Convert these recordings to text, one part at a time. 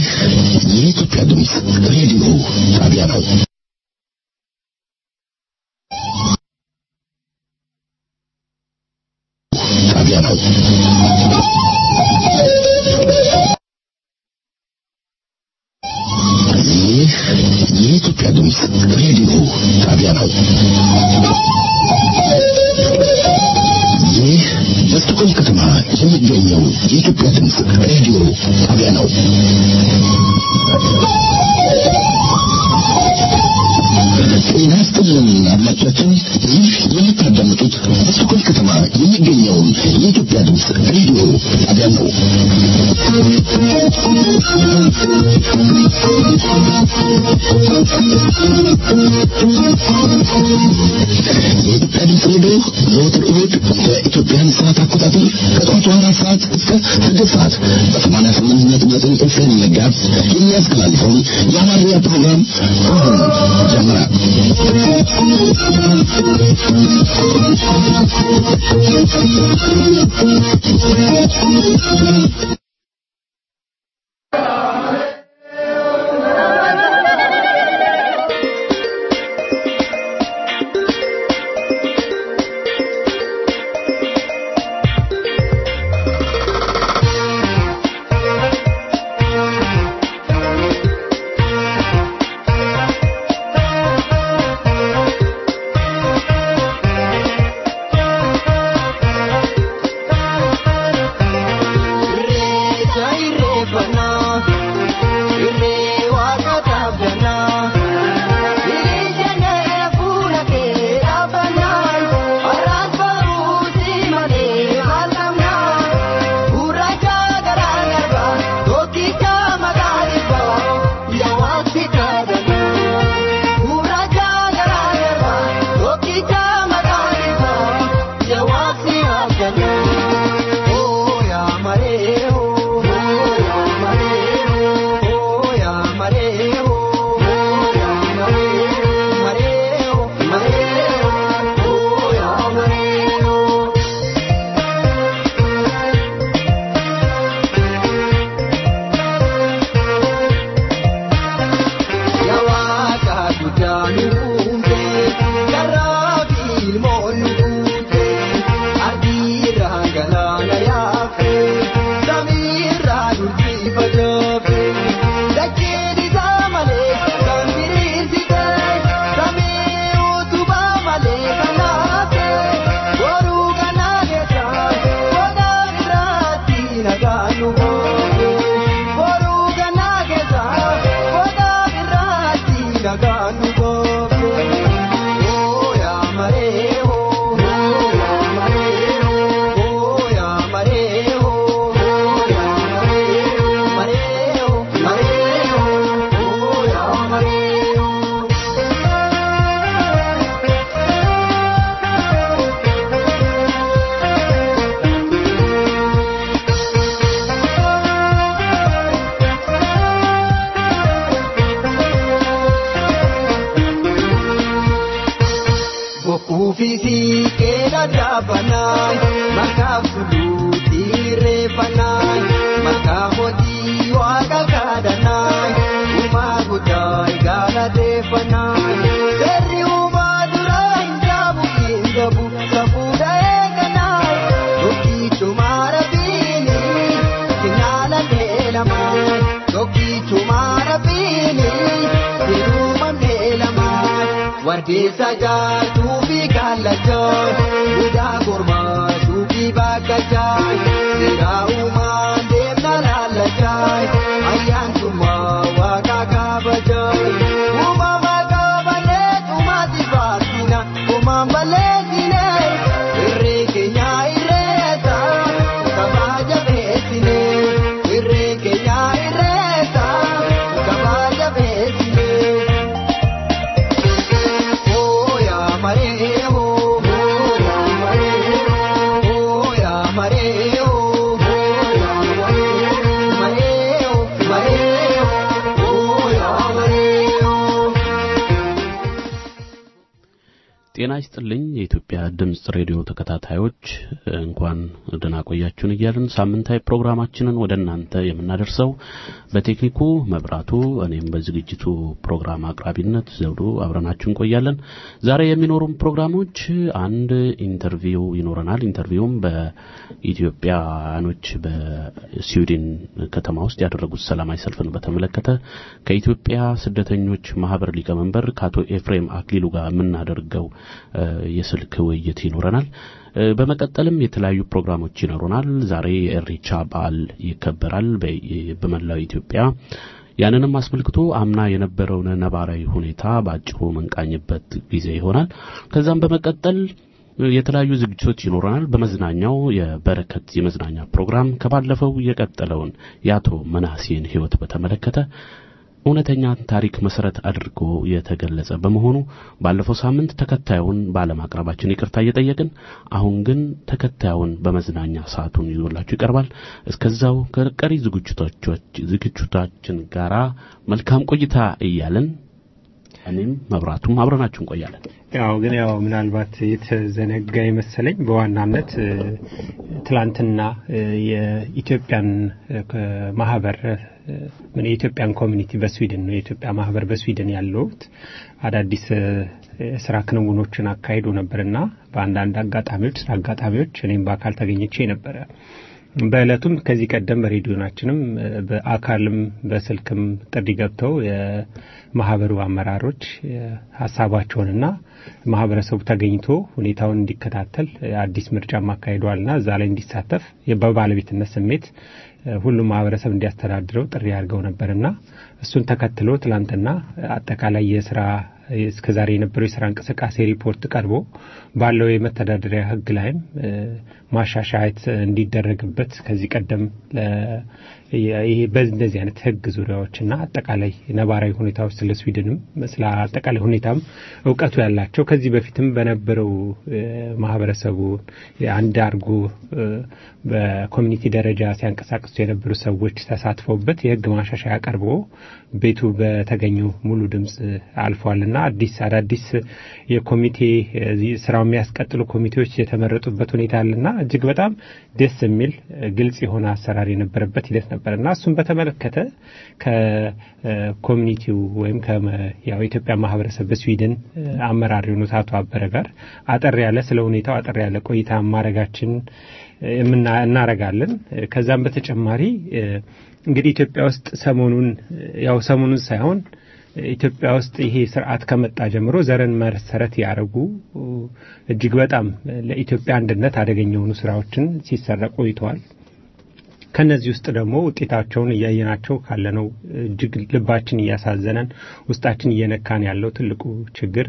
ይህ የኢትዮጵያ ድምፅ ሬዲዮ ጣቢያ ነው። ጣቢያ ነው። ይህ የኢትዮጵያ ድምፅ ሬዲዮ ጣቢያ ነው። ይህ በስቶኮልም ከተማ የሚገኘው የኢትዮጵያ ድምፅ ሬዲዮ ጣቢያ ነው። ጤና ይስጥልን አድማጮቻችን፣ ይህ የምታዳምጡት በስቶኮልም ከተማ የሚገኘውን የኢትዮጵያ ድምፅ ሬዲዮ ጣቢያ ነው። የኢትዮጵያ ድምፅ ሬዲዮ ዘወትር እሑድ በኢትዮጵያን ሰዓት አቆጣጠር ከጠዋቱ አራት ሰዓት እስከ ስድስት ሰዓት በሰማንያ ስምንት ነጥብ ዘጠኝ ኤፍኤም መጋዝ የሚያስተላልፈውን የአማርኛ ፕሮግራም አሁን ጀምራል። Wardeessa jaatuu fi kaallachaa Budaa kormaa suuqii bakkachaa Seeraa uumaan deemna laallachaa Ayyaantummaa waaqa kabajaa Uumama qabanee tumaati baasina Uumaan balleessine Irree keenya irreessa Kabaja beessine Irree keenya irreessa Kabaja beessine. Oh, yeah, Maria, oh, ጤና ይስጥልኝ የኢትዮጵያ ድምፅ ሬዲዮ ተከታታዮች እንኳን ደህና ቆያችሁን እያልን ሳምንታዊ ፕሮግራማችንን ወደ እናንተ የምናደርሰው በቴክኒኩ መብራቱ፣ እኔም በዝግጅቱ ፕሮግራም አቅራቢነት ዘውዱ አብረናችሁ እንቆያለን። ዛሬ የሚኖሩን ፕሮግራሞች አንድ ኢንተርቪው ይኖረናል። ኢንተርቪውም በኢትዮጵያኖች በስዊድን ከተማ ውስጥ ያደረጉት ሰላማዊ ሰልፍን በተመለከተ ከኢትዮጵያ ስደተኞች ማህበር ሊቀመንበር ከአቶ ኤፍሬም አክሊሉ ጋር የምናደርገው የስልክ ውይይት ይኖረናል። በመቀጠልም የተለያዩ ፕሮግራሞች ይኖሩናል። ዛሬ የእሬቻ በዓል ይከበራል በመላው ኢትዮጵያ። ያንንም አስመልክቶ አምና የነበረውን ነባራዊ ሁኔታ በአጭሩ መንቃኝበት ጊዜ ይሆናል። ከዛም በመቀጠል የተለያዩ ዝግጅቶች ይኖረናል። በመዝናኛው የበረከት የመዝናኛ ፕሮግራም ከባለፈው የቀጠለውን የአቶ መናሴን ሕይወት በተመለከተ እውነተኛ ታሪክ መሰረት አድርጎ የተገለጸ በመሆኑ ባለፈው ሳምንት ተከታዩን ባለማቅረባችን ይቅርታ እየጠየቅን አሁን ግን ተከታዩን በመዝናኛ ሰዓቱን ይዞላችሁ ይቀርባል። እስከዛው ከቀሪ ዝግጅቶቻችን ጋራ መልካም ቆይታ እያለን እኔም መብራቱም አብረናችሁ እንቆያለን። ያው ግን ያው ምናልባት የተዘነጋ ይመሰለኝ በዋናነት ትላንትና የኢትዮጵያን ማህበር ምን የኢትዮጵያን ኮሚኒቲ በስዊድን ነው የኢትዮጵያ ማህበር በስዊድን ያለውት አዳዲስ የስራ ክንውኖችን አካሂዶ ነበርና በአንዳንድ አጋጣሚዎች ስራ አጋጣሚዎች እኔም በአካል ተገኝቼ ነበረ። በእለቱም ከዚህ ቀደም በሬዲዮናችንም በአካልም በስልክም ጥሪ ገብተው የማህበሩ አመራሮች ሀሳባቸውንና ማህበረሰቡ ተገኝቶ ሁኔታውን እንዲከታተል አዲስ ምርጫም አካሂደዋልና እዛ ላይ እንዲሳተፍ በባለቤትነት ስሜት ሁሉም ማህበረሰብ እንዲያስተዳድረው ጥሪ አድርገው ነበርና እሱን ተከትሎ ትላንትና አጠቃላይ የስራ እስከዛሬ የነበረው የስራ እንቅስቃሴ ሪፖርት ቀርቦ ባለው የመተዳደሪያ ሕግ ላይም ማሻሻያት እንዲደረግበት ከዚህ ቀደም ይሄ በእንደዚህ አይነት ሕግ ዙሪያዎችና አጠቃላይ ነባራዊ ሁኔታዎች ስለ ስዊድንም ስለ አጠቃላይ ሁኔታም እውቀቱ ያላቸው ከዚህ በፊትም በነበረው ማህበረሰቡ አንድ አድርጎ በኮሚኒቲ ደረጃ ሲያንቀሳቅሱ የነበሩ ሰዎች ተሳትፈውበት የሕግ ማሻሻያ ቀርቦ ቤቱ በተገኙ ሙሉ ድምፅ አልፏልና አዲስ አዳዲስ የኮሚቴ ስራው የሚያስቀጥሉ ኮሚቴዎች የተመረጡበት ሁኔታ አለና እጅግ በጣም ደስ የሚል ግልጽ የሆነ አሰራር የነበረበት ሂደት ነበርና እሱም በተመለከተ ከኮሚኒቲው ወይም ያው የኢትዮጵያ ማህበረሰብ በስዊድን አመራር የሆኑት አቶ አበረ ጋር አጠር ያለ ስለ ሁኔታው አጠር ያለ ቆይታ ማድረጋችን እናረጋለን። ከዛም በተጨማሪ እንግዲህ ኢትዮጵያ ውስጥ ሰሞኑን ያው ሰሞኑን ሳይሆን ኢትዮጵያ ውስጥ ይሄ ስርዓት ከመጣ ጀምሮ ዘርን መሰረት ያደረጉ እጅግ በጣም ለኢትዮጵያ አንድነት አደገኛ የሆኑ ስራዎችን ሲሰራ ቆይተዋል። ከነዚህ ውስጥ ደግሞ ውጤታቸውን እያየናቸው ካለነው እጅግ ልባችን እያሳዘነን ውስጣችን እየነካን ያለው ትልቁ ችግር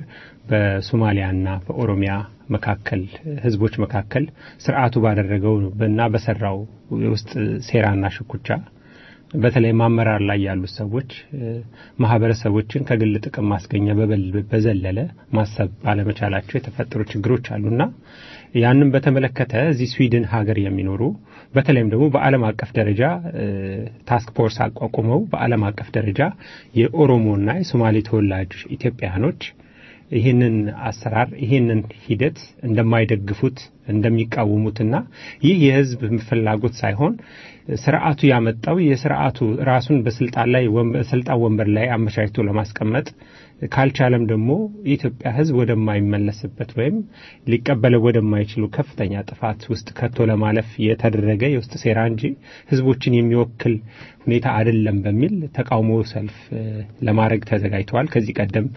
በሶማሊያና በኦሮሚያ መካከል ህዝቦች መካከል ስርዓቱ ባደረገው እና በሰራው የውስጥ ሴራና ሽኩቻ በተለይ አመራር ላይ ያሉት ሰዎች ማህበረሰቦችን ከግል ጥቅም ማስገኛ በዘለለ ማሰብ ባለመቻላቸው የተፈጠሩ ችግሮች አሉና ያንን በተመለከተ እዚህ ስዊድን ሀገር የሚኖሩ በተለይም ደግሞ በዓለም አቀፍ ደረጃ ታስክ ፎርስ አቋቁመው በዓለም አቀፍ ደረጃ የኦሮሞና የሶማሌ ተወላጅ ኢትዮጵያውያኖች ይህንን አሰራር ይህንን ሂደት እንደማይደግፉት እንደሚቃወሙትና ይህ የህዝብ ፍላጎት ሳይሆን ስርዓቱ ያመጣው የስርዓቱ ራሱን በስልጣን ላይ ስልጣን ወንበር ላይ አመቻችቶ ለማስቀመጥ ካልቻለም ደግሞ የኢትዮጵያ ህዝብ ወደማይመለስበት ወይም ሊቀበለው ወደማይችሉ ከፍተኛ ጥፋት ውስጥ ከቶ ለማለፍ የተደረገ የውስጥ ሴራ እንጂ ህዝቦችን የሚወክል ሁኔታ አይደለም በሚል ተቃውሞ ሰልፍ ለማድረግ ተዘጋጅተዋል። ከዚህ ቀደም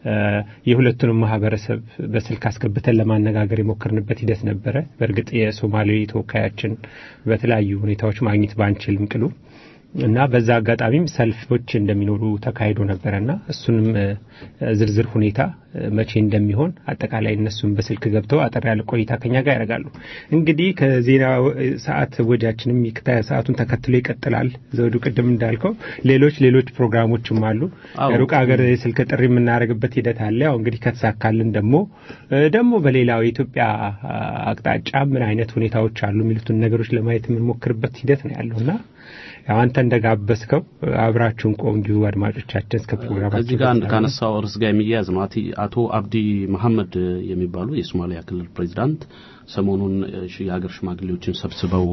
የሁለቱንም ማህበረሰብ በስልክ አስገብተን ለማነጋገር የሞከርንበት ሂደት ነበረ። በእርግጥ የሶማሌ ተወካያችን በተለያዩ ሁኔታዎች ማግኘት ባንችልም ቅሉ እና በዛ አጋጣሚም ሰልፎች እንደሚኖሩ ተካሂዶ ነበረና እሱንም ዝርዝር ሁኔታ መቼ እንደሚሆን አጠቃላይ እነሱም በስልክ ገብተው አጠር ያለ ቆይታ ከኛ ጋር ያደርጋሉ። እንግዲህ ከዜና ሰዓት ወጃችንም ሰዓቱን ተከትሎ ይቀጥላል። ዘውዱ ቅድም እንዳልከው ሌሎች ሌሎች ፕሮግራሞችም አሉ። ሩቅ ሀገር የስልክ ጥሪ የምናደርግበት ሂደት አለ። ያው እንግዲህ ከተሳካልን ደግሞ ደግሞ በሌላው የኢትዮጵያ አቅጣጫ ምን አይነት ሁኔታዎች አሉ የሚሉትን ነገሮች ለማየት የምንሞክርበት ሂደት ነው ያለውና ያው አንተ እንደጋበዝከው አብራችሁን ቆዩ አድማጮቻችን እስከ ፕሮግራማችን እዚህ ጋር አንድ ካነሳው ርዕስ ጋር የሚያያዝ ነው አቶ አብዲ መሐመድ የሚባሉ የሶማሊያ ክልል ፕሬዚዳንት ሰሞኑን የሀገር ሽማግሌዎችን ሰብስበው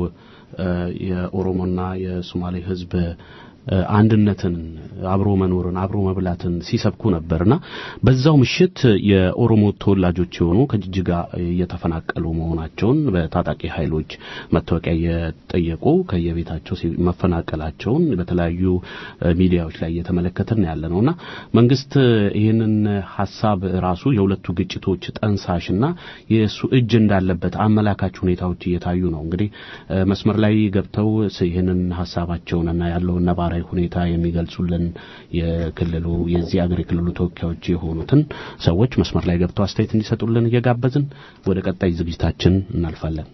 የኦሮሞና የሶማሌ ሕዝብ አንድነትን፣ አብሮ መኖርን፣ አብሮ መብላትን ሲሰብኩ ነበርና በዛው ምሽት የኦሮሞ ተወላጆች የሆኑ ከጅጅጋ እየተፈናቀሉ መሆናቸውን በታጣቂ ኃይሎች መታወቂያ እየጠየቁ ከየቤታቸው መፈናቀላቸውን በተለያዩ ሚዲያዎች ላይ እየተመለከትን ያለ ነውና መንግስት ይህንን ሀሳብ ራሱ የሁለቱ ግጭቶች ጠንሳሽና የእሱ እጅ እንዳለበት አመላካች ሁኔታዎች እየታዩ ነው። እንግዲህ መስመር ላይ ገብተው ይህንን ሀሳባቸውንና ያለውን ነባራዊ ሁኔታ የሚገልጹልን የክልሉ የዚህ አገር የክልሉ ተወካዮች የሆኑትን ሰዎች መስመር ላይ ገብተው አስተያየት እንዲሰጡልን እየጋበዝን ወደ ቀጣይ ዝግጅታችን እናልፋለን።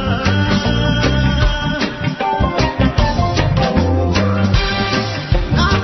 Now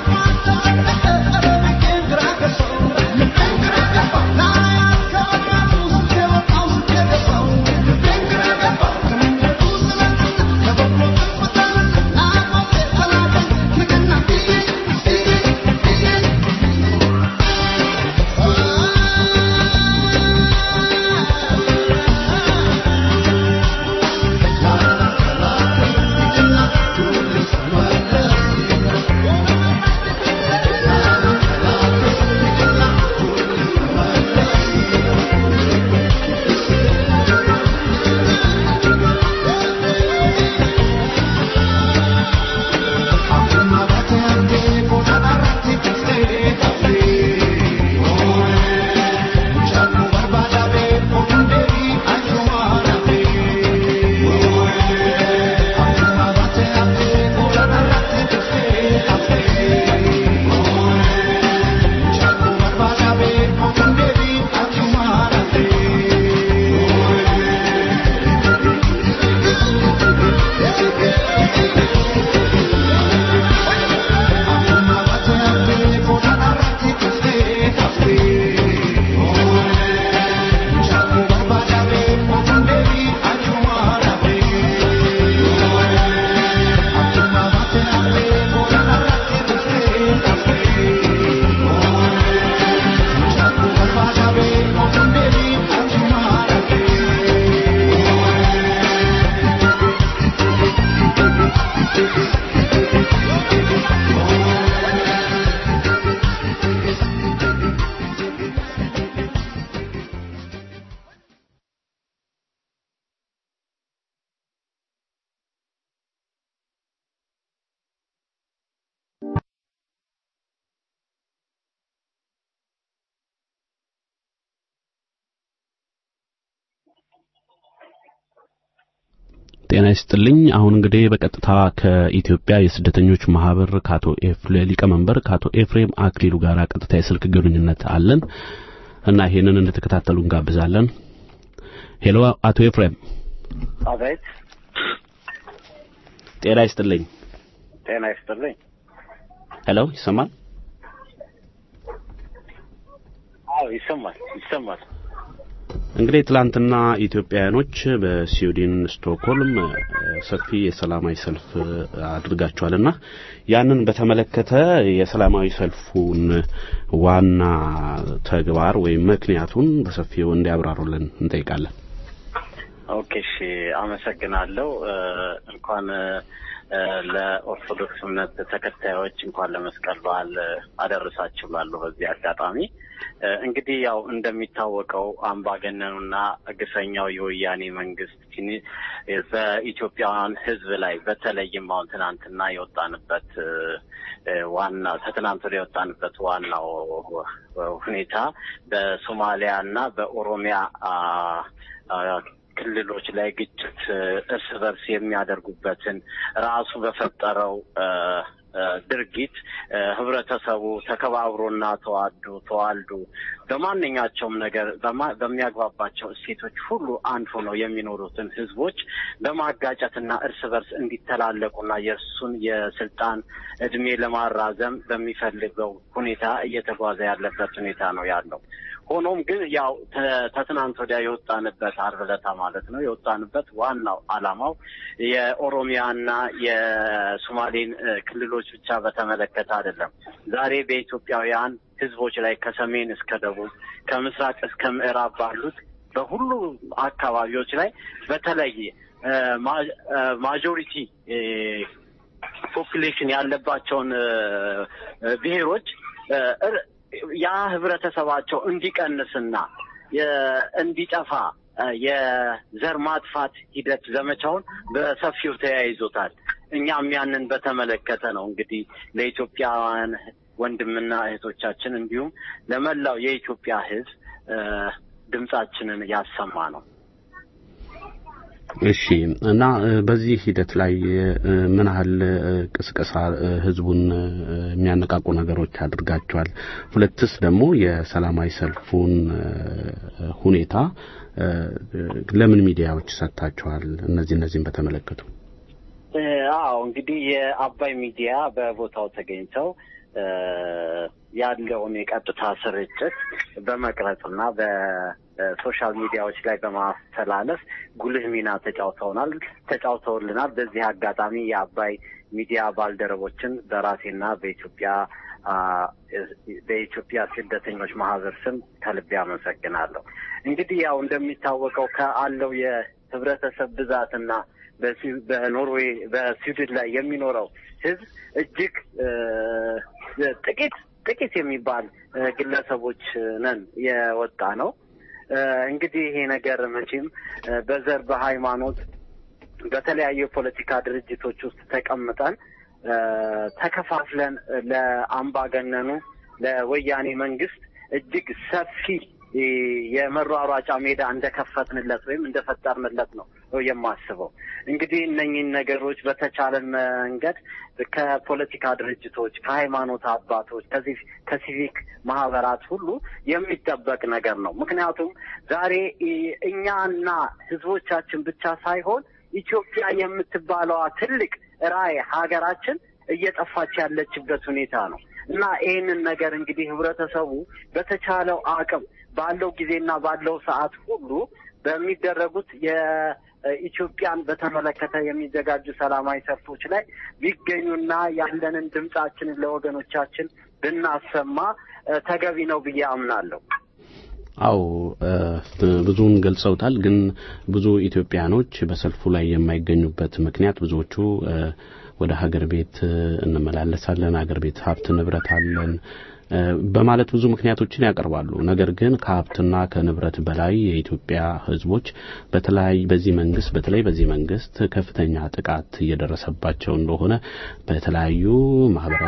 ጤና ይስጥልኝ። አሁን እንግዲህ በቀጥታ ከኢትዮጵያ የስደተኞች ማህበር ከአቶ ሊቀመንበር ከአቶ ኤፍሬም አክሊሉ ጋር ቀጥታ የስልክ ግንኙነት አለን እና ይሄንን እንድትከታተሉ እንጋብዛለን። ሄሎ አቶ ኤፍሬም። አቤት። ጤና ይስጥልኝ። ጤና ይስጥልኝ። ሄሎ ይሰማል? አዎ ይሰማል፣ ይሰማል። እንግዲህ ትላንትና ኢትዮጵያውያኖች በስዊድን ስቶክሆልም ሰፊ የሰላማዊ ሰልፍ አድርጋቸዋልና ያንን በተመለከተ የሰላማዊ ሰልፉን ዋና ተግባር ወይም ምክንያቱን በሰፊው እንዲያብራሩልን እንጠይቃለን። ኦኬ፣ እሺ፣ አመሰግናለሁ። እንኳን ለኦርቶዶክስ እምነት ተከታዮች እንኳን ለመስቀል በዓል አደረሳችሁ ላለሁ በዚህ አጋጣሚ እንግዲህ ያው እንደሚታወቀው አምባገነኑና ግፈኛው የወያኔ መንግስት በኢትዮጵያውያን ሕዝብ ላይ በተለይም አሁን ትናንትና የወጣንበት ዋና ከትናንት ወዲያ የወጣንበት ዋናው ሁኔታ በሶማሊያ እና በኦሮሚያ ክልሎች ላይ ግጭት እርስ በርስ የሚያደርጉበትን ራሱ በፈጠረው ድርጊት ህብረተሰቡ ተከባብሮና ተዋዶ ተዋልዶ በማንኛቸውም ነገር በሚያግባባቸው እሴቶች ሁሉ አንድ ሆነው የሚኖሩትን ህዝቦች በማጋጨትና እርስ በርስ እንዲተላለቁና የእርሱን የስልጣን እድሜ ለማራዘም በሚፈልገው ሁኔታ እየተጓዘ ያለበት ሁኔታ ነው ያለው። ሆኖም ግን ያው ከትናንት ወዲያ የወጣንበት ዓርብ ዕለት ማለት ነው የወጣንበት ዋናው ዓላማው የኦሮሚያና የሶማሌን ክልሎች ብቻ በተመለከተ አይደለም። ዛሬ በኢትዮጵያውያን ህዝቦች ላይ ከሰሜን እስከ ደቡብ ከምስራቅ እስከ ምዕራብ ባሉት በሁሉ አካባቢዎች ላይ በተለይ ማጆሪቲ ፖፕሌሽን ያለባቸውን ብሔሮች ያ ህብረተሰባቸው እንዲቀንስና እንዲጠፋ የዘር ማጥፋት ሂደት ዘመቻውን በሰፊው ተያይዞታል። እኛም ያንን በተመለከተ ነው እንግዲህ ለኢትዮጵያውያን ወንድምና እህቶቻችን እንዲሁም ለመላው የኢትዮጵያ ህዝብ ድምጻችንን ያሰማ ነው። እሺ እና በዚህ ሂደት ላይ ምን ያህል ቅስቀሳ ህዝቡን የሚያነቃቁ ነገሮች አድርጋቸዋል? ሁለትስ ደግሞ የሰላማዊ ሰልፉን ሁኔታ ለምን ሚዲያዎች ሰጥታቸዋል? እነዚህ እነዚህን በተመለከቱ አዎ እንግዲህ የአባይ ሚዲያ በቦታው ተገኝተው ያለውን የቀጥታ ስርጭት በመቅረጽና በሶሻል ሚዲያዎች ላይ በማስተላለፍ ጉልህ ሚና ተጫውተውናል ተጫውተውልናል። በዚህ አጋጣሚ የአባይ ሚዲያ ባልደረቦችን በራሴና በኢትዮጵያ በኢትዮጵያ ስደተኞች ማህበር ስም ከልቤ አመሰግናለሁ። እንግዲህ ያው እንደሚታወቀው ከአለው የህብረተሰብ ብዛትና በኖርዌይ በስዊድን ላይ የሚኖረው ህዝብ እጅግ ጥቂት ጥቂት የሚባል ግለሰቦች ነን የወጣ ነው። እንግዲህ ይሄ ነገር መቼም በዘር በሃይማኖት በተለያዩ የፖለቲካ ድርጅቶች ውስጥ ተቀምጠን ተከፋፍለን ለአምባገነኑ ለወያኔ መንግስት እጅግ ሰፊ የመሯሯጫ ሜዳ እንደከፈትንለት ወይም እንደፈጠርንለት ነው የማስበው። እንግዲህ እነኝህን ነገሮች በተቻለን መንገድ ከፖለቲካ ድርጅቶች፣ ከሃይማኖት አባቶች፣ ከዚህ ከሲቪክ ማህበራት ሁሉ የሚጠበቅ ነገር ነው። ምክንያቱም ዛሬ እኛና ህዝቦቻችን ብቻ ሳይሆን ኢትዮጵያ የምትባለዋ ትልቅ ራዕይ ሀገራችን እየጠፋች ያለችበት ሁኔታ ነው እና ይህንን ነገር እንግዲህ ህብረተሰቡ በተቻለው አቅም ባለው ጊዜና ባለው ሰዓት ሁሉ በሚደረጉት የኢትዮጵያን በተመለከተ የሚዘጋጁ ሰላማዊ ሰልፎች ላይ ቢገኙና ያለንን ድምጻችንን ለወገኖቻችን ብናሰማ ተገቢ ነው ብዬ አምናለሁ። አው ብዙውን ገልጸውታል። ግን ብዙ ኢትዮጵያኖች በሰልፉ ላይ የማይገኙበት ምክንያት ብዙዎቹ ወደ ሀገር ቤት እንመላለሳለን፣ ሀገር ቤት ሀብት ንብረት አለን በማለት ብዙ ምክንያቶችን ያቀርባሉ። ነገር ግን ከሀብትና ከንብረት በላይ የኢትዮጵያ ሕዝቦች በተለያይ በዚህ መንግስት በተለይ በዚህ መንግስት ከፍተኛ ጥቃት እየደረሰባቸው እንደሆነ በተለያዩ ማህበራዊ ሚዲያዎች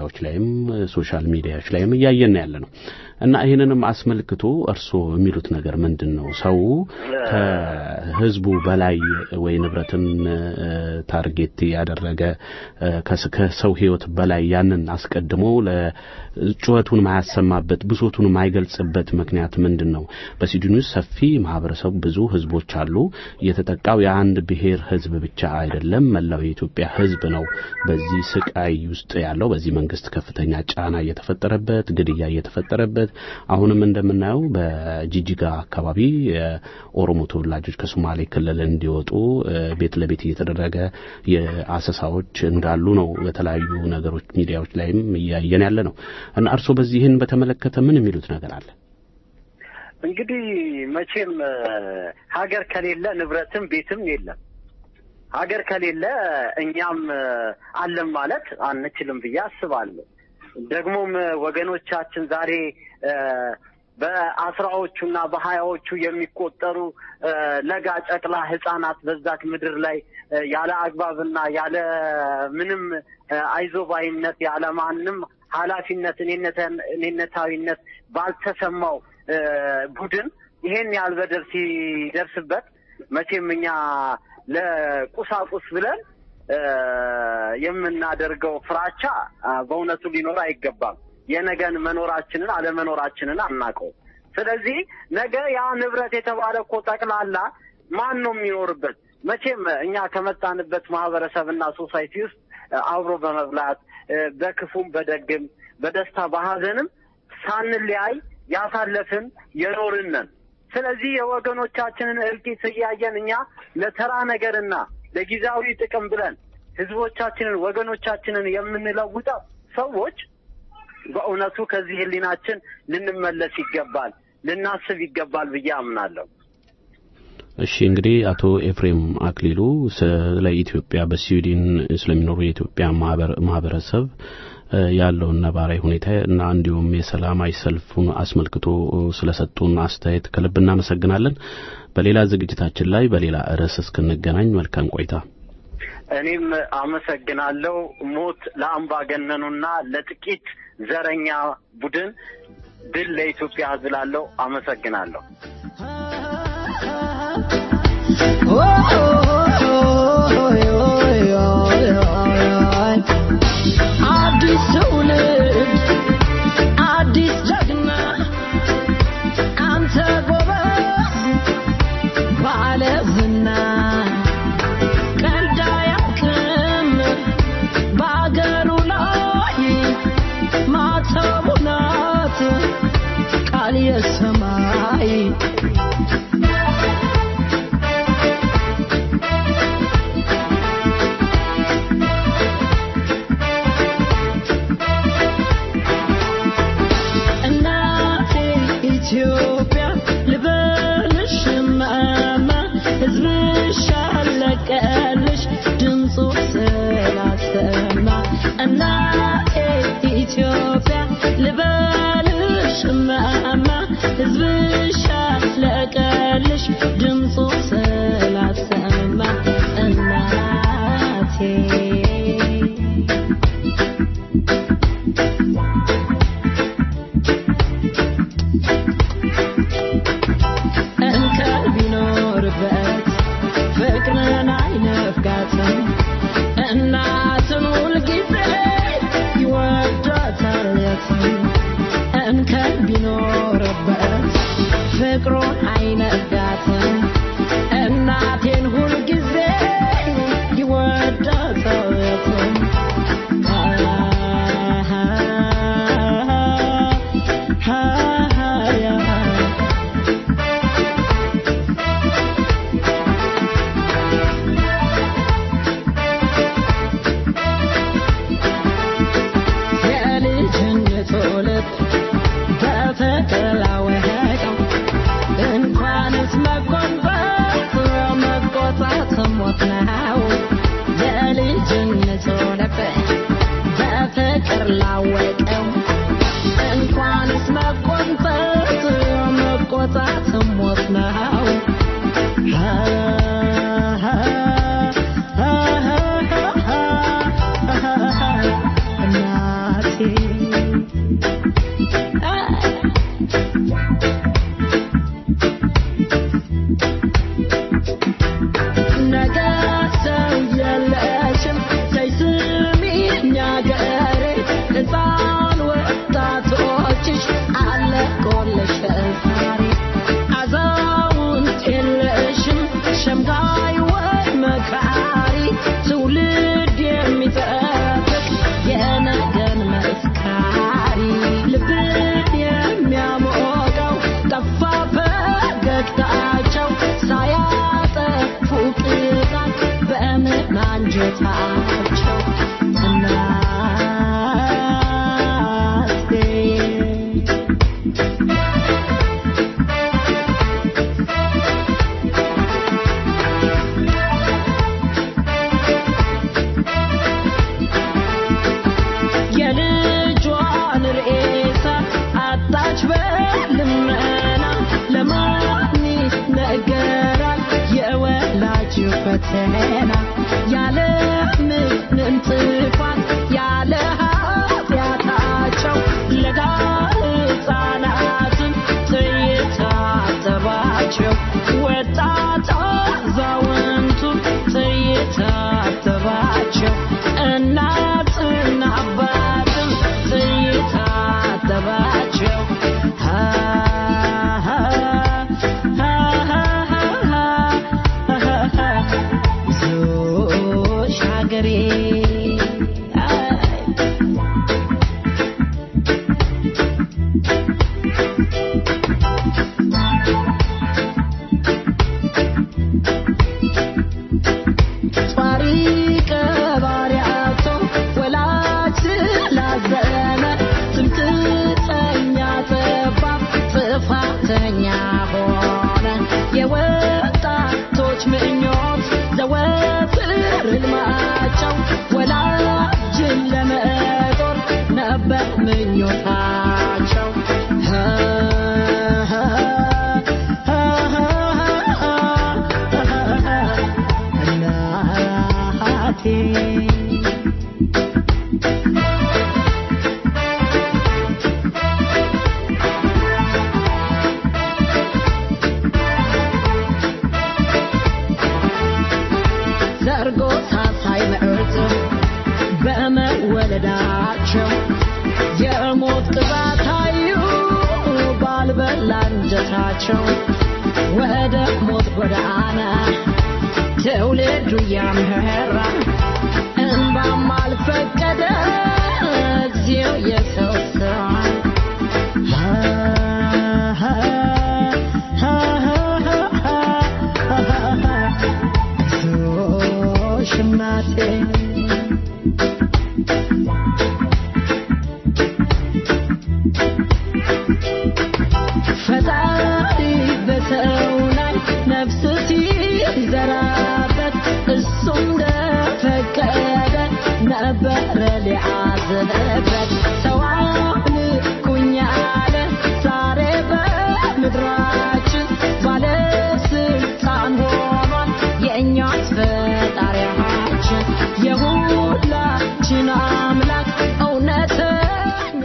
ሚዲያዎች ላይም ሶሻል ሚዲያዎች ላይም እያየን ያለ ነው እና ይህንንም አስመልክቶ እርስዎ የሚሉት ነገር ምንድን ነው? ሰው ከህዝቡ በላይ ወይ ንብረትን ታርጌት ያደረገ ከሰው ህይወት በላይ ያንን አስቀድሞ ለጩኸቱን ማያሰማበት ብሶቱን ማይገልጽበት ምክንያት ምንድን ነው? በሲድኒ ውስጥ ሰፊ ማህበረሰቡ ብዙ ህዝቦች አሉ። የተጠቃው የአንድ ብሔር ህዝብ ብቻ አይደለም፣ መላው የኢትዮጵያ ህዝብ ነው በዚህ ስቃይ ውስጥ ያለው። በዚህ መንግስት ከፍተኛ ጫና እየተፈጠረበት፣ ግድያ እየተፈጠረበት አሁንም እንደምናየው በጂጂጋ አካባቢ የኦሮሞ ተወላጆች ከሶማሌ ክልል እንዲወጡ ቤት ለቤት እየተደረገ የአሰሳዎች እንዳሉ ነው በተለያዩ ነገሮች ሚዲያዎች ላይም እያየን ያለ ነው እና እርስዎ በዚህን በተመለከተ ምን የሚሉት ነገር አለ? እንግዲህ መቼም ሀገር ከሌለ ንብረትም ቤትም የለም። ሀገር ከሌለ እኛም አለን ማለት አንችልም ብዬ አስባለሁ። ደግሞም ወገኖቻችን ዛሬ በአስራዎቹና በሀያዎቹ የሚቆጠሩ ለጋ ጨቅላ ህጻናት በዛች ምድር ላይ ያለ አግባብና ያለ ምንም አይዞባይነት ያለ ማንም ኃላፊነት እኔነታዊነት ባልተሰማው ቡድን ይሄን ያህል በደል ሲደርስበት መቼም እኛ ለቁሳቁስ ብለን የምናደርገው ፍራቻ በእውነቱ ሊኖር አይገባም። የነገን መኖራችንን አለመኖራችንን አናውቀው። ስለዚህ ነገ ያ ንብረት የተባለ እኮ ጠቅላላ ማን ነው የሚኖርበት? መቼም እኛ ከመጣንበት ማህበረሰብና ሶሳይቲ ውስጥ አብሮ በመብላት በክፉም በደግም በደስታ በሀዘንም ሳንለያይ ያሳለፍን የኖርነን። ስለዚህ የወገኖቻችንን እልቂት እያየን እኛ ለተራ ነገርና ለጊዜያዊ ጥቅም ብለን ህዝቦቻችንን ወገኖቻችንን የምንለውጠው ሰዎች በእውነቱ ከዚህ ህሊናችን ልንመለስ ይገባል፣ ልናስብ ይገባል ብዬ አምናለሁ። እሺ እንግዲህ አቶ ኤፍሬም አክሊሉ ስለ ኢትዮጵያ በስዊድን ስለሚኖሩ የኢትዮጵያ ማህበረሰብ ያለውን ነባራዊ ሁኔታ እና እንዲሁም የሰላማዊ ሰልፉን አስመልክቶ ስለሰጡን አስተያየት ከልብ እናመሰግናለን። በሌላ ዝግጅታችን ላይ በሌላ ርዕስ እስክንገናኝ መልካም ቆይታ። እኔም አመሰግናለሁ። ሞት ለአምባገነኑና ለጥቂት ዘረኛ ቡድን፣ ድል ለኢትዮጵያ ህዝብ ላለው አመሰግናለሁ። አዲስ ትውልድ አዲስ ጀግና አንተ ጎበዝ ባለ ዝና ቀልድ አያውቅም በአገሩ ላይ ማተቡ ናት ቃል የሰማይ እናቴ ኢትዮጵያ ልበልሽ እማማ ሕዝብሽ አለቀልሽ ድምፁ ስላሰማ እናቴ ኢትዮጵያ ልበልሽ እማማ ሕዝብሽ አለቀልሽ ድምፁ ስላሰማ እናቴ እንከን ቢኖርበት ፍቅርን አይነፍጋትም እናትን ሁልጊዜ ይወዳታል የትም እንከን ቢኖርበት ፍቅሩን አይነፍጋትም እናቴን ሁልጊዜ ይወዳታል የትም የልጅነት ልብ በፍቅር ላወቀው እንኳንስ መጎንበስ መቆጣት ሞት ነው። የልጅነት ልብ በፍቅር ላወቀው እንኳንስ መጎንበስ መቆጣት ሞት ነው። እናቴ ነገ ሰው የለሽም ተይ ስሚኝ አገሬ ሕፃን ወጣቶችሽ አለቆልሽ ዛሬ አዛውንት የለሽም ሸምጋይ ወይ መካሪ ትውልድ የሚጠብቅ የነገን መስካሪ ልብን የሚያሞቀው ጠፋ ፈገግታቸው ሳያጠፉ ቅጣት በምን አንጀታቸው እናቴ የልጇን ሬሳ አጣች በልመና ለማን ነገራል የወላጅ ፈተና ያለ ምንም ጥፋት ያለ ኃጢአታቸው ለጋ ሕፃናትን ጥይት አጠባቸው ወጣት አዛውንቱን ጥይት አጠባቸው እናትና አባትም ጥይት አጠባቸው ዞሽ ሀገሬ ጧሪ ቀባሪ አጥቶ ወላጅ ስላዘነ ትምክህተኛ ጠባብ ጥፋተኛ ሆነ የወጣቶች ምኞት ዘወትር ሕልማቸው ወላጅን ለመጦር ነበር ምኞታቸው እናቴ ዘርጎ ሳሳይ ምዕርት በመወለዳቸው የሞት ቅጣት አዩ ባልበላ እንጀታቸው ወደ ሞት ጎዳና ትውልዱ እያመራ እንባም አልፈቀደ እግዚኦ የሰው ስራ ሽማቴ ፈጣሪ በሰው ላይ ነፍስ ሲዘራበት እሱ እንደፈቀደ ነበረ ሊያዝንበት ሰው አምልኩኝ አለ ዛሬ በምድራችን ባለስልጣን ሆኗል የእኛስ ፈጣሪያችን የሁላችን አምላክ እውነተኛ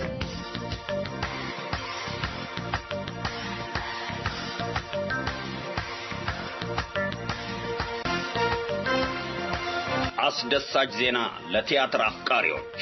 አስደሳች ዜና ለቲያትር አፍቃሪዎች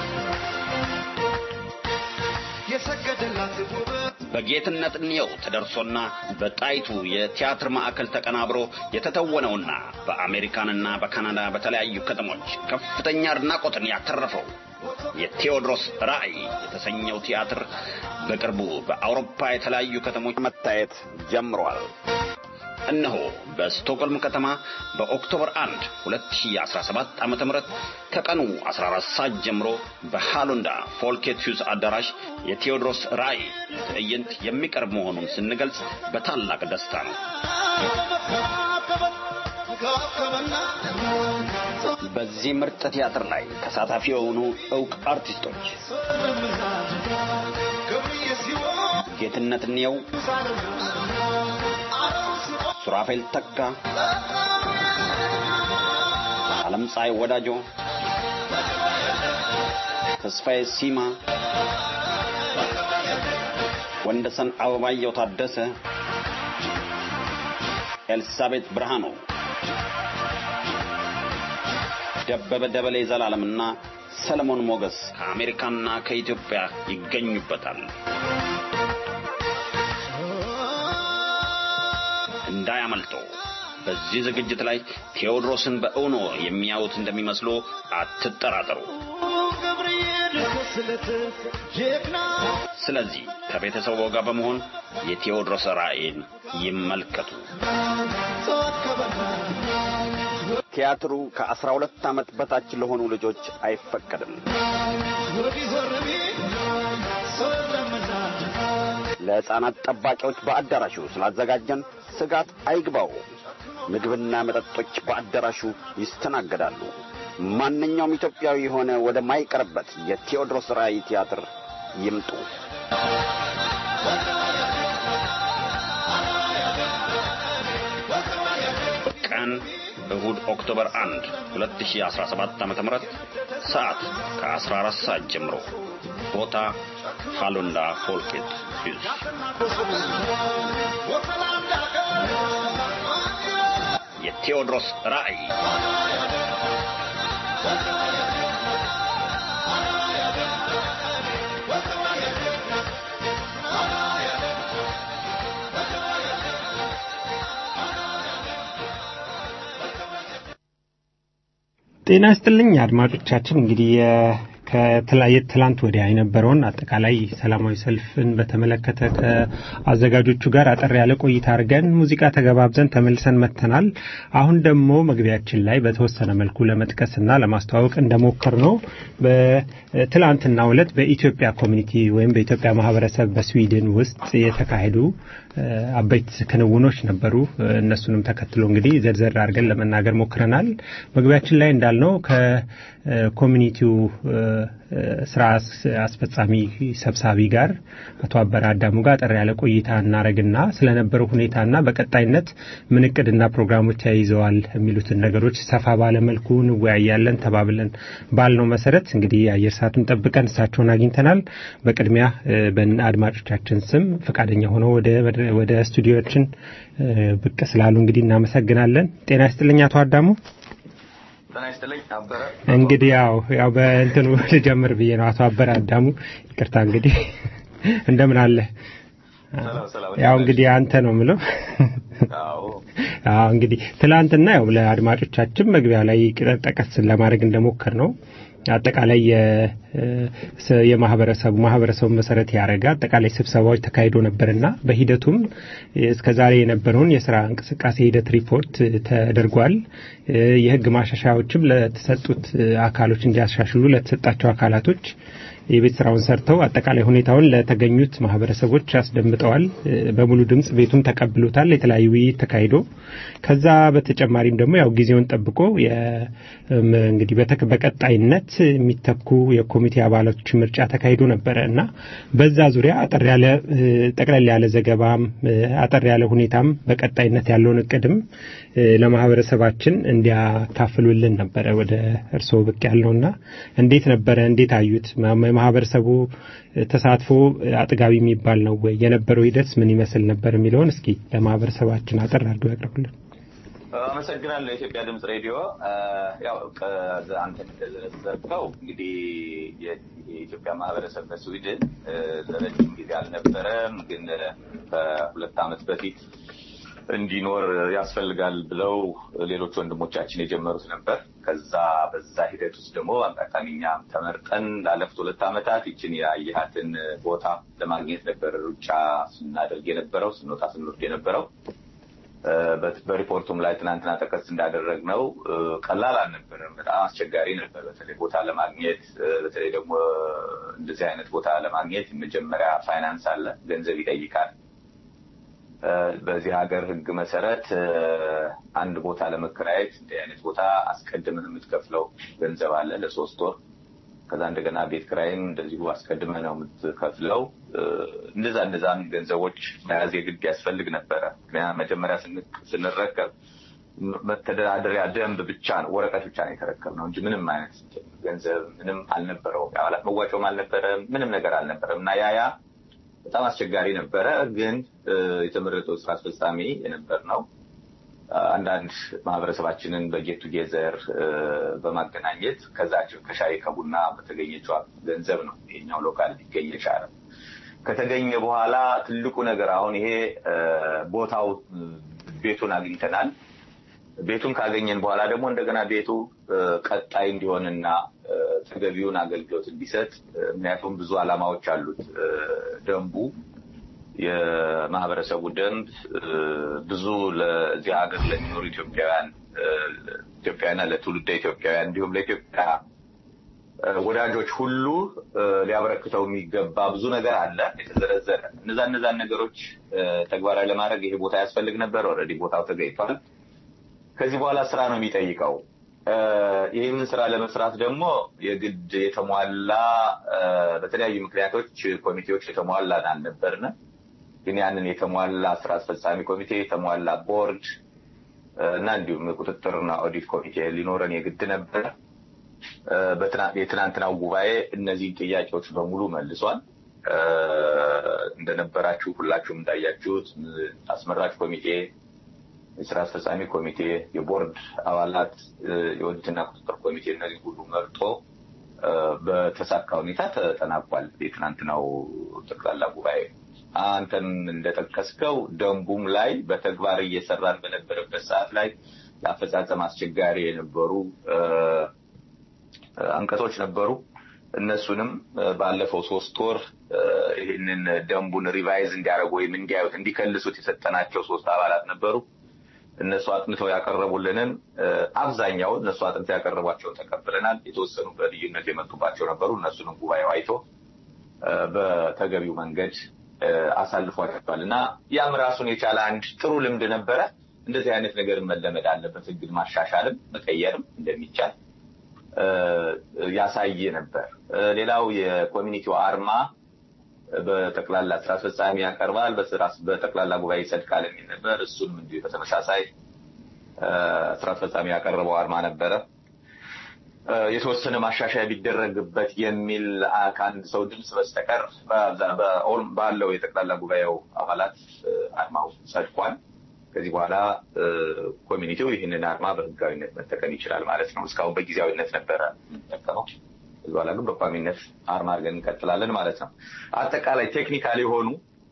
በጌትነት እንየው ተደርሶና በጣይቱ የቲያትር ማዕከል ተቀናብሮ የተተወነውና በአሜሪካንና በካናዳ በተለያዩ ከተሞች ከፍተኛ አድናቆትን ያተረፈው የቴዎድሮስ ራዕይ የተሰኘው ቲያትር በቅርቡ በአውሮፓ የተለያዩ ከተሞች መታየት ጀምሯል። እነሆ በስቶክሆልም ከተማ በኦክቶበር 1 2017 ዓ.ም ከቀኑ 14 ሰዓት ጀምሮ በሃሎንዳ ፎልኬት ሂውስ አዳራሽ የቴዎድሮስ ራዕይ ትዕይንት የሚቀርብ መሆኑን ስንገልጽ በታላቅ ደስታ ነው። በዚህ ምርጥ ቲያትር ላይ ተሳታፊ የሆኑ እውቅ አርቲስቶች ጌትነት እንየው፣ ሱራፌል ተካ፣ ዓለም ፀሐይ ወዳጆ፣ ተስፋዬ ሲማ፣ ወንደሰን አበባየው ታደሰ፣ ኤልሳቤጥ ብርሃኑ፣ ደበበ ደበሌ ዘላለምና ሰለሞን ሞገስ ከአሜሪካና ከኢትዮጵያ ይገኙበታል። እንዳያመልጦ። በዚህ ዝግጅት ላይ ቴዎድሮስን በእውኖ የሚያዩት እንደሚመስሉ አትጠራጠሩ። ስለዚህ ከቤተሰቡ ጋር በመሆን የቴዎድሮስ ራእይን ይመልከቱ። ቲያትሩ ከአስራ ሁለት ዓመት በታች ለሆኑ ልጆች አይፈቀድም። ለሕፃናት ጠባቂዎች በአዳራሹ ስላዘጋጀን ስጋት አይግባው። ምግብና መጠጦች በአዳራሹ ይስተናገዳሉ። ማንኛውም ኢትዮጵያዊ የሆነ ወደ ማይቀርበት የቴዎድሮስ ራእይ ቲያትር ይምጡ። ቀን እሁድ ኦክቶበር 1 2017 ዓ.ም ሰዓት ከ14 ሰዓት ጀምሮ ቦታ ሃሎንዳ ፎልኬት ሂልስ የቴዎድሮስ ራእይ ጤና ይስጥልኝ አድማጮቻችን። እንግዲህ ከትላንት ወዲያ የነበረውን አጠቃላይ ሰላማዊ ሰልፍን በተመለከተ ከአዘጋጆቹ ጋር አጠር ያለ ቆይታ አድርገን ሙዚቃ ተገባብዘን ተመልሰን መጥተናል። አሁን ደግሞ መግቢያችን ላይ በተወሰነ መልኩ ለመጥቀስና ለማስተዋወቅ እንደሞከር ነው በትላንትናው ዕለት በኢትዮጵያ ኮሚኒቲ ወይም በኢትዮጵያ ማህበረሰብ በስዊድን ውስጥ የተካሄዱ አበይት ክንውኖች ነበሩ። እነሱንም ተከትሎ እንግዲህ ዘርዘር አድርገን ለመናገር ሞክረናል። መግቢያችን ላይ እንዳልነው ከኮሚኒቲው ስራ አስፈጻሚ ሰብሳቢ ጋር አቶ አበረ አዳሙ ጋር ጠር ያለ ቆይታ እናረግና ስለነበረው ሁኔታና በቀጣይነት ምን እቅድና ፕሮግራሞች ተያይዘዋል የሚሉትን ነገሮች ሰፋ ባለመልኩ እንወያያለን ተባብለን ባልነው መሰረት እንግዲህ የአየር ሰዓቱን ጠብቀን እሳቸውን አግኝተናል። በቅድሚያ በአድማጮቻችን ስም ፈቃደኛ ሆነው ወደ ስቱዲዮችን ብቅ ስላሉ እንግዲህ እናመሰግናለን። ጤና ይስጥልኝ አቶ አዳሙ። እንግዲህ ያው ያው በእንትኑ ልጀምር ብዬ ነው። አቶ አበረ አዳሙ ይቅርታ። እንግዲህ እንደምን አለ? ያው እንግዲህ አንተ ነው የምለው። አዎ እንግዲህ ትላንትና ያው ለአድማጮቻችን መግቢያ ላይ ጠቀስ ለማድረግ እንደሞከር ነው አጠቃላይ የማህበረሰቡ ማህበረሰቡ መሰረት ያደረገ አጠቃላይ ስብሰባዎች ተካሂዶ ነበርና በሂደቱም እስከዛሬ የነበረውን የስራ እንቅስቃሴ ሂደት ሪፖርት ተደርጓል። የህግ ማሻሻያዎችም ለተሰጡት አካሎች እንዲያሻሽሉ ለተሰጣቸው አካላቶች የቤት ስራውን ሰርተው አጠቃላይ ሁኔታውን ለተገኙት ማህበረሰቦች አስደምጠዋል። በሙሉ ድምጽ ቤቱም ተቀብሎታል። የተለያዩ ውይይት ተካሂዶ ከዛ በተጨማሪም ደግሞ ያው ጊዜውን ጠብቆ እንግዲህ በቀጣይነት የሚተኩ የኮሚቴ አባላቶች ምርጫ ተካሂዶ ነበረ እና በዛ ዙሪያ አጠር ያለ ጠቅለል ያለ ዘገባም አጠር ያለ ሁኔታም በቀጣይነት ያለውን እቅድም ለማህበረሰባችን እንዲያካፍሉልን ነበረ ወደ እርስዎ ብቅ ያልነውና እንዴት ነበረ? እንዴት አዩት? የማህበረሰቡ ተሳትፎ አጥጋቢ የሚባል ነው ወይ? የነበረው ሂደት ምን ይመስል ነበር የሚለውን እስኪ ለማህበረሰባችን አጠር አድርገው ያቅርቡልን። አመሰግናለሁ። የኢትዮጵያ ድምፅ ሬዲዮ ያው አንተ እንደዘረዘርከው እንግዲህ የኢትዮጵያ ማህበረሰብ በስዊድን ለረጅም ጊዜ አልነበረም፣ ግን ከሁለት ዓመት በፊት እንዲኖር ያስፈልጋል ብለው ሌሎች ወንድሞቻችን የጀመሩት ነበር። ከዛ በዛ ሂደት ውስጥ ደግሞ አጋጣሚ እኛም ተመርጠን ላለፉት ሁለት ዓመታት ይችን የአየሃትን ቦታ ለማግኘት ነበር ሩጫ ስናደርግ የነበረው ስንወጣ ስንወርድ የነበረው። በሪፖርቱም ላይ ትናንትና ጠቀስ እንዳደረግ ነው ቀላል አልነበረም። በጣም አስቸጋሪ ነበር። በተለይ ቦታ ለማግኘት በተለይ ደግሞ እንደዚህ አይነት ቦታ ለማግኘት መጀመሪያ ፋይናንስ አለ፣ ገንዘብ ይጠይቃል። በዚህ ሀገር ሕግ መሰረት አንድ ቦታ ለመከራየት እንዲህ አይነት ቦታ አስቀድመህ የምትከፍለው ገንዘብ አለ ለሶስት ወር። ከዛ እንደገና ቤት ክራይም እንደዚሁ አስቀድመህ ነው የምትከፍለው። እንደዛ እንደዛም ገንዘቦች መያዝ የግድ ያስፈልግ ነበረ። ምክንያቱም መጀመሪያ ስንረከብ መተዳደሪያ ደንብ ብቻ ነው ወረቀት ብቻ ነው የተረከብነው እንጂ ምንም አይነት ገንዘብ ምንም አልነበረውም። የአባላት መዋጮም አልነበረም፣ ምንም ነገር አልነበረም እና ያ ያ በጣም አስቸጋሪ ነበረ። ግን የተመረጠው ስራ አስፈጻሚ የነበር ነው አንዳንድ ማህበረሰባችንን በጌት ቱጌዘር በማገናኘት ከዛቸው ከሻይ ከቡና በተገኘችው ገንዘብ ነው ይሄኛው ሎካል ሊገኝ የቻለ። ከተገኘ በኋላ ትልቁ ነገር አሁን ይሄ ቦታው ቤቱን አግኝተናል። ቤቱን ካገኘን በኋላ ደግሞ እንደገና ቤቱ ቀጣይ እንዲሆንና ተገቢውን አገልግሎት እንዲሰጥ ምክንያቱም ብዙ ዓላማዎች አሉት ደንቡ የማህበረሰቡ ደንብ ብዙ ለዚህ ሀገር ለሚኖሩ ኢትዮጵያውያን ኢትዮጵያውያንና ለትውልደ ኢትዮጵያውያን እንዲሁም ለኢትዮጵያ ወዳጆች ሁሉ ሊያበረክተው የሚገባ ብዙ ነገር አለ የተዘረዘረ። እነዛ እነዛን ነገሮች ተግባራዊ ለማድረግ ይሄ ቦታ ያስፈልግ ነበር። ኦልሬዲ ቦታው ተገኝቷል። ከዚህ በኋላ ስራ ነው የሚጠይቀው። ይህንን ስራ ለመስራት ደግሞ የግድ የተሟላ በተለያዩ ምክንያቶች ኮሚቴዎች የተሟላን አልነበርነ። ግን ያንን የተሟላ ስራ አስፈጻሚ ኮሚቴ፣ የተሟላ ቦርድ እና እንዲሁም የቁጥጥርና ኦዲት ኮሚቴ ሊኖረን የግድ ነበር። የትናንትናው ጉባኤ እነዚህን ጥያቄዎች በሙሉ መልሷል። እንደነበራችሁ ሁላችሁም እንዳያችሁት አስመራጭ ኮሚቴ፣ የስራ አስፈጻሚ ኮሚቴ፣ የቦርድ አባላት፣ የኦዲትና ቁጥጥር ኮሚቴ እነዚህ ሁሉ መርጦ በተሳካ ሁኔታ ተጠናቋል። የትናንትናው ጠቅላላ ጉባኤ አንተም እንደጠቀስከው ደንቡም ላይ በተግባር እየሰራን በነበረበት ሰዓት ላይ ለአፈጻጸም አስቸጋሪ የነበሩ አንቀጾች ነበሩ። እነሱንም ባለፈው ሶስት ወር ይህንን ደንቡን ሪቫይዝ እንዲያደርጉ ወይም እንዲያዩት እንዲከልሱት የሰጠናቸው ሶስት አባላት ነበሩ። እነሱ አጥንተው ያቀረቡልንን አብዛኛውን እነሱ አጥንተው ያቀረቧቸውን ተቀብለናል። የተወሰኑ በልዩነት የመጡባቸው ነበሩ። እነሱንም ጉባኤው አይቶ በተገቢው መንገድ አሳልፏቸዋል እና ያም ራሱን የቻለ አንድ ጥሩ ልምድ ነበረ። እንደዚህ አይነት ነገር መለመድ አለበት። ህግን ማሻሻልም መቀየርም እንደሚቻል ያሳየ ነበር። ሌላው የኮሚኒቲው አርማ በጠቅላላ ስራ አስፈጻሚ ያቀርባል፣ በጠቅላላ ጉባኤ ይጸድቃል የሚል ነበር። እሱንም እንዲሁ በተመሳሳይ ስራ አስፈጻሚ ያቀረበው አርማ ነበረ። የተወሰነ ማሻሻያ ቢደረግበት የሚል ከአንድ ሰው ድምፅ በስተቀር ባለው የጠቅላላ ጉባኤው አባላት አርማው ጸድቋል። ከዚህ በኋላ ኮሚኒቲው ይህንን አርማ በህጋዊነት መጠቀም ይችላል ማለት ነው። እስካሁን በጊዜያዊነት ነበረ የምንጠቀመው። ከዚህ በኋላ ግን በቋሚነት አርማ አድርገን እንቀጥላለን ማለት ነው። አጠቃላይ ቴክኒካል የሆኑ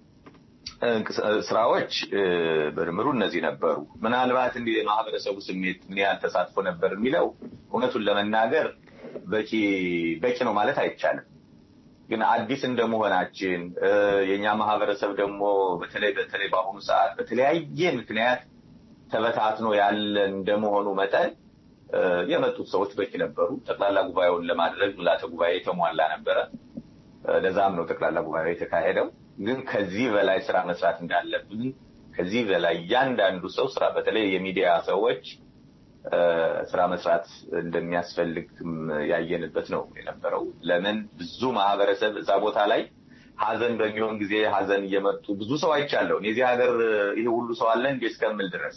ስራዎች በድምሩ እነዚህ ነበሩ። ምናልባት እንዲህ የማህበረሰቡ ስሜት ምን ያህል ተሳትፎ ነበር የሚለው እውነቱን ለመናገር በቂ በቂ ነው ማለት አይቻልም። ግን አዲስ እንደመሆናችን የእኛ ማህበረሰብ ደግሞ በተለይ በተለይ በአሁኑ ሰዓት በተለያየ ምክንያት ተበታትኖ ያለ እንደመሆኑ መጠን የመጡት ሰዎች በቂ ነበሩ። ጠቅላላ ጉባኤውን ለማድረግ ምልዓተ ጉባኤ የተሟላ ነበረ። ለዛም ነው ጠቅላላ ጉባኤው የተካሄደው። ግን ከዚህ በላይ ስራ መስራት እንዳለብን ከዚህ በላይ እያንዳንዱ ሰው ስራ በተለይ የሚዲያ ሰዎች ስራ መስራት እንደሚያስፈልግ ያየንበት ነው የነበረው። ለምን ብዙ ማህበረሰብ እዛ ቦታ ላይ ሀዘን በሚሆን ጊዜ ሀዘን እየመጡ ብዙ ሰው አይቻለሁ። የዚህ ሀገር ይሄ ሁሉ ሰው አለ እንዴ እስከምል ድረስ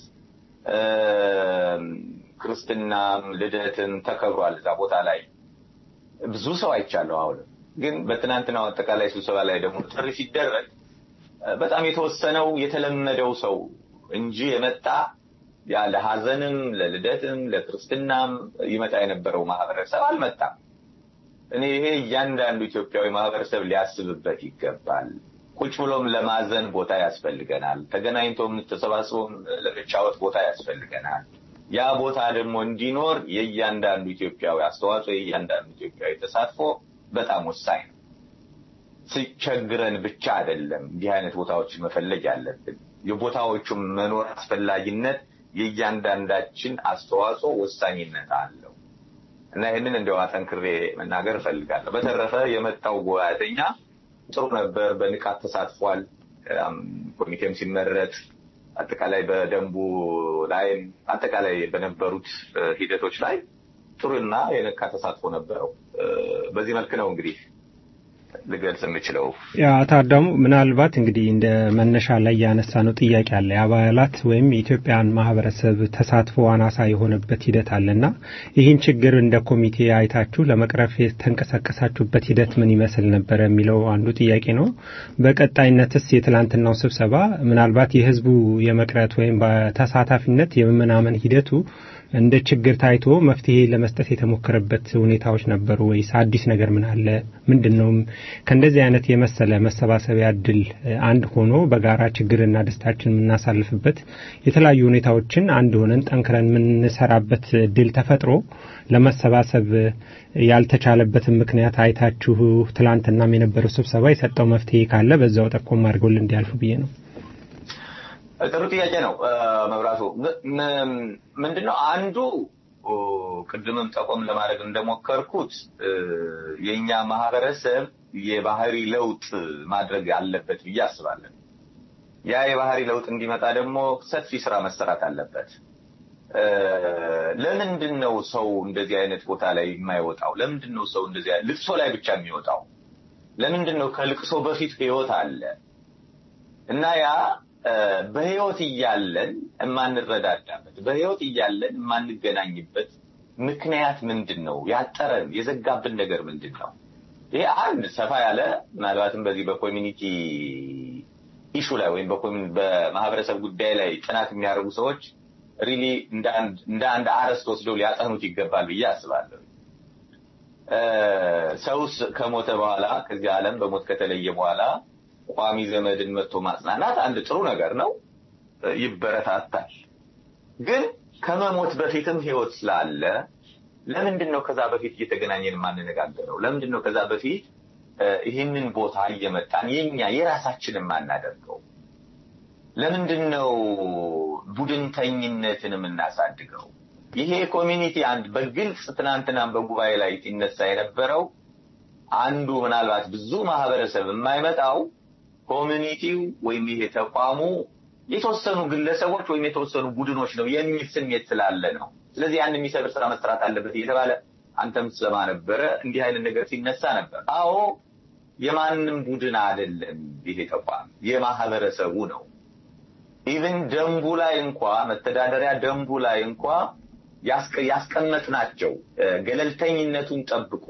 ክርስትናም ልደትም ተከብሯል እዛ ቦታ ላይ ብዙ ሰው አይቻለሁ። አሁንም ግን በትናንትናው አጠቃላይ ስብሰባ ላይ ደግሞ ጥሪ ሲደረግ በጣም የተወሰነው የተለመደው ሰው እንጂ የመጣ ያ ለሀዘንም ለልደትም ለክርስትናም ይመጣ የነበረው ማህበረሰብ አልመጣም። እኔ ይሄ እያንዳንዱ ኢትዮጵያዊ ማህበረሰብ ሊያስብበት ይገባል። ቁጭ ብሎም ለማዘን ቦታ ያስፈልገናል። ተገናኝቶም ተሰባስቦም ለመጫወት ቦታ ያስፈልገናል። ያ ቦታ ደግሞ እንዲኖር የእያንዳንዱ ኢትዮጵያዊ አስተዋጽኦ፣ የእያንዳንዱ ኢትዮጵያዊ ተሳትፎ በጣም ወሳኝ ነው። ሲቸግረን ብቻ አይደለም እንዲህ አይነት ቦታዎችን መፈለግ ያለብን። የቦታዎቹም መኖር አስፈላጊነት የእያንዳንዳችን አስተዋጽኦ ወሳኝነት አለው እና ይህንን እንዲያው አጠንክሬ መናገር እፈልጋለሁ። በተረፈ የመጣው ጉባኤተኛ ጥሩ ነበር፣ በንቃት ተሳትፏል። ኮሚቴም ሲመረጥ አጠቃላይ በደንቡ ላይም አጠቃላይ በነበሩት ሂደቶች ላይ ጥሩና የነቃ ተሳትፎ ነበረው። በዚህ መልክ ነው እንግዲህ ልገልጽ የምችለው። ያ አቶ አዳሙ ምናልባት እንግዲህ እንደ መነሻ ላይ ያነሳ ነው ጥያቄ አለ። የአባላት ወይም የኢትዮጵያን ማህበረሰብ ተሳትፎ አናሳ የሆነበት ሂደት አለና ይህን ችግር እንደ ኮሚቴ አይታችሁ ለመቅረፍ የተንቀሳቀሳችሁበት ሂደት ምን ይመስል ነበረ የሚለው አንዱ ጥያቄ ነው። በቀጣይነትስ የትላንትናው ስብሰባ ምናልባት የህዝቡ የመቅረት ወይም በተሳታፊነት የመመናመን ሂደቱ እንደ ችግር ታይቶ መፍትሄ ለመስጠት የተሞከረበት ሁኔታዎች ነበሩ ወይስ አዲስ ነገር ምን አለ? ምንድን ነው ከእንደዚህ አይነት የመሰለ መሰባሰቢያ እድል አንድ ሆኖ በጋራ ችግርና ደስታችን የምናሳልፍበት የተለያዩ ሁኔታዎችን አንድ ሆነን ጠንክረን የምንሰራበት እድል ተፈጥሮ ለመሰባሰብ ያልተቻለበትን ምክንያት አይታችሁ ትላንትናም የነበረው ስብሰባ የሰጠው መፍትሄ ካለ በዛው ጠቆም አድርገውልን እንዲያልፉ ብዬ ነው። ጥሩ ጥያቄ ነው መብራቱ። ምንድነው አንዱ ቅድምም ጠቆም ለማድረግ እንደሞከርኩት የእኛ ማህበረሰብ የባህሪ ለውጥ ማድረግ አለበት ብዬ አስባለሁ። ያ የባህሪ ለውጥ እንዲመጣ ደግሞ ሰፊ ስራ መሰራት አለበት። ለምንድን ነው ሰው እንደዚህ አይነት ቦታ ላይ የማይወጣው? ለምንድን ነው ሰው እንደዚህ ልቅሶ ላይ ብቻ የሚወጣው? ለምንድን ነው ከልቅሶ በፊት ህይወት አለ እና ያ በህይወት እያለን የማንረዳዳበት በህይወት እያለን የማንገናኝበት ምክንያት ምንድን ነው? ያጠረን የዘጋብን ነገር ምንድን ነው? ይሄ አንድ ሰፋ ያለ ምናልባትም በዚህ በኮሚኒቲ ኢሹ ላይ ወይም በማህበረሰብ ጉዳይ ላይ ጥናት የሚያደርጉ ሰዎች ሪሊ እንደ አንድ አርዕስት ወስደው ሊያጠኑት ይገባል ብዬ አስባለሁ። ሰውስ ከሞተ በኋላ ከዚህ ዓለም በሞት ከተለየ በኋላ ቋሚ ዘመድን መጥቶ ማጽናናት አንድ ጥሩ ነገር ነው፣ ይበረታታል። ግን ከመሞት በፊትም ህይወት ስላለ ለምንድን ነው ከዛ በፊት እየተገናኘን የማንነጋገረው? ለምንድን ነው ከዛ በፊት ይህንን ቦታ እየመጣን የኛ የራሳችን የማናደርገው? ለምንድን ነው ቡድንተኝነትን የምናሳድገው? ይሄ ኮሚኒቲ አንድ በግልጽ ትናንትናም በጉባኤ ላይ ሲነሳ የነበረው አንዱ ምናልባት ብዙ ማህበረሰብ የማይመጣው ኮሚኒቲው ወይም ይሄ ተቋሙ የተወሰኑ ግለሰቦች ወይም የተወሰኑ ቡድኖች ነው የሚል ስሜት ስላለ ነው። ስለዚህ ያን የሚሰብር ስራ መስራት አለበት እየተባለ አንተም ትሰማ ነበረ። እንዲህ አይነት ነገር ሲነሳ ነበር። አዎ የማንም ቡድን አይደለም ይሄ ተቋም የማህበረሰቡ ነው። ኢቭን ደንቡ ላይ እንኳ መተዳደሪያ ደንቡ ላይ እንኳ ያስቀመጥናቸው ገለልተኝነቱን ጠብቆ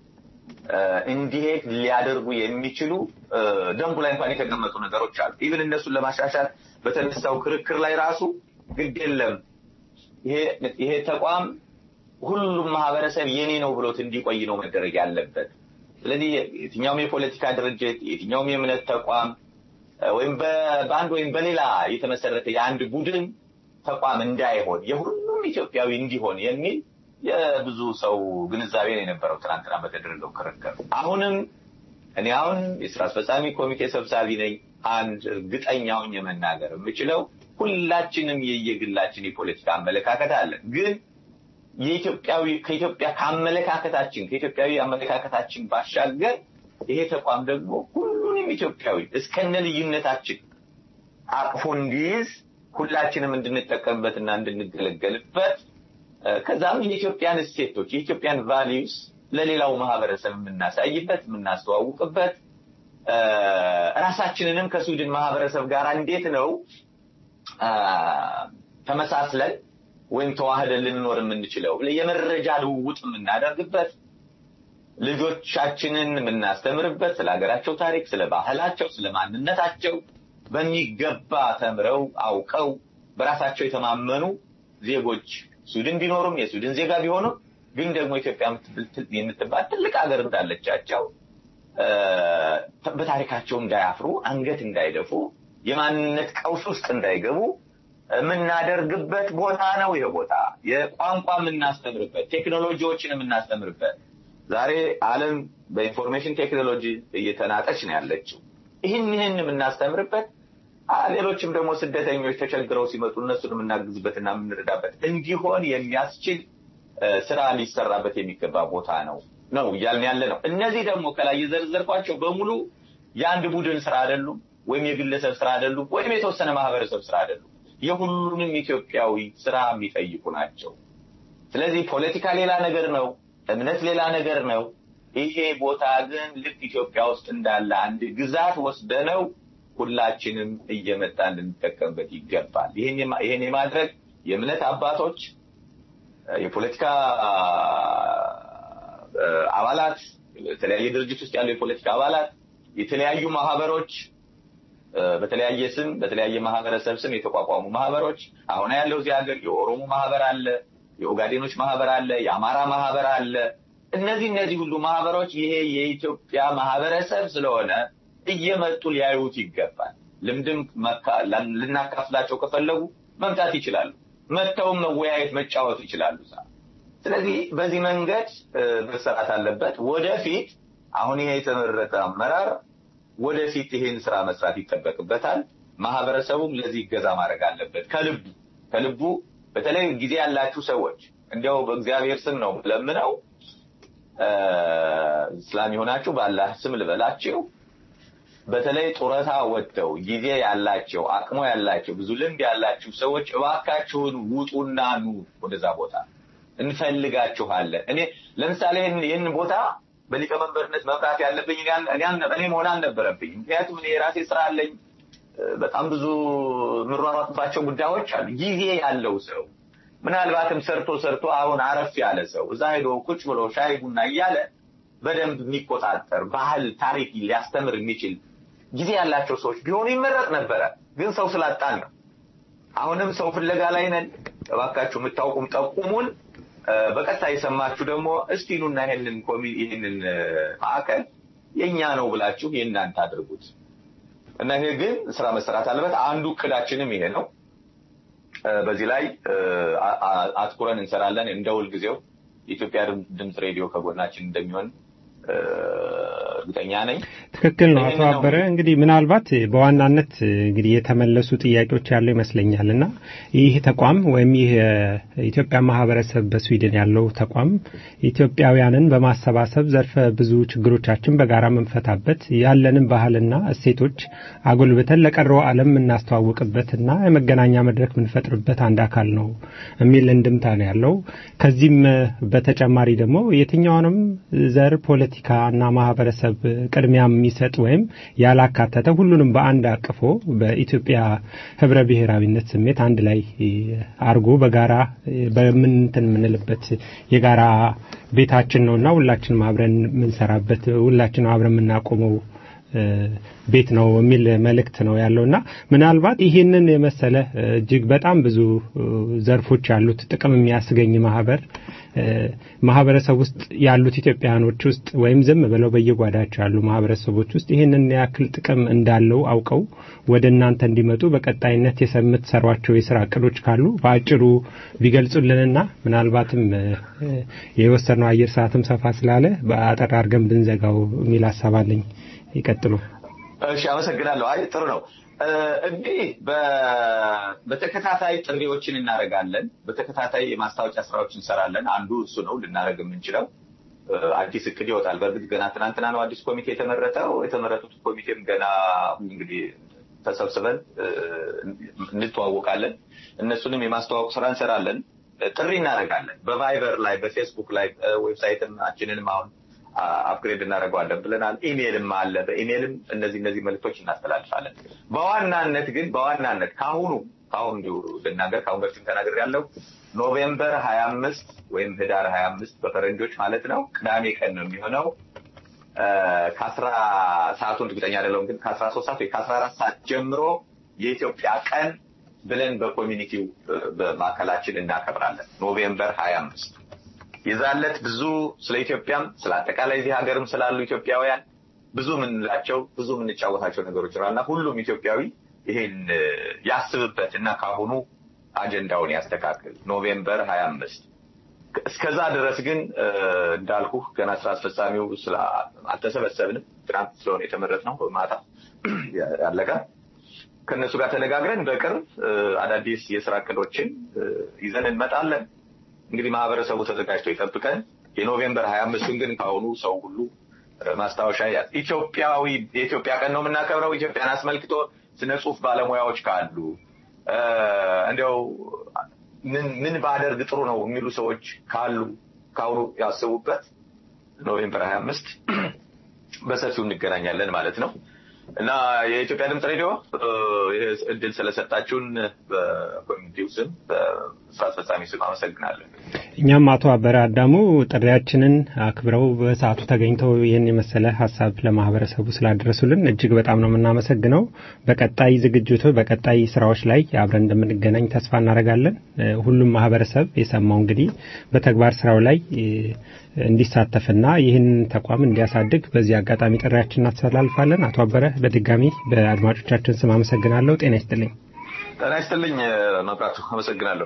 እንዲሄድ ሊያደርጉ የሚችሉ ደንቡ ላይ እንኳን የተቀመጡ ነገሮች አሉ። ኢቭን እነሱን ለማሻሻል በተነሳው ክርክር ላይ ራሱ ግድ የለም ይሄ ተቋም ሁሉም ማህበረሰብ የኔ ነው ብሎት እንዲቆይ ነው መደረግ ያለበት። ስለዚህ የትኛውም የፖለቲካ ድርጅት የትኛውም የእምነት ተቋም ወይም በአንድ ወይም በሌላ የተመሰረተ የአንድ ቡድን ተቋም እንዳይሆን የሁሉም ኢትዮጵያዊ እንዲሆን የሚል የብዙ ሰው ግንዛቤ ነው የነበረው ትናንትና በተደረገው ክርክር። አሁንም እኔ አሁን የስራ አስፈጻሚ ኮሚቴ ሰብሳቢ ነኝ። አንድ እርግጠኛውን የመናገር የምችለው ሁላችንም የየግላችን የፖለቲካ አመለካከት አለን። ግን የኢትዮጵያዊ ከኢትዮጵያ ከአመለካከታችን ከኢትዮጵያዊ አመለካከታችን ባሻገር ይሄ ተቋም ደግሞ ሁሉንም ኢትዮጵያዊ እስከነ ልዩነታችን አቅፎ እንዲይዝ ሁላችንም እንድንጠቀምበትና እንድንገለገልበት ከዛም የኢትዮጵያን እሴቶች የኢትዮጵያን ቫሊዩስ ለሌላው ማህበረሰብ የምናሳይበት የምናስተዋውቅበት ራሳችንንም ከስዊድን ማህበረሰብ ጋር እንዴት ነው ተመሳስለን ወይም ተዋህደን ልንኖር የምንችለው የመረጃ ልውውጥ የምናደርግበት ልጆቻችንን የምናስተምርበት ስለ ሀገራቸው ታሪክ፣ ስለ ባህላቸው፣ ስለ ማንነታቸው በሚገባ ተምረው አውቀው በራሳቸው የተማመኑ ዜጎች ስዊድን ቢኖሩም የስዊድን ዜጋ ቢሆኑም ግን ደግሞ ኢትዮጵያ የምትባል ትልቅ ሀገር እንዳለቻቸው በታሪካቸው እንዳያፍሩ፣ አንገት እንዳይደፉ፣ የማንነት ቀውስ ውስጥ እንዳይገቡ የምናደርግበት ቦታ ነው። ይሄ ቦታ የቋንቋ የምናስተምርበት፣ ቴክኖሎጂዎችን የምናስተምርበት ዛሬ ዓለም በኢንፎርሜሽን ቴክኖሎጂ እየተናጠች ነው ያለችው። ይህን ይህን የምናስተምርበት ሌሎችም ደግሞ ስደተኞች ተቸግረው ሲመጡ እነሱን የምናግዝበትና የምንረዳበት እንዲሆን የሚያስችል ስራ ሊሰራበት የሚገባ ቦታ ነው ነው እያልን ያለ ነው። እነዚህ ደግሞ ከላይ የዘረዘርኳቸው በሙሉ የአንድ ቡድን ስራ አይደሉም፣ ወይም የግለሰብ ስራ አይደሉም፣ ወይም የተወሰነ ማህበረሰብ ስራ አይደሉም። የሁሉንም ኢትዮጵያዊ ስራ የሚጠይቁ ናቸው። ስለዚህ ፖለቲካ ሌላ ነገር ነው፣ እምነት ሌላ ነገር ነው፣ ይሄ ቦታ ግን ልክ ኢትዮጵያ ውስጥ እንዳለ አንድ ግዛት ወስደነው ሁላችንም እየመጣን ልንጠቀምበት ይገባል። ይህን የማ- ይህን የማድረግ የእምነት አባቶች፣ የፖለቲካ አ፣ አባላት፣ የተለያየ ድርጅት ውስጥ ያሉ የፖለቲካ አባላት፣ የተለያዩ ማህበሮች አ፣ በተለያየ ስም በተለያየ ማህበረሰብ ስም የተቋቋሙ ማህበሮች አሁን ያለው እዚህ ሀገር የኦሮሞ ማህበር አለ፣ የኦጋዴኖች ማህበር አለ፣ የአማራ ማህበር አለ። እነዚህ እነዚህ ሁሉ ማህበሮች ይሄ የኢትዮጵያ ማህበረሰብ ስለሆነ እየመጡ ሊያዩት ይገባል። ልምድም መካ- ልናካፍላቸው ከፈለጉ መምጣት ይችላሉ። መጥተውም መወያየት መጫወት ይችላሉ። እዛ። ስለዚህ በዚህ መንገድ እ፣ መሰራት አለበት። ወደፊት አሁን ይሄ የተመረጠ አመራር ወደፊት ይሄን ስራ መስራት ይጠበቅበታል። ማህበረሰቡም ለዚህ ይገዛ ማድረግ አለበት ከልቡ ከልቡ። በተለይ ጊዜ ያላችሁ ሰዎች እንዲያው በእግዚአብሔር ስም ነው ለምነው እስላም የሆናችሁ ባላህ ስም ልበላችሁ በተለይ ጡረታ ወጥተው ጊዜ ያላቸው አቅሞ ያላቸው ብዙ ልምድ ያላችሁ ሰዎች እባካችሁን ውጡና ኑ ወደዛ ቦታ እንፈልጋችኋለን። እኔ ለምሳሌ ይህን- ይህን ቦታ በሊቀመንበርነት መምራት ያለብኝ እኔ አል- እኔ አልነ- እኔ መሆን አልነበረብኝ። ምክንያቱም እኔ የራሴ ስራ አለኝ። እ፣ በጣም ብዙ የምሯሯጥባቸው ጉዳዮች አሉ። ጊዜ ያለው ሰው ምናልባትም ሰርቶ ሰርቶ አሁን አረፍ ያለ ሰው እዛ ሄዶ ቁጭ ብሎ ሻይ ቡና እያለ በደንብ የሚቆጣጠር ባህል፣ ታሪክ ሊያስተምር የሚችል ጊዜ ያላቸው ሰዎች ቢሆኑ ይመረጥ ነበረ። ግን ሰው ስላጣን ነው። አሁንም ሰው ፍለጋ ላይ ነን። እባካችሁ የምታውቁም ጠቁሙን። እ፣ በቀጥታ የሰማችሁ ደግሞ እስቲ ኑና ይሄንን ኮሚ ይሄንን እ፣ ማዕከል የኛ ነው ብላችሁ የእናንተ አድርጉት እና ይሄ ግን ስራ መሰራት አለበት። አንዱ እቅዳችንም ይሄ ነው። እ፣ በዚህ ላይ እ፣ አ- አ- አትኩረን እንሰራለን። እንደ ሁልጊዜው የኢትዮጵያ ድም- ድምፅ ሬዲዮ ከጎናችን እንደሚሆን እ፣ እርግጠኛ ነኝ። ትክክል ነው አቶ ይህንን ነው አበረ። እንግዲህ ምናልባት በዋናነት እንግዲህ የተመለሱ ጥያቄዎች ያለው ይመስለኛል እና ይህ ተቋም ወይም ይህ የኢትዮጵያ ማህበረሰብ በስዊድን ያለው ተቋም ኢትዮጵያውያንን በማሰባሰብ ዘርፈ ብዙ ችግሮቻችን በጋራ የምንፈታበት ያለንን ባህልና እሴቶች አጎልብተን ለቀረው ዓለም የምናስተዋውቅበትና የመገናኛ መድረክ የምንፈጥርበት አንድ አካል ነው የሚል እንድምታ ነው ያለው። ከዚህም በተጨማሪ ደግሞ የትኛውንም ዘር ፖለቲካ እና ማህበረሰብ ቅድሚያ የሚሰጥ ወይም ያላካተተ ሁሉንም በአንድ አቅፎ በኢትዮጵያ ህብረ ብሔራዊነት ስሜት አንድ ላይ አርጎ በጋራ በምንትን የምንልበት የጋራ ቤታችን ነውና ሁላችንም አብረን የምንሰራበት ሁላችንም አብረን የምናቆመው እ፣ ቤት ነው የሚል መልእክት ነው ያለውና ምናልባት ይህንን የመሰለ እ፣ እጅግ በጣም ብዙ እ፣ ዘርፎች ያሉት ጥቅም የሚያስገኝ ማህበር እ፣ ማህበረሰብ ውስጥ ያሉት ኢትዮጵያውያኖች ውስጥ ወይም ዝም ብለው በየጓዳቸው ያሉ ማህበረሰቦች ውስጥ ይህንን ያክል ጥቅም እንዳለው አውቀው ወደ እናንተ እንዲመጡ በቀጣይነት የምትሰሯቸው የስራ እቅዶች ካሉ በአጭሩ ቢገልጹልንና ምናልባትም እ፣ እ፣ የወሰድነው አየር ሰዓትም ሰፋ ስላለ በአጠር አድርገን ብንዘጋው የሚል ሀሳብ አለኝ። ይቀጥሉ። እሺ፣ አመሰግናለሁ። አይ ጥሩ ነው። እ፣ እንግዲህ በ- በተከታታይ ጥሪዎችን እናደርጋለን። በተከታታይ የማስታወቂያ ስራዎች እንሰራለን። አንዱ እሱ ነው ልናደርግ የምንችለው። እ፣ አዲስ እቅድ ይወጣል። በእርግጥ ገና ትናንትና ነው አዲስ ኮሚቴ የተመረጠው። የተመረጡት ኮሚቴም ገና እንግዲህ ተሰብስበን እ፣ እንተዋወቃለን። እነሱንም የማስተዋወቅ ስራ እንሰራለን። እ፣ ጥሪ እናደርጋለን። በቫይበር ላይ፣ በፌስቡክ ላይ ዌብሳይታችንንም አሁን አፕግሬድ እናደርገዋለን ብለናል። ኢሜይልም አለ። በኢሜይልም እነዚህ እነዚህ መልዕክቶች እናስተላልፋለን። በዋናነት ግን በዋናነት ከአሁኑ ከአሁኑ እንዲሁ ልናገር ከአሁን በፊትም ተናገር ያለው ኖቬምበር ሀያ አምስት ወይም ህዳር ሀያ አምስት በፈረንጆች ማለት ነው ቅዳሜ ቀን ነው የሚሆነው እ፣ ከአስራ ሰዓቱን እርግጠኛ አይደለሁም ግን ከአስራ ሶስት ሰዓት ወይ ከአስራ አራት ሰዓት ጀምሮ የኢትዮጵያ ቀን ብለን በኮሚኒቲው እ፣ በማዕከላችን እናከብራለን ኖቬምበር ሀያ አምስት የዛለት ብዙ ስለ ኢትዮጵያም ስለ አጠቃላይ እዚህ ሀገርም ስላሉ ኢትዮጵያውያን ብዙ የምንላቸው ብዙ የምንጫወታቸው ነገሮች ይኖራልና ሁሉም ኢትዮጵያዊ ይሄን እ፣ ያስብበት እና ካሁኑ አጀንዳውን ያስተካክል። ኖቬምበር ሀያ አምስት እስከዛ ድረስ ግን እ፣ እንዳልኩህ ገና ስራ አስፈጻሚው ስለ አልተሰበሰብንም። ትናንት ስለሆነ የተመረጥነው ማታ ያለቀ ከእነሱ ጋር ተነጋግረን በቅርብ እ፣ አዳዲስ የስራ እቅዶችን እ፣ ይዘን እንመጣለን። እንግዲህ ማህበረሰቡ ተዘጋጅቶ ይጠብቀን። የኖቬምበር ሀያ አምስቱን ግን ከአሁኑ ሰው ሁሉ እ፣ ማስታወሻ ያዝ። ኢትዮጵያዊ የኢትዮጵያ ቀን ነው የምናከብረው። ኢትዮጵያን አስመልክቶ ስነ ጽሁፍ ባለሙያዎች ካሉ እ፣ እንዲያው ምን ምን ባደርግ ጥሩ ነው የሚሉ ሰዎች ካሉ ከአሁኑ ያስቡበት። ኖቬምበር 25 በሰፊው እንገናኛለን ማለት ነው እና የኢትዮጵያ ድምፅ ሬዲዮ ይህ እድል ስለሰጣችሁን በኮሚኒቲው ስም በስራ አስፈጻሚ ስም አመሰግናለን። እኛም አቶ አበረ አዳሙ ጥሪያችንን አክብረው በሰዓቱ ተገኝተው ይህን የመሰለ ሀሳብ ለማህበረሰቡ ስላደረሱልን እጅግ በጣም ነው የምናመሰግነው። በቀጣይ ዝግጅቱ በቀጣይ ስራዎች ላይ አብረን እንደምንገናኝ ተስፋ እናደርጋለን። ሁሉም ማህበረሰብ የሰማው እንግዲህ በተግባር ስራው ላይ እንዲሳተፍና ይህን ተቋም እንዲያሳድግ በዚህ አጋጣሚ ጥሪያችን እናስተላልፋለን። አቶ አበረ በድጋሚ በአድማጮቻችን ስም አመሰግናለሁ። ጤና ይስጥልኝ። ጤና ይስጥልኝ መብራቱ፣ አመሰግናለሁ።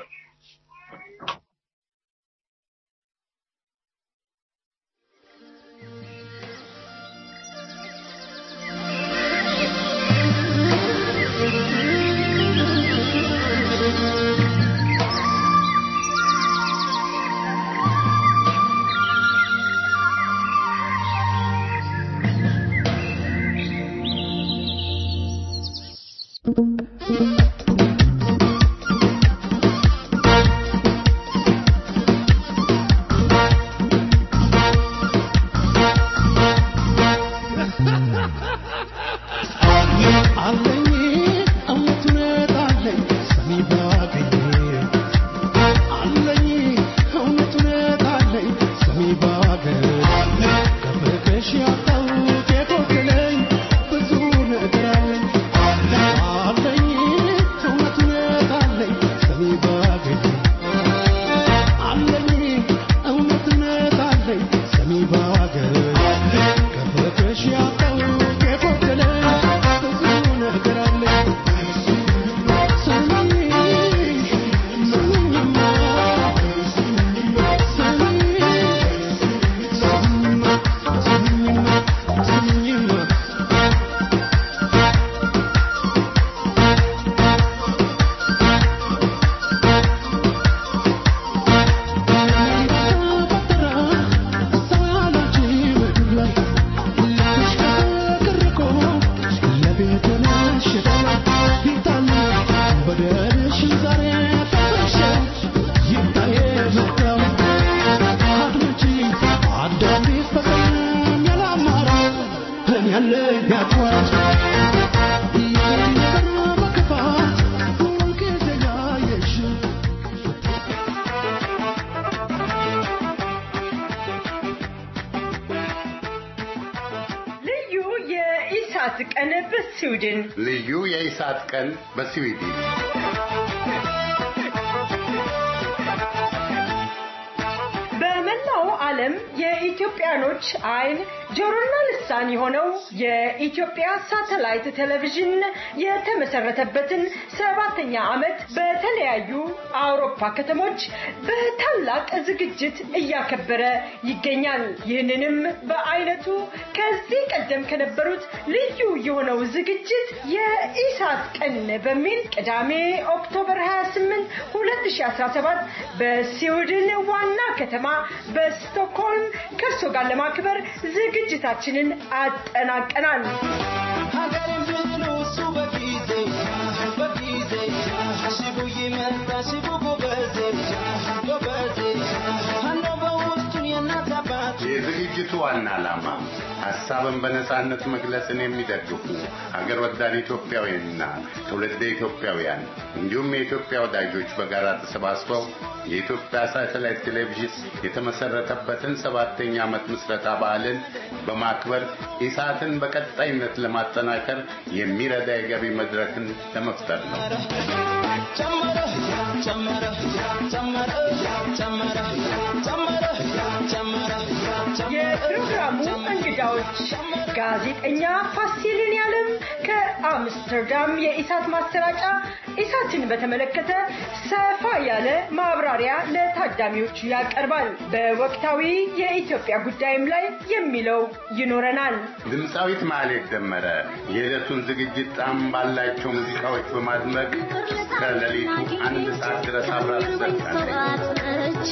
የኢሳት ቀን በስዊድን ልዩ የኢሳት ቀን በስዊድን በመላው ዓለም የኢትዮጵያኖች አይን ጆሮና ልሳን የሆነው የኢትዮጵያ ሳተላይት ቴሌቪዥን የተመሰረተበትን ሰባተኛ ዓመት በተለያዩ አውሮፓ ከተሞች በታላቅ ዝግጅት እያከበረ ይገኛል። ይህንንም በአይነቱ ከዚህ ቀደም ከነበሩት ልዩ የሆነው ዝግጅት የኢሳት ቀን በሚል ቅዳሜ ኦክቶበር 28 2017 በስዊድን ዋና ከተማ በስቶክሆልም ከእርሶ ጋር ለማክበር ዝግጅታችንን አጠናቀናል። ሀገሬን ብሎ እሱ በጊዜ በጊዜ ሽቡ ይመጣ ሽቡ ጎበዜ ጎበዜ አለው በውስጡ የእናት አባት የዝግጅቱ ዋና ዓላማ ሀሳብን በነጻነት መግለጽን የሚደግፉ ሀገር ወዳድ ኢትዮጵያውያንና ትውልደ ኢትዮጵያውያን እንዲሁም የኢትዮጵያ ወዳጆች በጋራ ተሰባስበው የኢትዮጵያ ሳተላይት ቴሌቪዥን የተመሰረተበትን ሰባተኛ ዓመት ምስረታ በዓልን በማክበር ኢሳትን በቀጣይነት ለማጠናከር የሚረዳ የገቢ መድረክን ለመፍጠር ነው። ጨመረ ጨመረ ጨመረ ጨመረ ጨመረ ጨመረ የፕሮግራሙ እንግዳዎች ጋዜጠኛ ፋሲልን ያለም ከአምስተርዳም የኢሳት ማሰራጫ ኢሳትን በተመለከተ ሰፋ ያለ ማብራሪያ ለታዳሚዎቹ ያቀርባል። በወቅታዊ የኢትዮጵያ ጉዳይም ላይ የሚለው ይኖረናል። ድምፃዊት ማህሌት ደመረ የዕለቱን ዝግጅት ጣዕም ባላቸው ሙዚቃዎች በማድመቅ እስከ ሌሊቱ አንድ ሰዓት ድረስ አብራ ትዘልቃለች።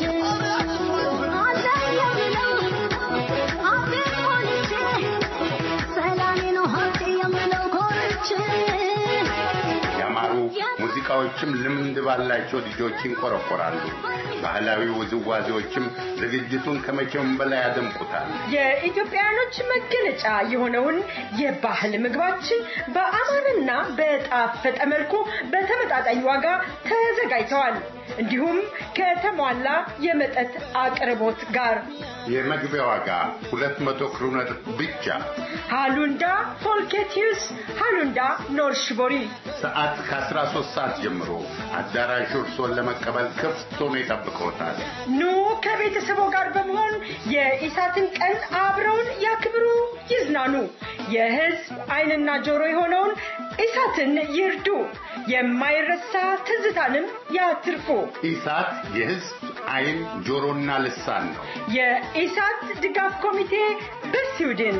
ሙዚቃዎችም ልምድ ባላቸው ልጆች ይንቆረቆራሉ። ባህላዊ ውዝዋዜዎችም ዝግጅቱን ከመቼውም በላይ ያደምቁታል። የኢትዮጵያውያኖች መገለጫ የሆነውን የባህል ምግባችን በአማረና በጣፈጠ መልኩ በተመጣጣኝ ዋጋ ተዘጋጅተዋል። እንዲሁም ከተሟላ የመጠጥ አቅርቦት ጋር የመግቢያ ዋጋ ሁለት መቶ ክሩነር ብቻ። ሃሉንዳ ፎልኬቲዩስ፣ ሃሉንዳ ኖርሽቦሪ ሰዓት ከ13 ሰዓት ጀምሮ አዳራሹ እርስዎን ለመቀበል ክፍት ሆኖ ይጠብቅዎታል። ኑ ከቤተሰቦ ጋር በመሆን የኢሳትን ቀን አብረውን ያክብሩ፣ ይዝናኑ። የሕዝብ ዓይንና ጆሮ የሆነውን ኢሳትን ይርዱ። የማይረሳ ትዝታንም ያትርፉ። ኢሳት የሕዝብ ዓይን ጆሮና ልሳን ነው። የኢሳት ድጋፍ ኮሚቴ በስዊድን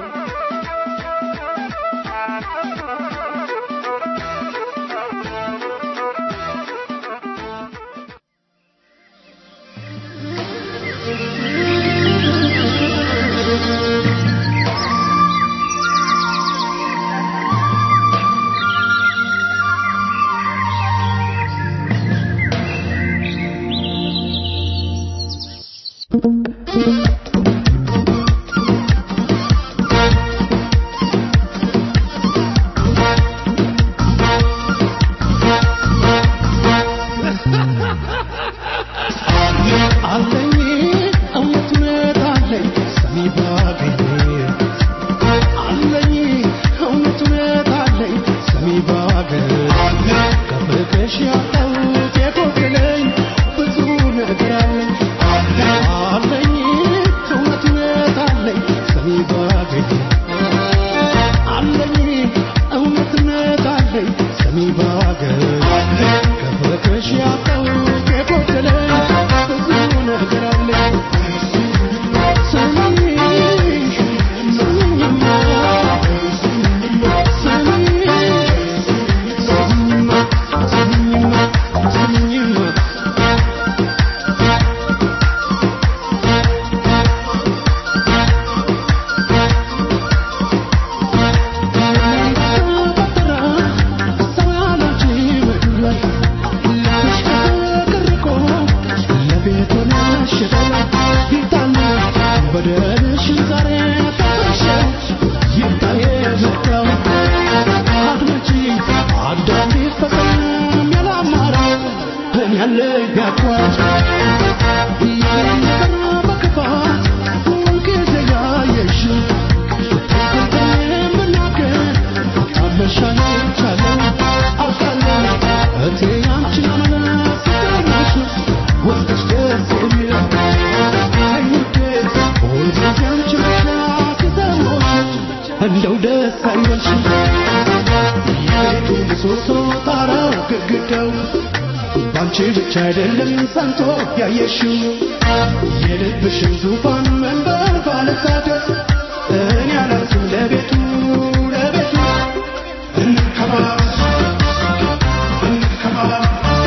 አለኝ እውነት እውነት አለኝ ሰሚ ባገኝ አለኝ እውነት እውነት አለኝ ሰሚ ባገኝ ከፍቅሽ ያጣሁት የጎደለኝ ብዙ ነገር አለኝ አለኝ እውነት እውነት አለኝ ሰሚ ባገኝ አለኝ እውነት እውነት አለኝ ሰሚ ባገኝ ከፍቅሽ ያጣሁት የጎደለኝ ብዙ ነገር አለኝ ስሚኝ ስሚኝማ ስሚኝ ስሚኝማ ስሚኝማ ስሚኝማ እንደው ደስ አይበልሽ የቤቱ ምሰሶ ጣራው ግድግዳው ባንቺ ብቻ አይደለም ጸንቶ ያየሽው የልብሽን ዙፋን መንበር ባለሳደስ እኔ አላልኩም ለቤቱ ለቤቱ እንከባበር እንከባበር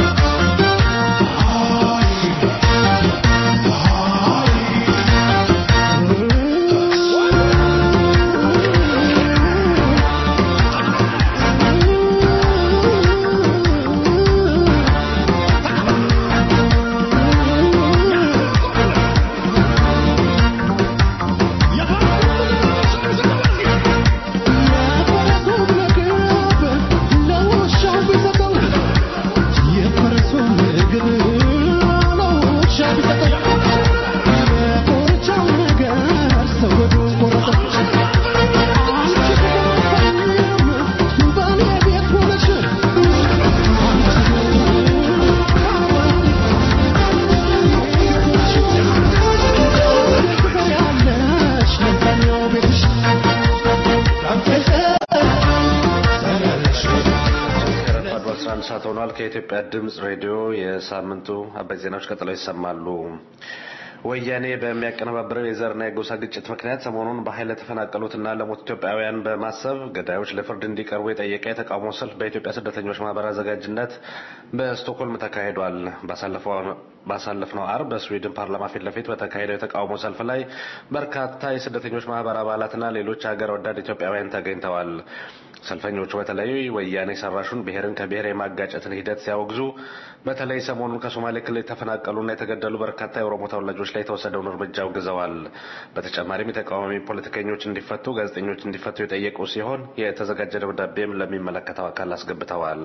ረፋዱ 11 ሰዓት ሆኗል። ከኢትዮጵያ ድምፅ ሬዲዮ የሳምንቱ አበይት ዜናዎች ቀጥለው ይሰማሉ። ወያኔ በሚያቀነባብረው የዘርና የጎሳ ግጭት ምክንያት ሰሞኑን በኃይል ለተፈናቀሉትና ለሞት ኢትዮጵያውያን በማሰብ ገዳዮች ለፍርድ እንዲቀርቡ የጠየቀ የተቃውሞ ሰልፍ በኢትዮጵያ ስደተኞች ማህበር አዘጋጅነት በስቶክሆልም ተካሂዷል። ባሳለፍነው አርብ በስዊድን ፓርላማ ፊት ለፊት በተካሄደው የተቃውሞ ሰልፍ ላይ በርካታ የስደተኞች ማህበር አባላትና ሌሎች ሀገር ወዳድ ኢትዮጵያውያን ተገኝተዋል። ሰልፈኞቹ በተለይ ወያኔ ሰራሹን ብሔርን ከብሔር የማጋጨትን ሂደት ሲያወግዙ በተለይ ሰሞኑን ከሶማሌ ክልል የተፈናቀሉና የተገደሉ በርካታ የኦሮሞ ተወላጆች ላይ የተወሰደውን እርምጃ አውግዘዋል። በተጨማሪም የተቃዋሚ ፖለቲከኞች እንዲፈቱ፣ ጋዜጠኞች እንዲፈቱ የጠየቁ ሲሆን የተዘጋጀ ደብዳቤም ለሚመለከተው አካል አስገብተዋል።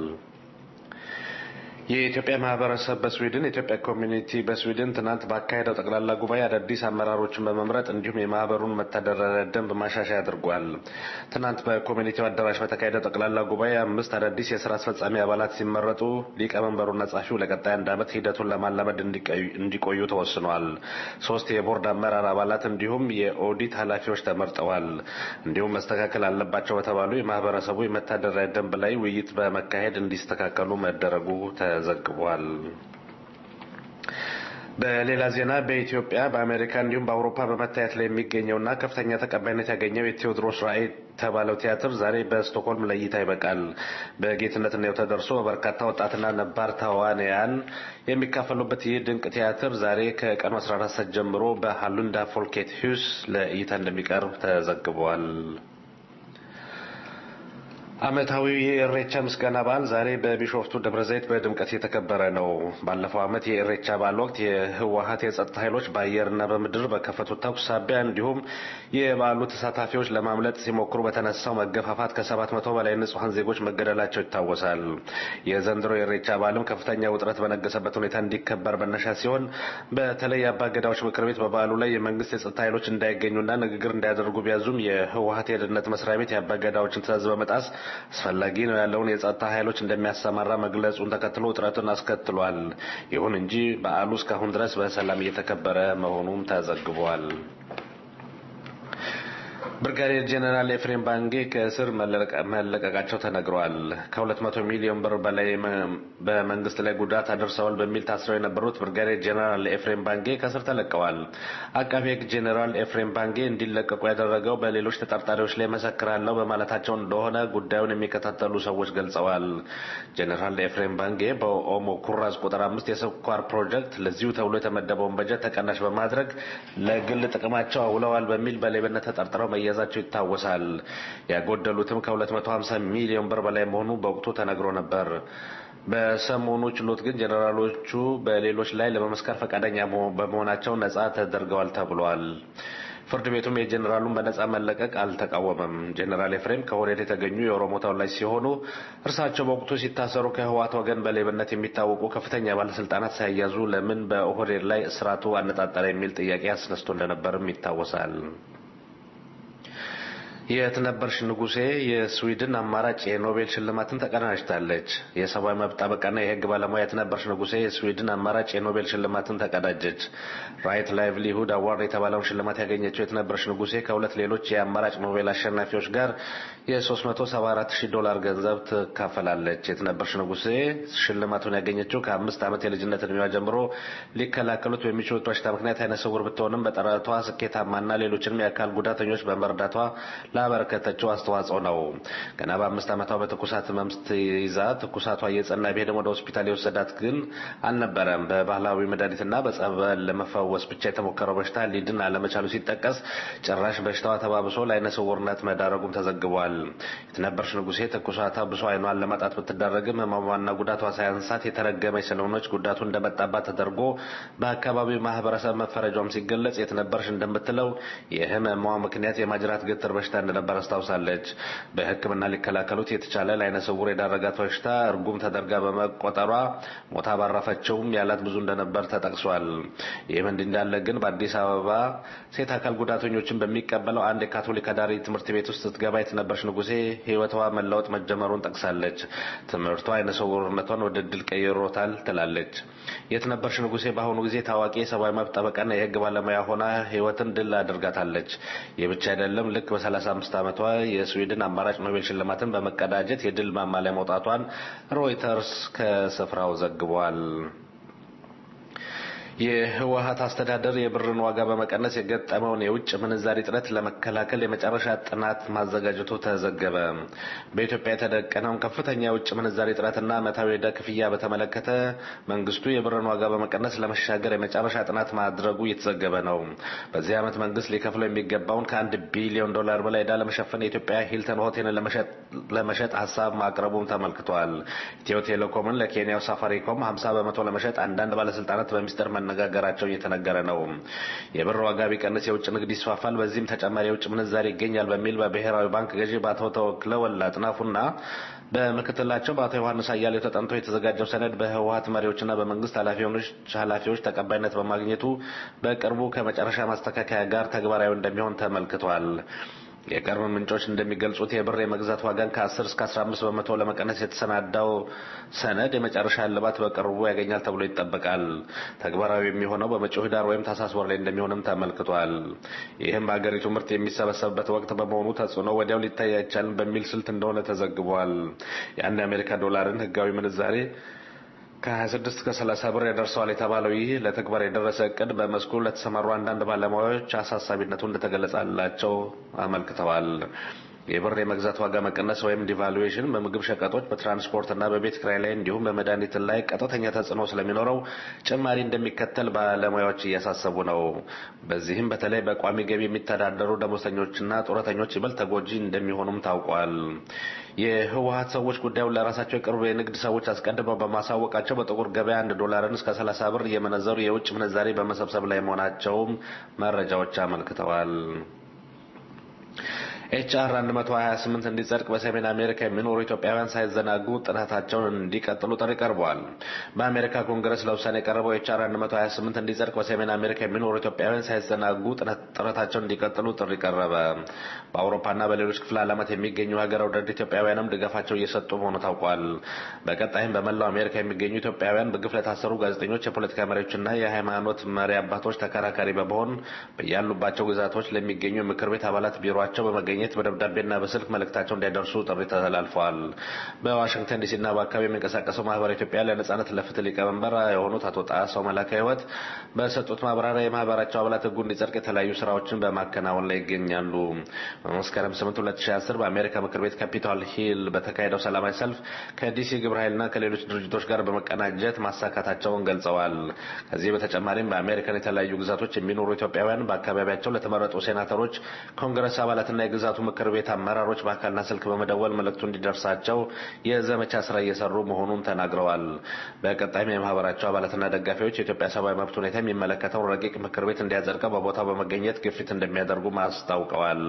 የኢትዮጵያ ማህበረሰብ በስዊድን የኢትዮጵያ ኮሚኒቲ በስዊድን ትናንት ባካሄደው ጠቅላላ ጉባኤ አዳዲስ አመራሮችን በመምረጥ እንዲሁም የማህበሩን መተዳደሪያ ደንብ ማሻሻያ አድርጓል። ትናንት በኮሚኒቲው አዳራሽ በተካሄደው ጠቅላላ ጉባኤ አምስት አዳዲስ የስራ አስፈጻሚ አባላት ሲመረጡ ሊቀመንበሩና ጸሐፊው ለቀጣይ አንድ ዓመት ሂደቱን ለማላመድ እንዲቆዩ ተወስኗል። ሶስት የቦርድ አመራር አባላት እንዲሁም የኦዲት ኃላፊዎች ተመርጠዋል። እንዲሁም መስተካከል አለባቸው በተባሉ የማህበረሰቡ የመተዳደሪያ ደንብ ላይ ውይይት በመካሄድ እንዲስተካከሉ መደረጉ ተዘግቧል። በሌላ ዜና በኢትዮጵያ በአሜሪካ እንዲሁም በአውሮፓ በመታየት ላይ የሚገኘውና ከፍተኛ ተቀባይነት ያገኘው የቴዎድሮስ ራዕይ የተባለው ቲያትር ዛሬ በስቶክሆልም ለእይታ ይበቃል። በጌትነት ነው ተደርሶ በርካታ ወጣትና ነባር ተዋንያን የሚካፈሉበት ይህ ድንቅ ቲያትር ዛሬ ከቀኑ 14 ሰዓት ጀምሮ በሃሉንዳ ፎልኬት ሂውስ ለእይታ እንደሚቀርብ ተዘግቧል። ዓመታዊ የኢሬቻ ምስጋና በዓል ዛሬ በቢሾፍቱ ደብረ ዘይት በድምቀት የተከበረ ነው። ባለፈው ዓመት የኢሬቻ በዓል ወቅት የህወሀት የጸጥታ ኃይሎች በአየርና በምድር በከፈቱት ተኩስ ሳቢያ እንዲሁም የበዓሉ ተሳታፊዎች ለማምለጥ ሲሞክሩ በተነሳው መገፋፋት ከሰባት መቶ በላይ ንጹሐን ዜጎች መገደላቸው ይታወሳል። የዘንድሮ የኢሬቻ በዓልም ከፍተኛ ውጥረት በነገሰበት ሁኔታ እንዲከበር መነሻ ሲሆን በተለይ የአባገዳዎች ምክር ቤት በበዓሉ ላይ የመንግስት የጸጥታ ኃይሎች እንዳይገኙና ንግግር እንዳያደርጉ ቢያዙም የህወሀት የደህንነት መስሪያ ቤት የአባገዳዎችን ትዕዛዝ በመጣስ አስፈላጊ ነው ያለውን የጸጥታ ኃይሎች እንደሚያሰማራ መግለጹን ተከትሎ ውጥረቱን አስከትሏል። ይሁን እንጂ በዓሉ እስካሁን ድረስ በሰላም እየተከበረ መሆኑም ተዘግቧል። ብርጋዴር ጄኔራል ኤፍሬም ባንጌ ከእስር መለቀቃቸው ተነግረዋል። ከ200 ሚሊዮን ብር በላይ በመንግስት ላይ ጉዳት አድርሰዋል በሚል ታስረው የነበሩት ብርጋዴር ጄኔራል ኤፍሬም ባንጌ ከእስር ተለቀዋል። አቃቤ ሕግ ጄኔራል ኤፍሬም ባንጌ እንዲለቀቁ ያደረገው በሌሎች ተጠርጣሪዎች ላይ መሰክራለሁ በማለታቸው እንደሆነ ጉዳዩን የሚከታተሉ ሰዎች ገልጸዋል። ጄኔራል ኤፍሬም ባንጌ በኦሞ ኩራዝ ቁጥር አምስት የስኳር ፕሮጀክት ለዚሁ ተብሎ የተመደበውን በጀት ተቀናሽ በማድረግ ለግል ጥቅማቸው አውለዋል በሚል በሌብነት ተጠርጥረው መያዛቸው ይታወሳል። ያጎደሉትም ከ250 ሚሊዮን ብር በላይ መሆኑ በወቅቱ ተነግሮ ነበር። በሰሞኑ ችሎት ግን ጀኔራሎቹ በሌሎች ላይ ለመመስከር ፈቃደኛ በመሆናቸው ነጻ ተደርገዋል ተብሏል። ፍርድ ቤቱም የጀኔራሉን በነጻ መለቀቅ አልተቃወመም። ጀኔራል ኤፍሬም ከኦህዴድ የተገኙ የኦሮሞ ተወላጅ ሲሆኑ እርሳቸው በወቅቱ ሲታሰሩ ከህወሓት ወገን በሌብነት የሚታወቁ ከፍተኛ ባለስልጣናት ሳይያዙ ለምን በኦህዴድ ላይ እስራቱ አነጣጠረ የሚል ጥያቄ አስነስቶ እንደነበርም ይታወሳል። የትነበርሽ ንጉሴ የስዊድን አማራጭ የኖቤል ሽልማትን ተቀዳጅታለች። የሰብአዊ መብት ጠበቃና የህግ ባለሙያ የትነበርሽ ንጉሴ የስዊድን አማራጭ የኖቤል ሽልማትን ተቀዳጀች። ራይት ላይቭሊሁድ አዋርድ የተባለውን ሽልማት ያገኘችው የትነበርሽ ንጉሴ ከሁለት ሌሎች የአማራጭ ኖቤል አሸናፊዎች ጋር የ374 ሺህ ዶላር ገንዘብ ትካፈላለች። የትነበርሽ ንጉሴ ሽልማቱን ያገኘችው ከአምስት ዓመት የልጅነት እድሜዋ ጀምሮ ሊከላከሉት በሚችሉት በሽታ ምክንያት አይነ ስውር ብትሆንም በጥረቷ ስኬታማና ሌሎችንም የአካል ጉዳተኞች በመርዳቷ ላበረከተችው አስተዋጽኦ ነው። ገና በአምስት ዓመቷ በትኩሳት ህመም ስትይዛ ትኩሳቷ እየጸና ቢሄድም ወደ ሆስፒታል የወሰዳት ግን አልነበረም። በባህላዊ መድኃኒትና በጸበል ለመፈወስ ብቻ የተሞከረው በሽታ ሊድን አለመቻሉ ሲጠቀስ ጭራሽ በሽታዋ ተባብሶ ለአይነ ስውርነት መዳረጉም ተዘግቧል። የተነበርሽ ንጉሴ ትኩሳቷ ብሶ አይኗን ለማጣት ብትዳረግም ህመሟና ጉዳቷ ሳያንሳት የተረገመች ስለሆነች ጉዳቱ እንደመጣባት ተደርጎ በአካባቢው ማህበረሰብ መፈረጇም ሲገለጽ የተነበርሽ እንደምትለው የህመሟ ምክንያት የማጅራት ገትር በሽታ እንደነበር አስታውሳለች። በሕክምና ሊከላከሉት የተቻለ ለአይነ ስውር የዳረጋት በሽታ እርጉም ተደርጋ በመቆጠሯ ሞታ ባረፈችውም ያላት ብዙ እንደነበር ተጠቅሷል። ይህም እንዲህ እንዳለ ግን በአዲስ አበባ ሴት አካል ጉዳተኞችን በሚቀበለው አንድ የካቶሊክ አዳሪ ትምህርት ቤት ውስጥ ስትገባ የተነበርሽ ንጉሴ ህይወቷ መለወጥ መጀመሩን ጠቅሳለች። ትምህርቷ አይነ ስውርነቷን ወደ ድል ቀይሮታል ትላለች። የተነበርሽ ንጉሴ በአሁኑ ጊዜ ታዋቂ የሰብአዊ መብት ጠበቃና የህግ ባለሙያ ሆና ህይወትን ድል አድርጋታለች። ይህ ብቻ አይደለም። ልክ በ35 ዓመቷ የስዊድን አማራጭ ኖቤል ሽልማትን በመቀዳጀት የድል ማማ ላይ መውጣቷን ሮይተርስ ከስፍራው ዘግቧል። የህወሀት አስተዳደር የብርን ዋጋ በመቀነስ የገጠመውን የውጭ ምንዛሪ እጥረት ለመከላከል የመጨረሻ ጥናት ማዘጋጀቱ ተዘገበ። በኢትዮጵያ የተደቀነውን ከፍተኛ የውጭ ምንዛሪ እጥረትና ዓመታዊ ዕዳ ክፍያ በተመለከተ መንግስቱ የብርን ዋጋ በመቀነስ ለመሻገር የመጨረሻ ጥናት ማድረጉ እየተዘገበ ነው። በዚህ ዓመት መንግስት ሊከፍለው የሚገባውን ከአንድ ቢሊዮን ዶላር በላይ ዕዳ ለመሸፈን የኢትዮጵያ ሂልተን ሆቴልን ለመሸጥ ሀሳብ ማቅረቡም ተመልክቷል። ኢትዮ ቴሌኮምን ለኬንያው ሳፋሪኮም 50 በመቶ ለመሸጥ አንዳንድ ባለስልጣናት በሚስጥር መነጋገራቸው እየተነገረ ነው። የብር ዋጋ ቢቀንስ የውጭ ንግድ ይስፋፋል፣ በዚህም ተጨማሪ የውጭ ምንዛሪ ይገኛል በሚል በብሔራዊ ባንክ ገዢ በአቶ ተወክለ ወላ አጥናፉና በምክትላቸው በአቶ ዮሐንስ አያሌው ተጠንቶ የተዘጋጀው ሰነድ በህወሀት መሪዎችና በመንግስት ኃላፊዎች ተቀባይነት በማግኘቱ በቅርቡ ከመጨረሻ ማስተካከያ ጋር ተግባራዊ እንደሚሆን ተመልክቷል። የቅርብ ምንጮች እንደሚገልጹት የብር የመግዛት ዋጋን ከ10 እስከ 15 በመቶ ለመቀነስ የተሰናዳው ሰነድ የመጨረሻ እልባት በቅርቡ ያገኛል ተብሎ ይጠበቃል። ተግባራዊ የሚሆነው በመጪው ህዳር ወይም ታህሳስ ወር ላይ እንደሚሆንም ተመልክቷል። ይህም በሀገሪቱ ምርት የሚሰበሰብበት ወቅት በመሆኑ ተጽዕኖ ወዲያው ሊታይ አይቻልም በሚል ስልት እንደሆነ ተዘግቧል። የአንድ የአሜሪካ ዶላርን ህጋዊ ምንዛሬ ከ26 እስከ 30 ብር ያደርሰዋል የተባለው ይህ ለተግባር የደረሰ እቅድ በመስኩ ለተሰማሩ አንዳንድ ባለሙያዎች አሳሳቢነቱ እንደተገለጸላቸው አመልክተዋል። የብር የመግዛት ዋጋ መቀነስ ወይም ዲቫሉዌሽን በምግብ ሸቀጦች፣ በትራንስፖርትና በቤት ክራይ ላይ እንዲሁም በመድኃኒት ላይ ቀጥተኛ ተጽዕኖ ስለሚኖረው ጭማሪ እንደሚከተል ባለሙያዎች እያሳሰቡ ነው። በዚህም በተለይ በቋሚ ገቢ የሚተዳደሩ ደሞዝተኞችና ጡረተኞች ይበልጥ ተጎጂ እንደሚሆኑም ታውቋል። የህወሀት ሰዎች ጉዳዩን ለራሳቸው የቅርብ የንግድ ሰዎች አስቀድመው በማሳወቃቸው በጥቁር ገበያ አንድ ዶላርን እስከ 30 ብር እየመነዘሩ የውጭ ምንዛሬ በመሰብሰብ ላይ መሆናቸውም መረጃዎች አመልክተዋል። ኤችአር 128 እንዲጸድቅ በሰሜን አሜሪካ የሚኖሩ ኢትዮጵያውያን ሳይዘናጉ ጥናታቸውን እንዲቀጥሉ ጥሪ ቀርበዋል። በአሜሪካ ኮንግረስ ለውሳኔ የቀረበው ኤችአር 128 እንዲጸድቅ በሰሜን አሜሪካ የሚኖሩ ኢትዮጵያውያን ሳይዘናጉ ጥረታቸውን እንዲቀጥሉ ጥሪ ቀረበ። በአውሮፓና በሌሎች ክፍለ ዓለማት የሚገኙ ሀገር ወዳድ ኢትዮጵያውያንም ድጋፋቸው እየሰጡ መሆኑ ታውቋል። በቀጣይም በመላው አሜሪካ የሚገኙ ኢትዮጵያውያን በግፍ ለታሰሩ ጋዜጠኞች፣ የፖለቲካ መሪዎችና የሃይማኖት መሪ አባቶች ተከራካሪ በመሆን በያሉባቸው ግዛቶች ለሚገኙ የምክር ቤት አባላት ቢሮቸው በመገኘት ለማግኘት በደብዳቤና በስልክ መልእክታቸው እንዲያደርሱ ጥሪ ተላልፈዋል። በዋሽንግተን ዲሲና በአካባቢ የሚንቀሳቀሰው ማህበር ኢትዮጵያ ለነጻነት ለፍትህ ሊቀመንበር የሆኑት አቶ ጣሰው መላከ ህይወት በሰጡት ማብራሪያ የማህበራቸው አባላት ህጉ እንዲጸድቅ የተለያዩ ስራዎችን በማከናወን ላይ ይገኛሉ። በመስከረም 8 2010 በአሜሪካ ምክር ቤት ካፒታል ሂል በተካሄደው ሰላማዊ ሰልፍ ከዲሲ ግብረ ኃይልና ከሌሎች ድርጅቶች ጋር በመቀናጀት ማሳካታቸውን ገልጸዋል። ከዚህ በተጨማሪም በአሜሪካን የተለያዩ ግዛቶች የሚኖሩ ኢትዮጵያውያን በአካባቢያቸው ለተመረጡ ሴናተሮች፣ ኮንግረስ አባላትና የግዛቱ ምክር ቤት አመራሮች በአካልና ስልክ በመደወል መልእክቱ እንዲደርሳቸው የዘመቻ ስራ እየሰሩ መሆኑን ተናግረዋል። በቀጣይም የማህበራቸው አባላትና ደጋፊዎች የኢትዮጵያ ሰብአዊ መብት ሁኔታ የሚመለከተውን ረቂቅ ምክር ቤት እንዲያጸድቀው በቦታው በመገኘት ግፊት እንደሚያደርጉም አስታውቀዋል።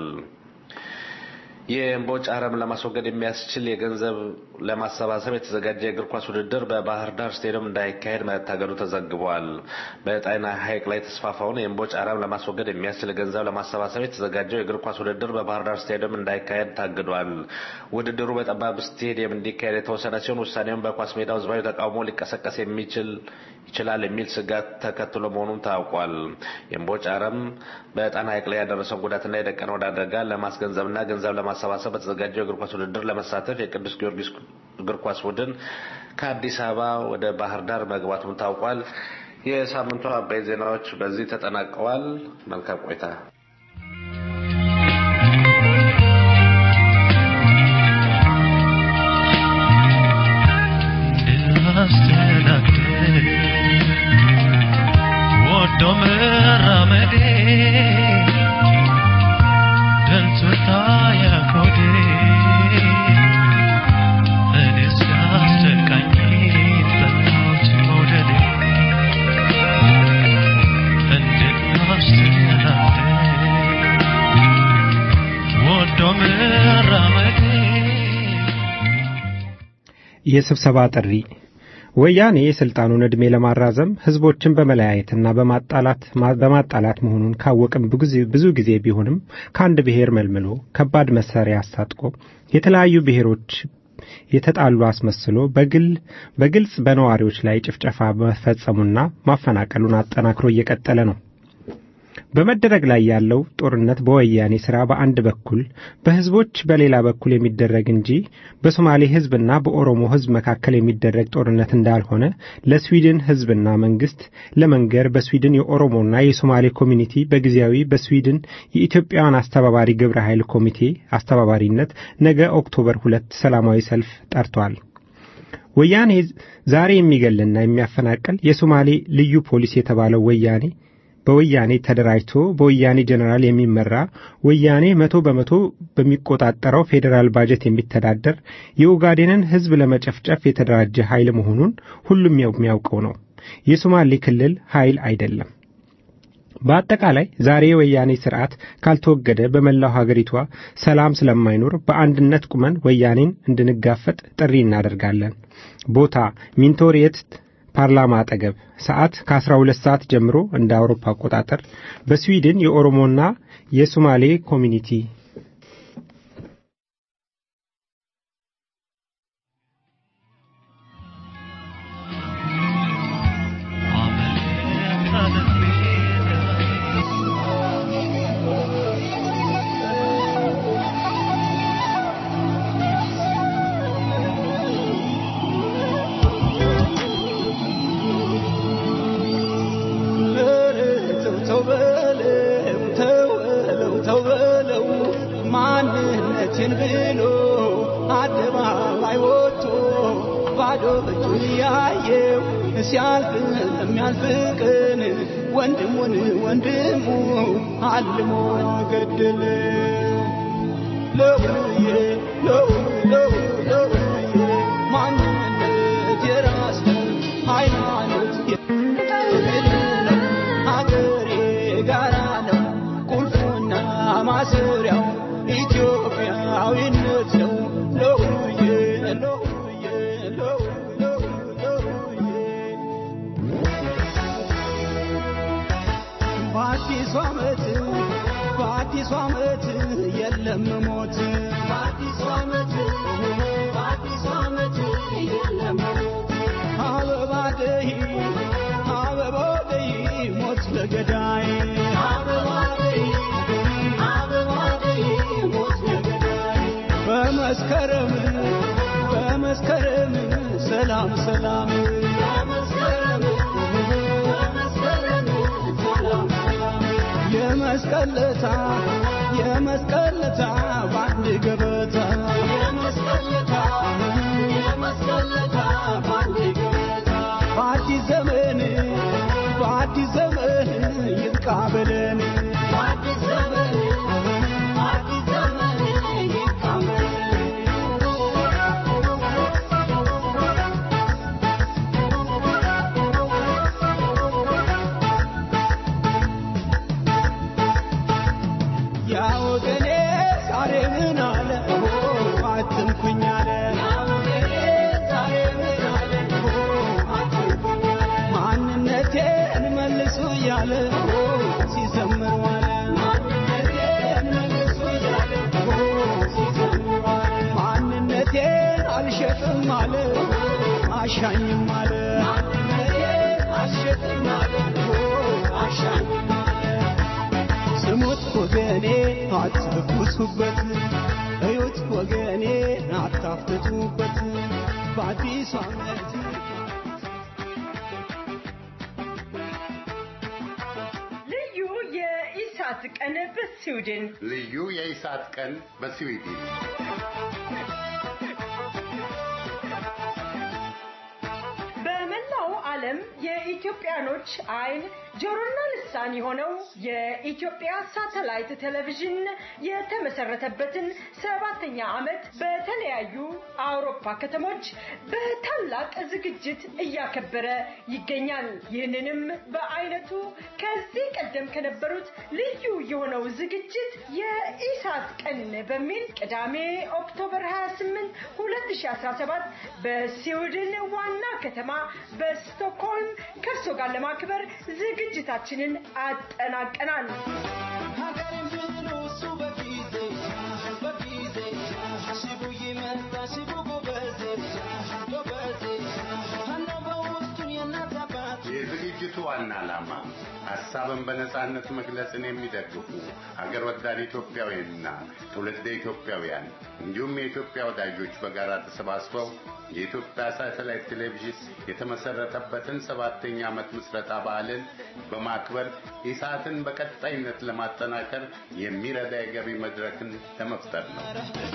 የእምቦጭ አረም ለማስወገድ የሚያስችል የገንዘብ ለማሰባሰብ የተዘጋጀ የእግር ኳስ ውድድር በባህር ዳር ስቴዲየም እንዳይካሄድ መታገዱ ተዘግቧል። በጣና ሐይቅ ላይ የተስፋፋውን የእምቦጭ አረም ለማስወገድ የሚያስችል ገንዘብ ለማሰባሰብ የተዘጋጀው የእግር ኳስ ውድድር በባህር ዳር ስቴዲየም እንዳይካሄድ ታግዷል። ውድድሩ በጠባብ ስቴዲየም እንዲካሄድ የተወሰነ ሲሆን ውሳኔውን በኳስ ሜዳው ህዝባዊ ተቃውሞ ሊቀሰቀስ የሚችል ይችላል የሚል ስጋት ተከትሎ መሆኑን ታውቋል። የእምቦጭ አረም በጣና ሐይቅ ላይ ያደረሰውን ጉዳትና የደቀነውን አደጋ ለማስገንዘብና ገንዘብ ለማሰባሰብ በተዘጋጀው የእግር ኳስ ውድድር ለመሳተፍ የቅዱስ ጊዮርጊስ እግር ኳስ ቡድን ከአዲስ አበባ ወደ ባህር ዳር መግባቱም ታውቋል። የሳምንቱ አበይ ዜናዎች በዚህ ተጠናቀዋል። መልካም ቆይታ። ወዶ መራመዴ ደልቶታ ያኮዴ እኔስ ያስጨቃኝ ጠላሁት መውደዴ እንድናስተናግደ ወዶ መራመዴ የስብሰባ ጥሪ ወያኔ የስልጣኑን ዕድሜ ለማራዘም ህዝቦችን በመለያየትና በማጣላት በማጣላት መሆኑን ካወቅም ብዙ ጊዜ ቢሆንም ከአንድ ብሔር መልምሎ ከባድ መሳሪያ አስታጥቆ የተለያዩ ብሔሮች የተጣሉ አስመስሎ በግል በግልጽ በነዋሪዎች ላይ ጭፍጨፋ መፈጸሙና ማፈናቀሉን አጠናክሮ እየቀጠለ ነው። በመደረግ ላይ ያለው ጦርነት በወያኔ ሥራ በአንድ በኩል በሕዝቦች በሌላ በኩል የሚደረግ እንጂ በሶማሌ ሕዝብና በኦሮሞ ሕዝብ መካከል የሚደረግ ጦርነት እንዳልሆነ ለስዊድን ሕዝብና መንግስት ለመንገር በስዊድን የኦሮሞና የሶማሌ ኮሚኒቲ በጊዜያዊ በስዊድን የኢትዮጵያውያን አስተባባሪ ግብረ ኃይል ኮሚቴ አስተባባሪነት ነገ ኦክቶበር ሁለት ሰላማዊ ሰልፍ ጠርቷል። ወያኔ ዛሬ የሚገልና የሚያፈናቅል የሶማሌ ልዩ ፖሊስ የተባለው ወያኔ በወያኔ ተደራጅቶ በወያኔ ጀኔራል የሚመራ ወያኔ መቶ በመቶ በሚቆጣጠረው ፌዴራል ባጀት የሚተዳደር የኡጋዴንን ሕዝብ ለመጨፍጨፍ የተደራጀ ኃይል መሆኑን ሁሉም የሚያውቀው ነው። የሶማሌ ክልል ኃይል አይደለም። በአጠቃላይ ዛሬ የወያኔ ስርዓት ካልተወገደ በመላው ሀገሪቷ ሰላም ስለማይኖር በአንድነት ቁመን ወያኔን እንድንጋፈጥ ጥሪ እናደርጋለን። ቦታ ሚንቶሪየት ፓርላማ አጠገብ ሰዓት ከ12 ሰዓት ጀምሮ እንደ አውሮፓ አቆጣጠር በስዊድን የኦሮሞና የሶማሌ ኮሚኒቲ ተው በለው ተው በለው ተው በለው ማንነትን ብሎ አደባባይ ወጥቶ ባዶ እጁን ያየው ሲያልፍ ለሚያልፍ ቀን ወንድሙን ወንድሙ አልሞ ገደለው። ለውዬ ለው ለው ለውዬ ማንነት የራስ ሃይማኖት የግል ነው ሀገሬ ጋራ ነው ቁልፉና ማሰሪያው ኢትዮጵያዊነት ነው። ለውዬ ለውዬ ለው ለው ለውዬ በአዲሱ ዓመት በአዲሱ ዓመት የለም ሞት በአዲሱ ዓመት በአዲሱ ዓመት የለም ሞት አበባ ደይ አበባ ደይ ሞት ለገዳይ አበባ ደይ አበባ ደይ ሞት ለገዳይ በመስከረም በመስከረም ሰላም ሰላም በመስከረም በመስከረም ሰላም ሰላም የመስቀለታ የመስቀለታ በአንድ ገበታ የመስቀለታ የመስቀለታ በአንድ ገበታ በአዲስ ዘመን በአዲስ ዘመን ይብቃ በለን በአዲስ ዘመን በአዲስ ዘመን ይብቃ ያ ወገኔ ዛሬ ምን አለ ኦ አትንኩኝ አለ ያ ወገኔ ዛሬ ምን አለ ኦ አትንኩኝ አለ ማንነቴን መልሱ እያለ ኦ ሲዘምር ዋለ ማንነቴን መልሱ እያለ ኦ ሲዘምር ዋለ ማንነቴን አልሸጥም አለ አሻኝም አለ ማንነቴን አልሸጥም አለ ኦ አሻኝም አለ ስሙት ወገኔ አትኩሱበት፣ እዩት ወገኔ አታፍትቱበት። በአዲሱ ዓመት ልዩ የኢሳት ቀን በስዊድን ልዩ የኢሳት ቀን በስዊድን በመላው ዓለም የኢትዮጵያኖች አይን ጆሮና ልሳን የሆነው የኢትዮጵያ ሳተላይት ቴሌቪዥን የተመሰረተበትን ሰባተኛ ዓመት በተለያዩ አውሮፓ ከተሞች በታላቅ ዝግጅት እያከበረ ይገኛል። ይህንንም በአይነቱ ከዚህ ቀደም ከነበሩት ልዩ የሆነው ዝግጅት የኢሳት ቀን በሚል ቅዳሜ ኦክቶበር 28 2017 በስዊድን ዋና ከተማ በስቶክሆልም ከእርሶ ጋር ለማክበር ዝግጅታችንን አጠናቀናል። ሀገሬን ብሎ እሱ በጊዜ በጊዜ ሽቡ ይመጣ ሽቡ ጎበዜ ጎበዜ አነው በውስጡን የእናት አባት የዝግጅቱ ዋና ዓላማ ሀሳብን በነጻነት መግለጽን የሚደግፉ ሀገር ወዳድ ኢትዮጵያውያንና ትውልደ ኢትዮጵያውያን እንዲሁም የኢትዮጵያ ወዳጆች በጋራ ተሰባስበው የኢትዮጵያ ሳተላይት ቴሌቪዥን የተመሰረተበትን ሰባተኛ ዓመት ምስረታ በዓልን በማክበር ኢሳትን በቀጣይነት ለማጠናከር የሚረዳ የገቢ መድረክን ለመፍጠር ነው።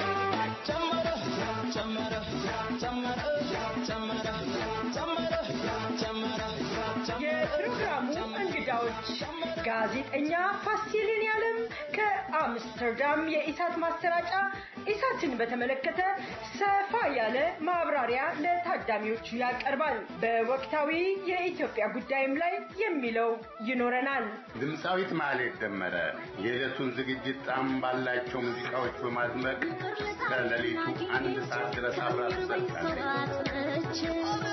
የፕሮግራሙ እንግዳዎች ጋዜጠኛ ፋሲልን ያለም ከአምስተርዳም የኢሳት ማሰራጫ ኢሳትን በተመለከተ ሰፋ ያለ ማብራሪያ ለታዳሚዎቹ ያቀርባል። በወቅታዊ የኢትዮጵያ ጉዳይም ላይ የሚለው ይኖረናል። ድምፃዊት ማህሌት ደመረ የዕለቱን ዝግጅት ጣዕም ባላቸው ሙዚቃዎች በማድመቅ ከሌሊቱ አንድ ሰዓት ድረስ አብራ ትዘልቃለች።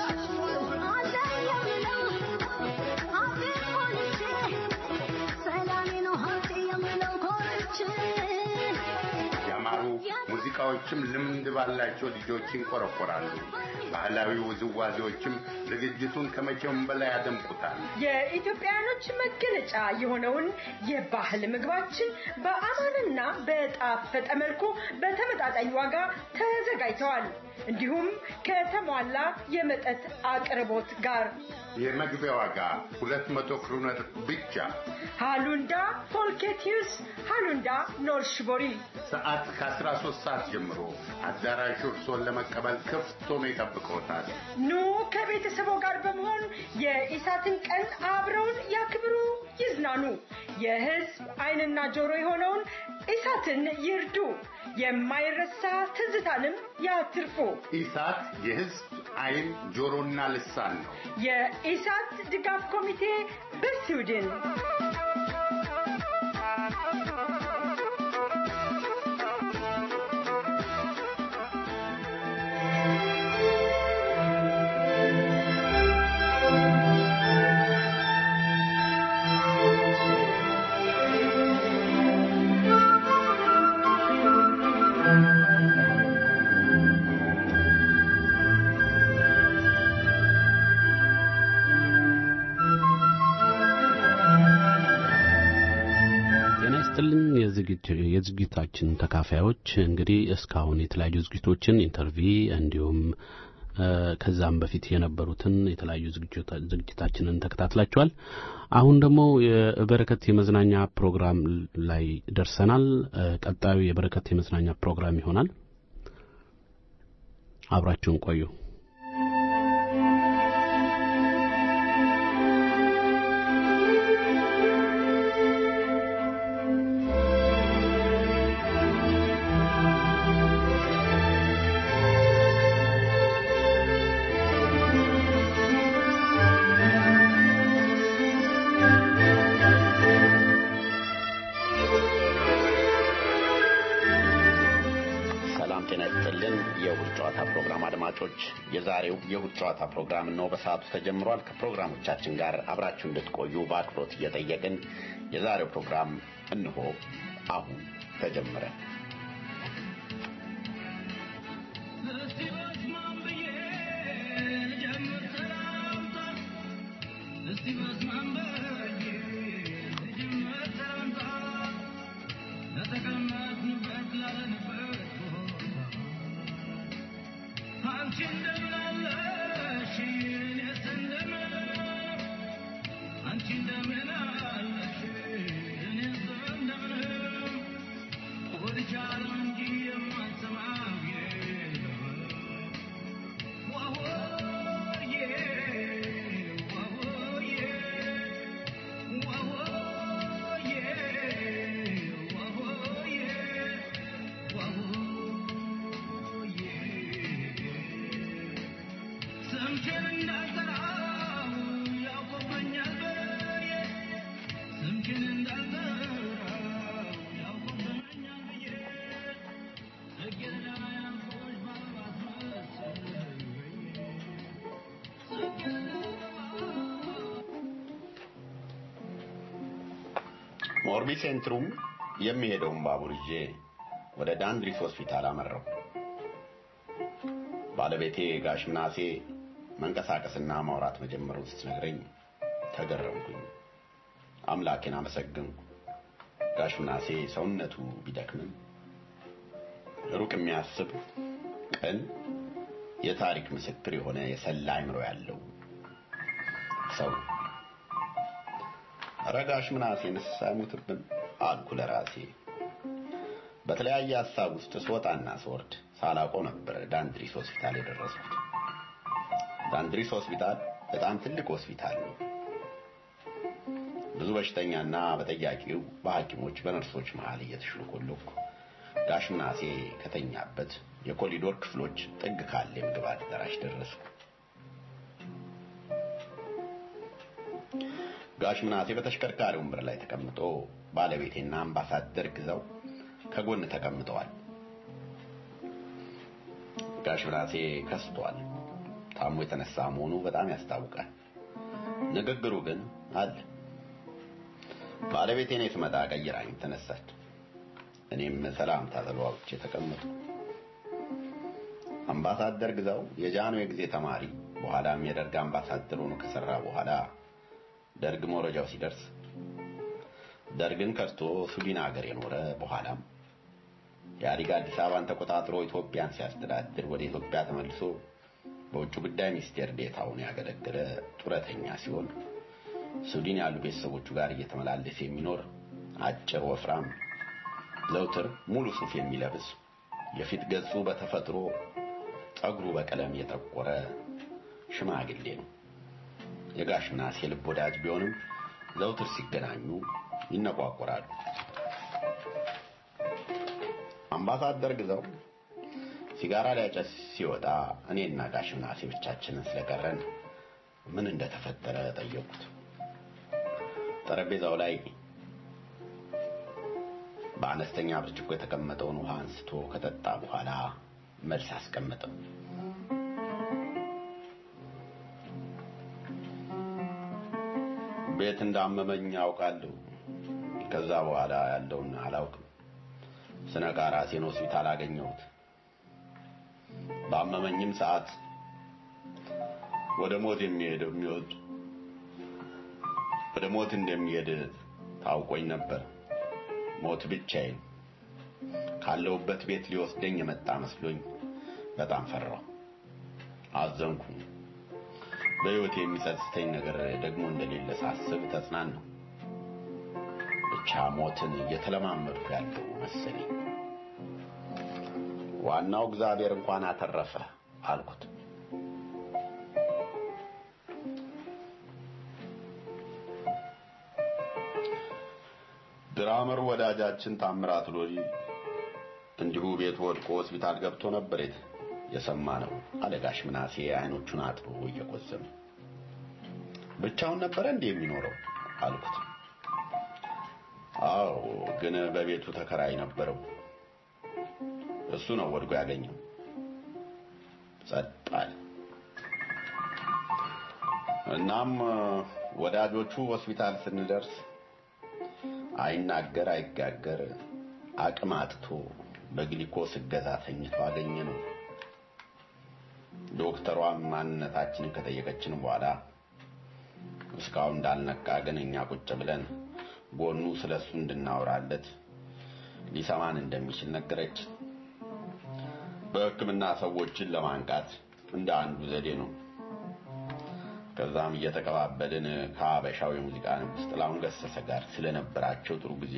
ያማሩ ሙዚቃዎችም ልምድ ባላቸው ልጆች ይንቆረቆራሉ። ባህላዊ ውዝዋዜዎችም ዝግጅቱን ከመቼውም በላይ ያደምቁታል። የኢትዮጵያውያኖች መገለጫ የሆነውን የባህል ምግባችን በአማረና በጣፈጠ መልኩ በተመጣጣኝ ዋጋ ተዘጋጅተዋል። እንዲሁም ከተሟላ የመጠጥ አቅርቦት ጋር የመግቢያ ዋጋ ሁለት መቶ ክሩነር ብቻ። ሃሉንዳ ፎልኬቲዩስ ሃሉንዳ ኖርሽቦሪ ሰዓት ከ13 ሰዓት ጀምሮ አዳራሹ እርሶን ለመቀበል ክፍት ሆኖ ይጠብቅዎታል። ኑ ከቤተሰቦ ጋር በመሆን የኢሳትን ቀን አብረውን ያክብሩ፣ ይዝናኑ። የህዝብ ዓይንና ጆሮ የሆነውን ኢሳትን ይርዱ። የማይረሳ ትዝታንም ያትርፉ። ኢሳት የህዝብ ዓይን ጆሮና ልሳን ነው። የኢሳት ድጋፍ ኮሚቴ በስዊድን ጤና ይስጥልን የዝግጅታችን ተካፋዮች እንግዲህ እስካሁን የተለያዩ ዝግጅቶችን ኢንተርቪ እንዲሁም ከዛም በፊት የነበሩትን የተለያዩ ዝግጅታችንን ተከታትላችኋል። አሁን ደግሞ የበረከት የመዝናኛ ፕሮግራም ላይ ደርሰናል። ቀጣዩ የበረከት የመዝናኛ ፕሮግራም ይሆናል። አብራችሁን ቆዩ። ሰላም ጤና ይስጥልን። የእሁድ ጨዋታ ፕሮግራም አድማጮች፣ የዛሬው የእሁድ ጨዋታ ፕሮግራም ነው በሰዓቱ ተጀምሯል። ከፕሮግራሞቻችን ጋር አብራችሁ እንድትቆዩ በአክብሮት እየጠየቅን የዛሬው ፕሮግራም እንሆ አሁን ተጀመረ። ሞርቢ ሴንትሩም የሚሄደውን ባቡር ይዤ ወደ ዳንድሪስ ሆስፒታል አመራው። ባለቤቴ ጋሽ ምናሴ መንቀሳቀስና ማውራት መጀመሩን ስትነግረኝ ተገረምኩኝ። አምላኬን አመሰግንኩ። ጋሽ ምናሴ ሰውነቱ ቢደክምም ሩቅ የሚያስብ ቅን፣ የታሪክ ምስክር የሆነ የሰላ አይምሮ ያለው ሰው ኧረ ጋሽ ምናሴንስ አይሞትብን አልኩ ለራሴ። በተለያየ ሀሳብ ውስጥ ስወጣና ስወርድ ሳላውቀው ነበር ዳንድሪስ ሆስፒታል የደረስኩት። ዳንድሪስ ሆስፒታል በጣም ትልቅ ሆስፒታል ነው። ብዙ በሽተኛና በጠያቂው በሐኪሞች በነርሶች መሃል እየተሽለኮለኩ ጋሽ ምናሴ ከተኛበት የኮሪዶር ክፍሎች ጥግ ካለ የምግብ አዳራሽ ደረስኩ። ጋሽ ምናሴ በተሽከርካሪ ወንበር ላይ ተቀምጦ ባለቤቴና አምባሳደር ግዛው ከጎን ተቀምጠዋል። ጋሽ ምናሴ ከስቷል። ታሞ የተነሳ መሆኑ በጣም ያስታውቃል። ንግግሩ ግን አለ። ባለቤቴ እኔ ስመጣ ቀይራኝ ተነሳች። እኔም ሰላምታ ተለዋውጬ ተቀመጡ። አምባሳደር ግዛው የጃኖ የጊዜ ተማሪ በኋላም የደርግ አምባሳደር ሆኖ ከሰራ በኋላ ደርግ መውረጃው ሲደርስ ደርግን ከርቶ ሱዲን ሀገር የኖረ በኋላም የኢህአዴግ አዲስ አበባን ተቆጣጥሮ ኢትዮጵያን ሲያስተዳድር ወደ ኢትዮጵያ ተመልሶ በውጭ ጉዳይ ሚኒስቴር ዴታውን ያገለገለ ጡረተኛ ሲሆን ሱዲን ያሉ ቤተሰቦቹ ጋር እየተመላለሰ የሚኖር አጭር ወፍራም ዘውትር ሙሉ ሱፍ የሚለብስ የፊት ገጹ በተፈጥሮ ጠጉሩ በቀለም የጠቆረ ሽማግሌ ነው። የጋሽ ምናሴ ልብ ወዳጅ ቢሆንም ዘውትር ሲገናኙ ይነቋቆራሉ። አምባሳደር ግዛው ሲጋራ ሊያጨስ ሲወጣ እኔና ጋሽ ምናሴ ብቻችንን ስለቀረን ምን እንደተፈጠረ ጠየቁት። ጠረጴዛው ላይ በአነስተኛ ብርጭቆ የተቀመጠውን ውሃ አንስቶ ከጠጣ በኋላ መልስ አስቀመጠው። ቤት እንዳመመኝ አውቃለሁ። ከዛ በኋላ ያለውን አላውቅም። ስነቃ ራሴን ሆስፒታል አገኘሁት። ባመመኝም ሰዓት ወደ ሞት የሚሄድ የሚወድ ወደ ሞት እንደሚሄድ ታውቆኝ ነበር። ሞት ብቻዬን ካለሁበት ቤት ሊወስደኝ የመጣ መስሎኝ በጣም ፈራሁ፣ አዘንኩ። በሕይወት የሚጸጽተኝ ነገር ደግሞ እንደሌለ ሳስብ ተጽናናሁ። ብቻ ሞትን እየተለማመድኩ ያለው መሰለኝ። ዋናው እግዚአብሔር እንኳን አተረፈ አልኩት። ድራመር ወዳጃችን ታምራት ሎሊ እንዲሁ ቤት ወድቆ ሆስፒታል ገብቶ ነበር የት የሰማ ነው አለ ጋሽ ምናሴ አይኖቹን አጥቦ እየቆዘመ ብቻውን ነበረ እንዴ የሚኖረው አልኩት አዎ ግን በቤቱ ተከራይ ነበረው እሱ ነው ወድቆ ያገኘው ጸጥ አለ እናም ወዳጆቹ ሆስፒታል ስንደርስ አይናገር አይጋገር አቅም አጥቶ በግሊኮስ እገዛ ተኝቶ አገኘ ነው። ዶክተሯም ማንነታችንን ከጠየቀችን በኋላ እስካሁን እንዳልነቃ ግን እኛ ቁጭ ብለን ጎኑ ስለሱ እንድናወራለት ሊሰማን እንደሚችል ነገረች። በሕክምና ሰዎችን ለማንቃት እንደ አንዱ ዘዴ ነው። ከዛም እየተቀባበልን ከአበሻው የሙዚቃ ንጉሥ ጥላሁን ገሰሰ ጋር ስለነበራቸው ጥሩ ጊዜ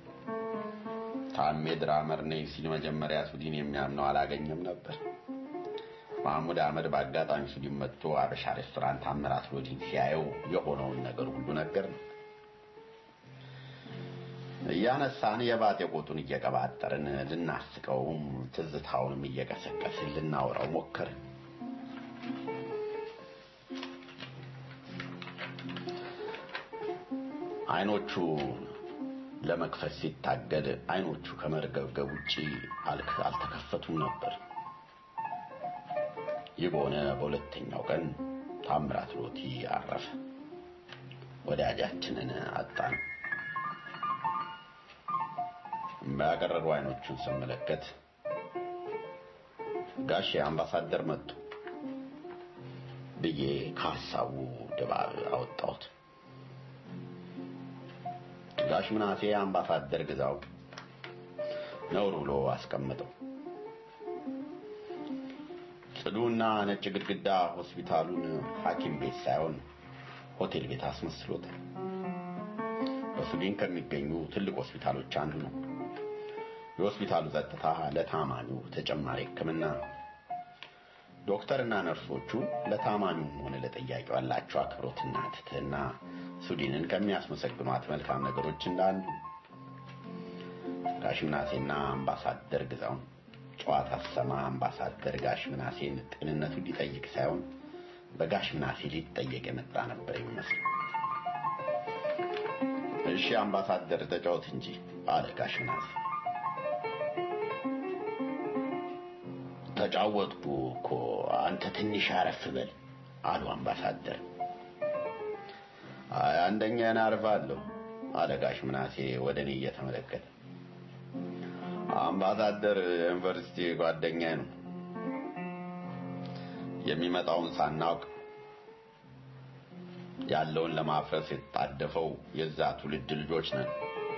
ታሜ ድራመር ነኝ ሲል መጀመሪያ ሱዲን የሚያምነው አላገኘም ነበር። ማህሙድ አህመድ በአጋጣሚ ሱዲን መጥቶ አበሻ ሬስቶራንት ታምራት ሎዲን ሲያየው የሆነውን ነገር ሁሉ ነገር ነው። እያነሳን የባጤ ቆጡን እየቀባጠርን ልናስቀውም ትዝታውንም እየቀሰቀስን ልናወራው ሞከርን። አይኖቹ ለመክፈት ሲታገል አይኖቹ ከመርገብገብ ውጪ አልተከፈቱም ነበር። ይህ በሆነ በሁለተኛው ቀን ታምራት ሎቲ አረፈ። ወዳጃችንን አጣን። ባያቀረሩ አይኖቹን ስመለከት ጋሼ አምባሳደር መጡ ብዬ ከሀሳቡ ድባብ አወጣሁት። ጋሽ ምናሴ አምባሳደር ግዛው ነውር ብሎ አስቀመጠው። ጽዱና ነጭ ግድግዳ ሆስፒታሉን ሐኪም ቤት ሳይሆን ሆቴል ቤት አስመስሎታል። በሱዲን ከሚገኙ ትልቅ ሆስፒታሎች አንዱ ነው። የሆስፒታሉ ጸጥታ ለታማሚው ተጨማሪ ሕክምና ነው። ዶክተርና ነርሶቹ ለታማሚውም ሆነ ለጠያቂው ያላቸው አክብሮትና ትህትና ሱዲንን ከሚያስመሰግኗት መልካም ነገሮች እንዳንዱ ጋሽ ምናሴና አምባሳደር ግዛውን ጨዋታ ሰማ አምባሳደር ጋሽ ምናሴን ጤንነቱ ሊጠይቅ ሳይሆን በጋሽ ምናሴ ሊጠየቅ የመጣ ነበር የሚመስል። እሺ አምባሳደር ተጫወት እንጂ አለ ጋሽ ምናሴ። ተጫወትኩ እኮ አንተ ትንሽ አረፍ በል አሉ አምባሳደር። አይ አንደኛዬን አርፋለሁ አለ ጋሽ ምናሴ ወደ እኔ እየተመለከተ። አምባሳደር ዩኒቨርሲቲ ጓደኛዬ ነው። የሚመጣውን ሳናውቅ ያለውን ለማፍረስ የተጣደፈው የዛ ትውልድ ልጆች ነን።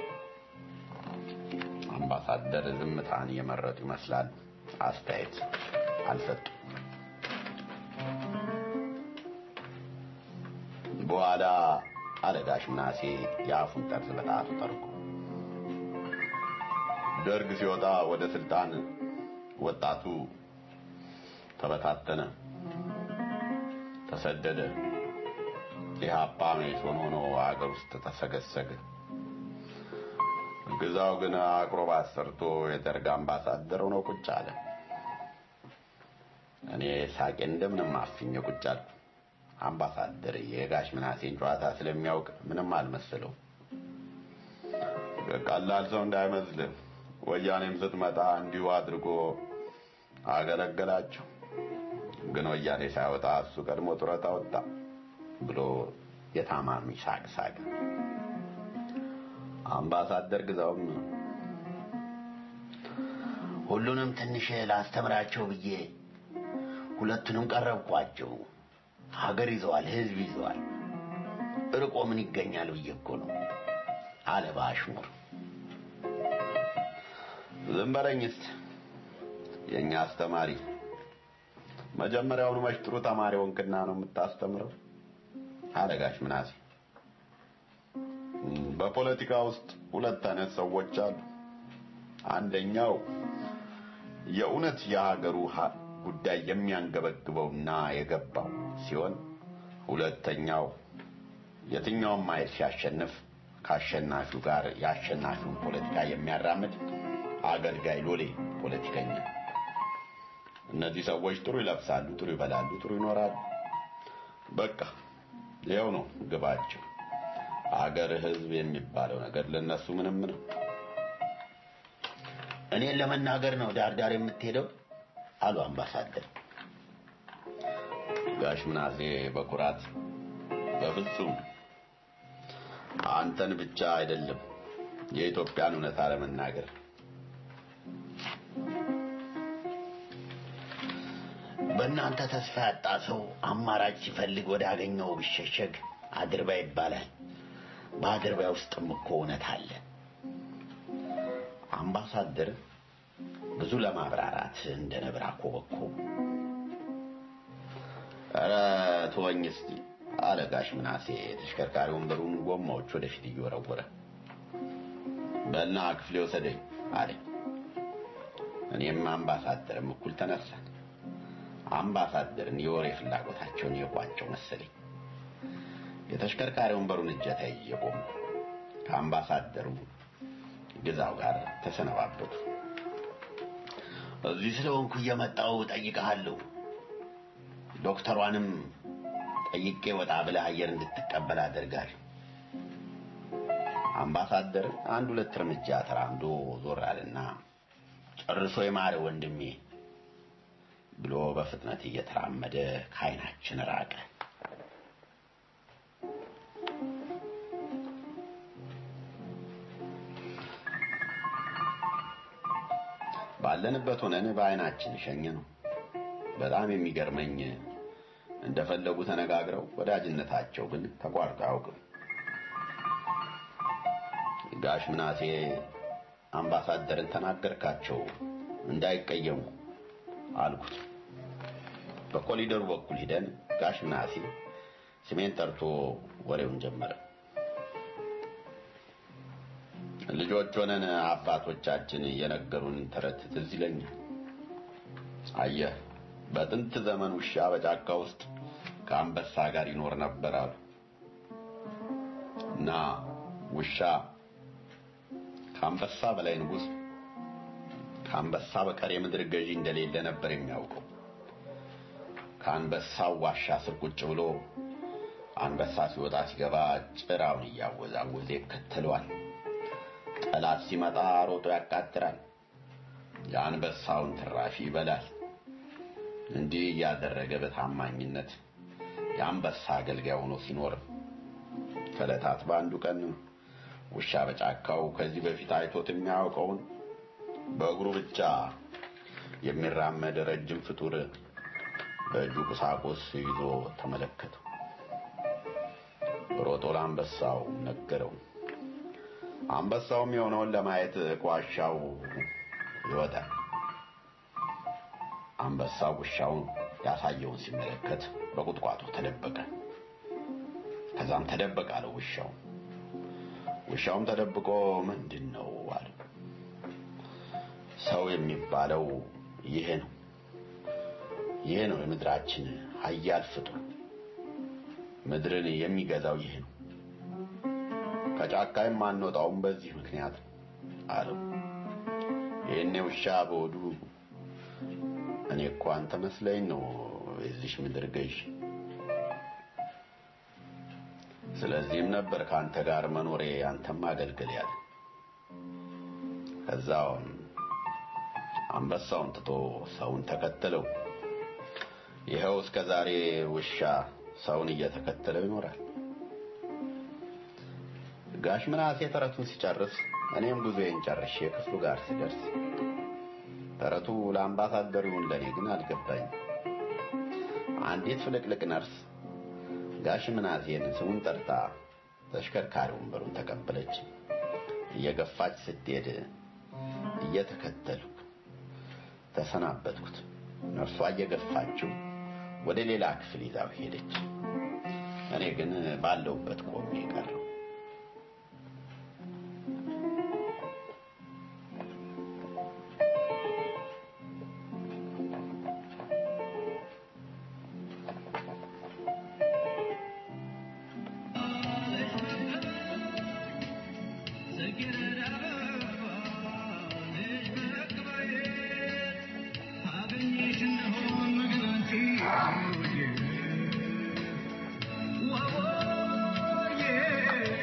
አምባሳደር ዝምታን እየመረጡ ይመስላል። አስተያየት አልሰጡም። በኋላ አለጋሽ ምናሴ የአፉን ጠርዝ በጣቱ ጠርጎ ደርግ ሲወጣ ወደ ስልጣን ወጣቱ ተበታተነ፣ ተሰደደ። ኢህአፓ መኢሶን ሆኖ አገር ውስጥ ተሰገሰገ። ግዛው ግን አቅሮባት ሰርቶ የደርግ አምባሳደር ሆኖ ቁጭ አለ። እኔ ሳቄ እንደምንም አፍኜ ቁጭ አልኩ። አምባሳደር የጋሽ ምናሴን ጨዋታ ስለሚያውቅ ምንም አልመሰለው። ቀላል ሰው እንዳይመስልህ ወያኔም ስትመጣ እንዲሁ አድርጎ አገለገላቸው። ግን ወያኔ ሳይወጣ እሱ ቀድሞ ጡረታ ወጣ ብሎ የታማሚ ሳቅ ሳቅ። አምባሳደር ግዛውም ሁሉንም ትንሽ ላስተምራቸው ብዬ ሁለቱንም ቀረብኳቸው። ሀገር ይዘዋል፣ ህዝብ ይዘዋል። እርቆ ምን ይገኛል ብዬ እኮ ነው አለ በአሽሙር። ዝም በለኝ እስቲ የእኛ አስተማሪ መጀመሪያውኑ መች ጥሩ ተማሪ ወንክና ነው የምታስተምረው? አለ ጋሽ ምናሴ። በፖለቲካ ውስጥ ሁለት አይነት ሰዎች አሉ። አንደኛው የእውነት የሀገሩ ጉዳይ የሚያንገበግበውና የገባው ሲሆን፣ ሁለተኛው የትኛውም ኃይል ሲያሸንፍ ከአሸናፊው ጋር የአሸናፊውን ፖለቲካ የሚያራምድ አገልጋይ ሎሌ ፖለቲከኛ። እነዚህ ሰዎች ጥሩ ይለብሳሉ፣ ጥሩ ይበላሉ፣ ጥሩ ይኖራሉ። በቃ ይኸው ነው ግባቸው። አገር፣ ህዝብ የሚባለው ነገር ለነሱ ምንም ነው። እኔን ለመናገር ነው ዳር ዳር የምትሄደው አሉ አምባሳደር። ጋሽ ምናሴ በኩራት በፍጹም አንተን ብቻ አይደለም የኢትዮጵያን እውነታ ለመናገር በእናንተ ተስፋ ያጣ ሰው አማራጭ ሲፈልግ ወደ አገኘው ቢሸሸግ አድርባ ይባላል። በአድርባይ ውስጥም እኮ እውነት አለ። አምባሳደር ብዙ ለማብራራት እንደ ነብር አኮበኮቡ። ኧረ ተወኝ እስቲ አለ ጋሽ ምናሴ ተሽከርካሪ ወንበሩን ጎማዎች ወደፊት እየወረወረ። በልና ክፍሌ ወሰደኝ አለ። እኔም አምባሳደርም እኩል ተነሳን። አምባሳደርን የወሬ ፍላጎታቸውን የቋጨው መሰለኝ። የተሽከርካሪ ወንበሩን እጀታ እየቆሙ ከአምባሳደሩ ግዛው ጋር ተሰነባበቱ። እዚህ ስለሆንኩ እየመጣው ጠይቀሃለሁ። ዶክተሯንም ጠይቄ ወጣ ብለህ አየር እንድትቀበል አደርጋለሁ። አምባሳደር አንድ ሁለት እርምጃ ተራምዶ ዞር አለና ጨርሶ የማረ ወንድሜ ብሎ በፍጥነት እየተራመደ ከዓይናችን ራቀ። ባለንበት ሆነን በዓይናችን ሸኘ ነው። በጣም የሚገርመኝ እንደፈለጉ ተነጋግረው ወዳጅነታቸው ግን ተቋርጦ አያውቅም። ጋሽ ምናሴ አምባሳደርን ተናገርካቸው እንዳይቀየሙ አልኩት። በኮሊደሩ በኩል ሂደን ጋሽ ምናሴ ስሜን ጠርቶ ወሬውን ጀመረ። ልጆች ሆነን አባቶቻችን የነገሩን ተረት ትዝ ይለኛል። አየህ፣ በጥንት ዘመን ውሻ በጫካ ውስጥ ከአንበሳ ጋር ይኖር ነበር አሉ እና ውሻ ከአንበሳ በላይ ንጉሥ፣ ከአንበሳ በቀር የምድር ገዢ እንደሌለ ነበር የሚያውቀው። ከአንበሳው ዋሻ ስር ቁጭ ብሎ አንበሳ ሲወጣ ሲገባ ጭራውን እያወዛወዘ ይከተለዋል። ጠላት ሲመጣ ሮጦ ያቃጥራል። የአንበሳውን ትራፊ ይበላል። እንዲህ እያደረገ በታማኝነት የአንበሳ አገልጋይ ሆኖ ሲኖር ከዕለታት በአንዱ ቀን ውሻ በጫካው ከዚህ በፊት አይቶት የሚያውቀውን በእግሩ ብቻ የሚራመድ ረጅም ፍጡር በእጁ ቁሳቁስ ይዞ ተመለከተው። ሮጦ ለአንበሳው ነገረው። አንበሳውም የሆነውን ለማየት ከዋሻው ይወጣል። አንበሳው ውሻውን ያሳየውን ሲመለከት በቁጥቋጦ ተደበቀ። ከዛም ተደበቀ አለው ውሻው። ውሻውም ተደብቆ ምንድን ነው አለ። ሰው የሚባለው ይሄ ነው። ይሄ ነው የምድራችን ኃያል ፍጡር። ምድርን የሚገዛው ይሄ ነው። ከጫካ የማንወጣውም በዚህ ምክንያት ነው አለው። ይህኔ ውሻ በሆዱ እኔ እኮ አንተ መስለኝ ነው የዚሽ ምድር ገዥ። ስለዚህም ነበር ከአንተ ጋር መኖሬ አንተም አገልግል ያለ። ከዛውም አንበሳውን ትቶ ሰውን ተከተለው። ይኸው እስከ ዛሬ ውሻ ሰውን እየተከተለው ይኖራል። ጋሽ ምናሴ ተረቱን ሲጨርስ እኔም ጉዞዬን ጨርሼ ክፍሉ ጋር ስደርስ ተረቱ ለአምባሳደሩ ይሁን ለእኔ ግን አልገባኝም። አንዲት ፍልቅልቅ ነርስ ጋሽ ምናሴን ስሙን ጠርታ ተሽከርካሪ ወንበሩን ተቀበለች። እየገፋች ስትሄድ እየተከተልኩ ተሰናበትኩት። ነርሷ እየገፋችው ወደ ሌላ ክፍል ይዛው ሄደች። እኔ ግን ባለውበት ቆሜ ቀረሁ። Yeah.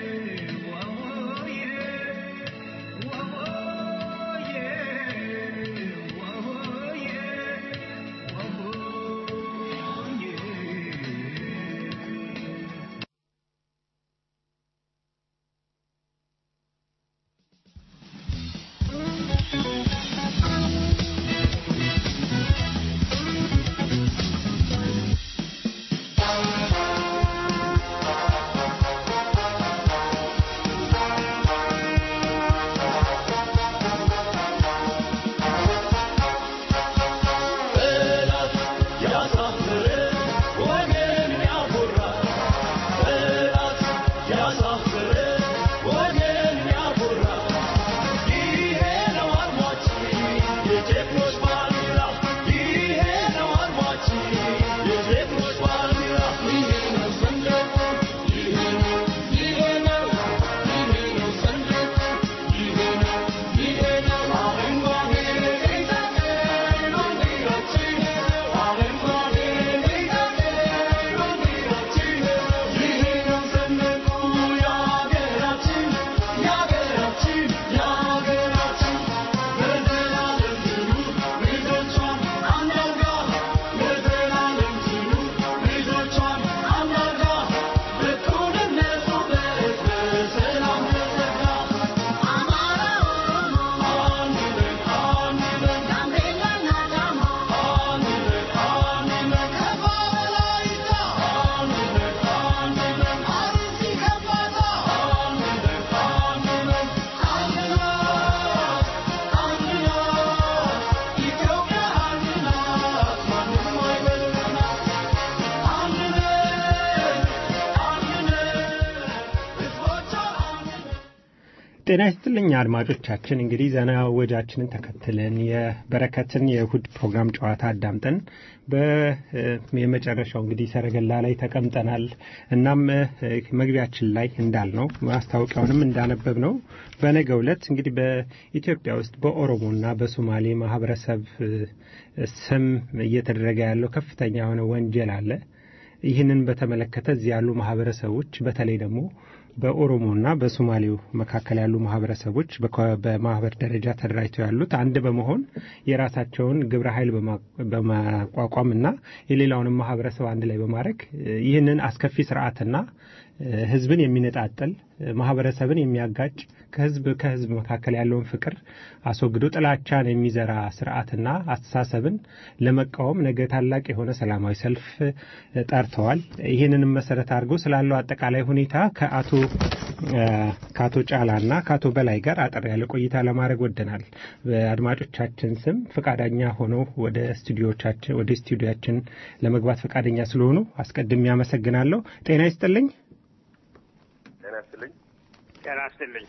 ጤና ይስጥልኝ አድማጮቻችን። እንግዲህ ዘና ወጃችንን ተከትለን የበረከትን የእሁድ ፕሮግራም ጨዋታ አዳምጠን በየመጨረሻው እንግዲህ ሰረገላ ላይ ተቀምጠናል። እናም መግቢያችን ላይ እንዳልነው ማስታወቂያውንም እንዳነበብ ነው በነገው ዕለት እንግዲህ በኢትዮጵያ ውስጥ በኦሮሞና በሶማሌ ማህበረሰብ ስም እየተደረገ ያለው ከፍተኛ የሆነ ወንጀል አለ። ይህንን በተመለከተ እዚህ ያሉ ማህበረሰቦች በተለይ ደግሞ በኦሮሞና በሶማሌው መካከል ያሉ ማህበረሰቦች በማህበር ደረጃ ተደራጅተው ያሉት አንድ በመሆን የራሳቸውን ግብረ ኃይል በማቋቋም እና የሌላውንም ማህበረሰብ አንድ ላይ በማድረግ ይህንን አስከፊ ስርዓትና ህዝብን የሚነጣጠል ማህበረሰብን የሚያጋጭ ከህዝብ ከህዝብ መካከል ያለውን ፍቅር አስወግዶ ጥላቻን የሚዘራ ስርዓትና አስተሳሰብን ለመቃወም ነገ ታላቅ የሆነ ሰላማዊ ሰልፍ ጠርተዋል። ይህንንም መሰረት አድርገው ስላለው አጠቃላይ ሁኔታ ከአቶ ከአቶ ጫላና ከአቶ በላይ ጋር አጠር ያለ ቆይታ ለማድረግ ወደናል። በአድማጮቻችን ስም ፈቃደኛ ሆነው ወደ ስቱዲዮቻችን ወደ ስቱዲያችን ለመግባት ፈቃደኛ ስለሆኑ አስቀድሜ አመሰግናለሁ። ጤና ይስጥልኝ። ጤና ይስጥልኝ። ጤና ይስጥልኝ።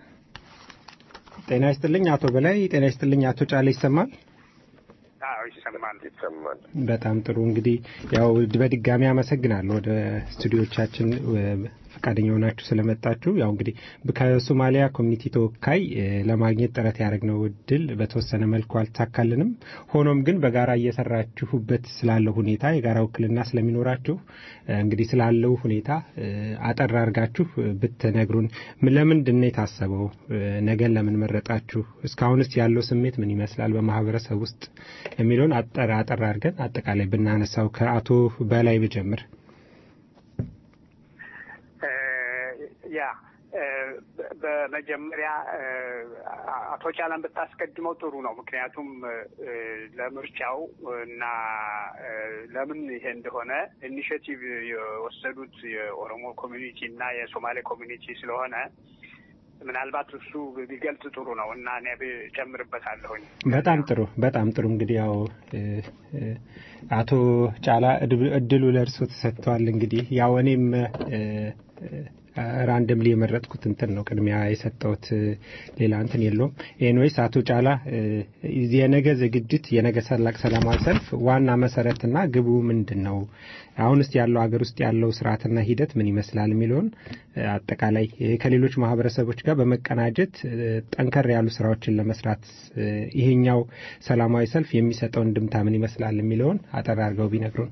ጤና ይስጥልኝ አቶ በላይ። ጤና ይስጥልኝ አቶ ጫላ ይሰማል? አዎ ይሰማል። ይሰማል። በጣም ጥሩ እንግዲህ ያው በድጋሚ አመሰግናለሁ ወደ ስቱዲዮቻችን ፈቃደኛ ሆናችሁ ስለመጣችሁ ያው እንግዲህ ከሶማሊያ ኮሚኒቲ ተወካይ ለማግኘት ጥረት ያደረግነው እድል በተወሰነ መልኩ አልተሳካልንም። ሆኖም ግን በጋራ እየሰራችሁበት ስላለው ሁኔታ የጋራ ውክልና ስለሚኖራችሁ እንግዲህ ስላለው ሁኔታ አጠር አድርጋችሁ ብትነግሩን። ለምንድን ነው የታሰበው? ነገን ለምን መረጣችሁ? እስካሁንስ ያለው ስሜት ምን ይመስላል በማህበረሰብ ውስጥ የሚለውን አጠር አጠር አድርገን አጠቃላይ ብናነሳው ከአቶ በላይ ብጀምር። ያ በመጀመሪያ አቶ ጫላን ብታስቀድመው ጥሩ ነው። ምክንያቱም ለምርጫው እና ለምን ይሄ እንደሆነ ኢኒሽቲቭ የወሰዱት የኦሮሞ ኮሚኒቲ እና የሶማሌ ኮሚኒቲ ስለሆነ ምናልባት እሱ ቢገልጽ ጥሩ ነው እና እኔ ጨምርበታለሁኝ። በጣም ጥሩ በጣም ጥሩ። እንግዲህ ያው አቶ ጫላ እድሉ ለእርሶ ተሰጥተዋል። እንግዲህ ያው እኔም ራንደምሊ የመረጥኩት እንትን ነው ቅድሚያ የሰጠሁት ሌላ እንትን የለውም። ኤንዌይስ አቶ ጫላ የነገ ዝግጅት የነገ ሰላቅ ሰላማዊ ሰልፍ ዋና መሰረትና ግቡ ምንድን ነው? አሁን ውስጥ ያለው ሀገር ውስጥ ያለው ስርዓትና ሂደት ምን ይመስላል የሚለውን አጠቃላይ ከሌሎች ማህበረሰቦች ጋር በመቀናጀት ጠንከር ያሉ ስራዎችን ለመስራት ይሄኛው ሰላማዊ ሰልፍ የሚሰጠው እንድምታ ምን ይመስላል የሚለውን አጠር አድርገው ቢነግሩን።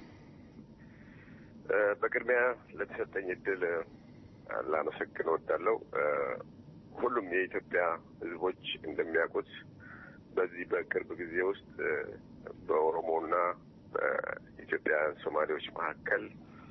በቅድሚያ ለተሰጠኝ እድል ላመሰግን እወዳለሁ። ሁሉም የኢትዮጵያ ሕዝቦች እንደሚያውቁት በዚህ በቅርብ ጊዜ ውስጥ በኦሮሞና በኢትዮጵያውያን ሶማሌዎች መካከል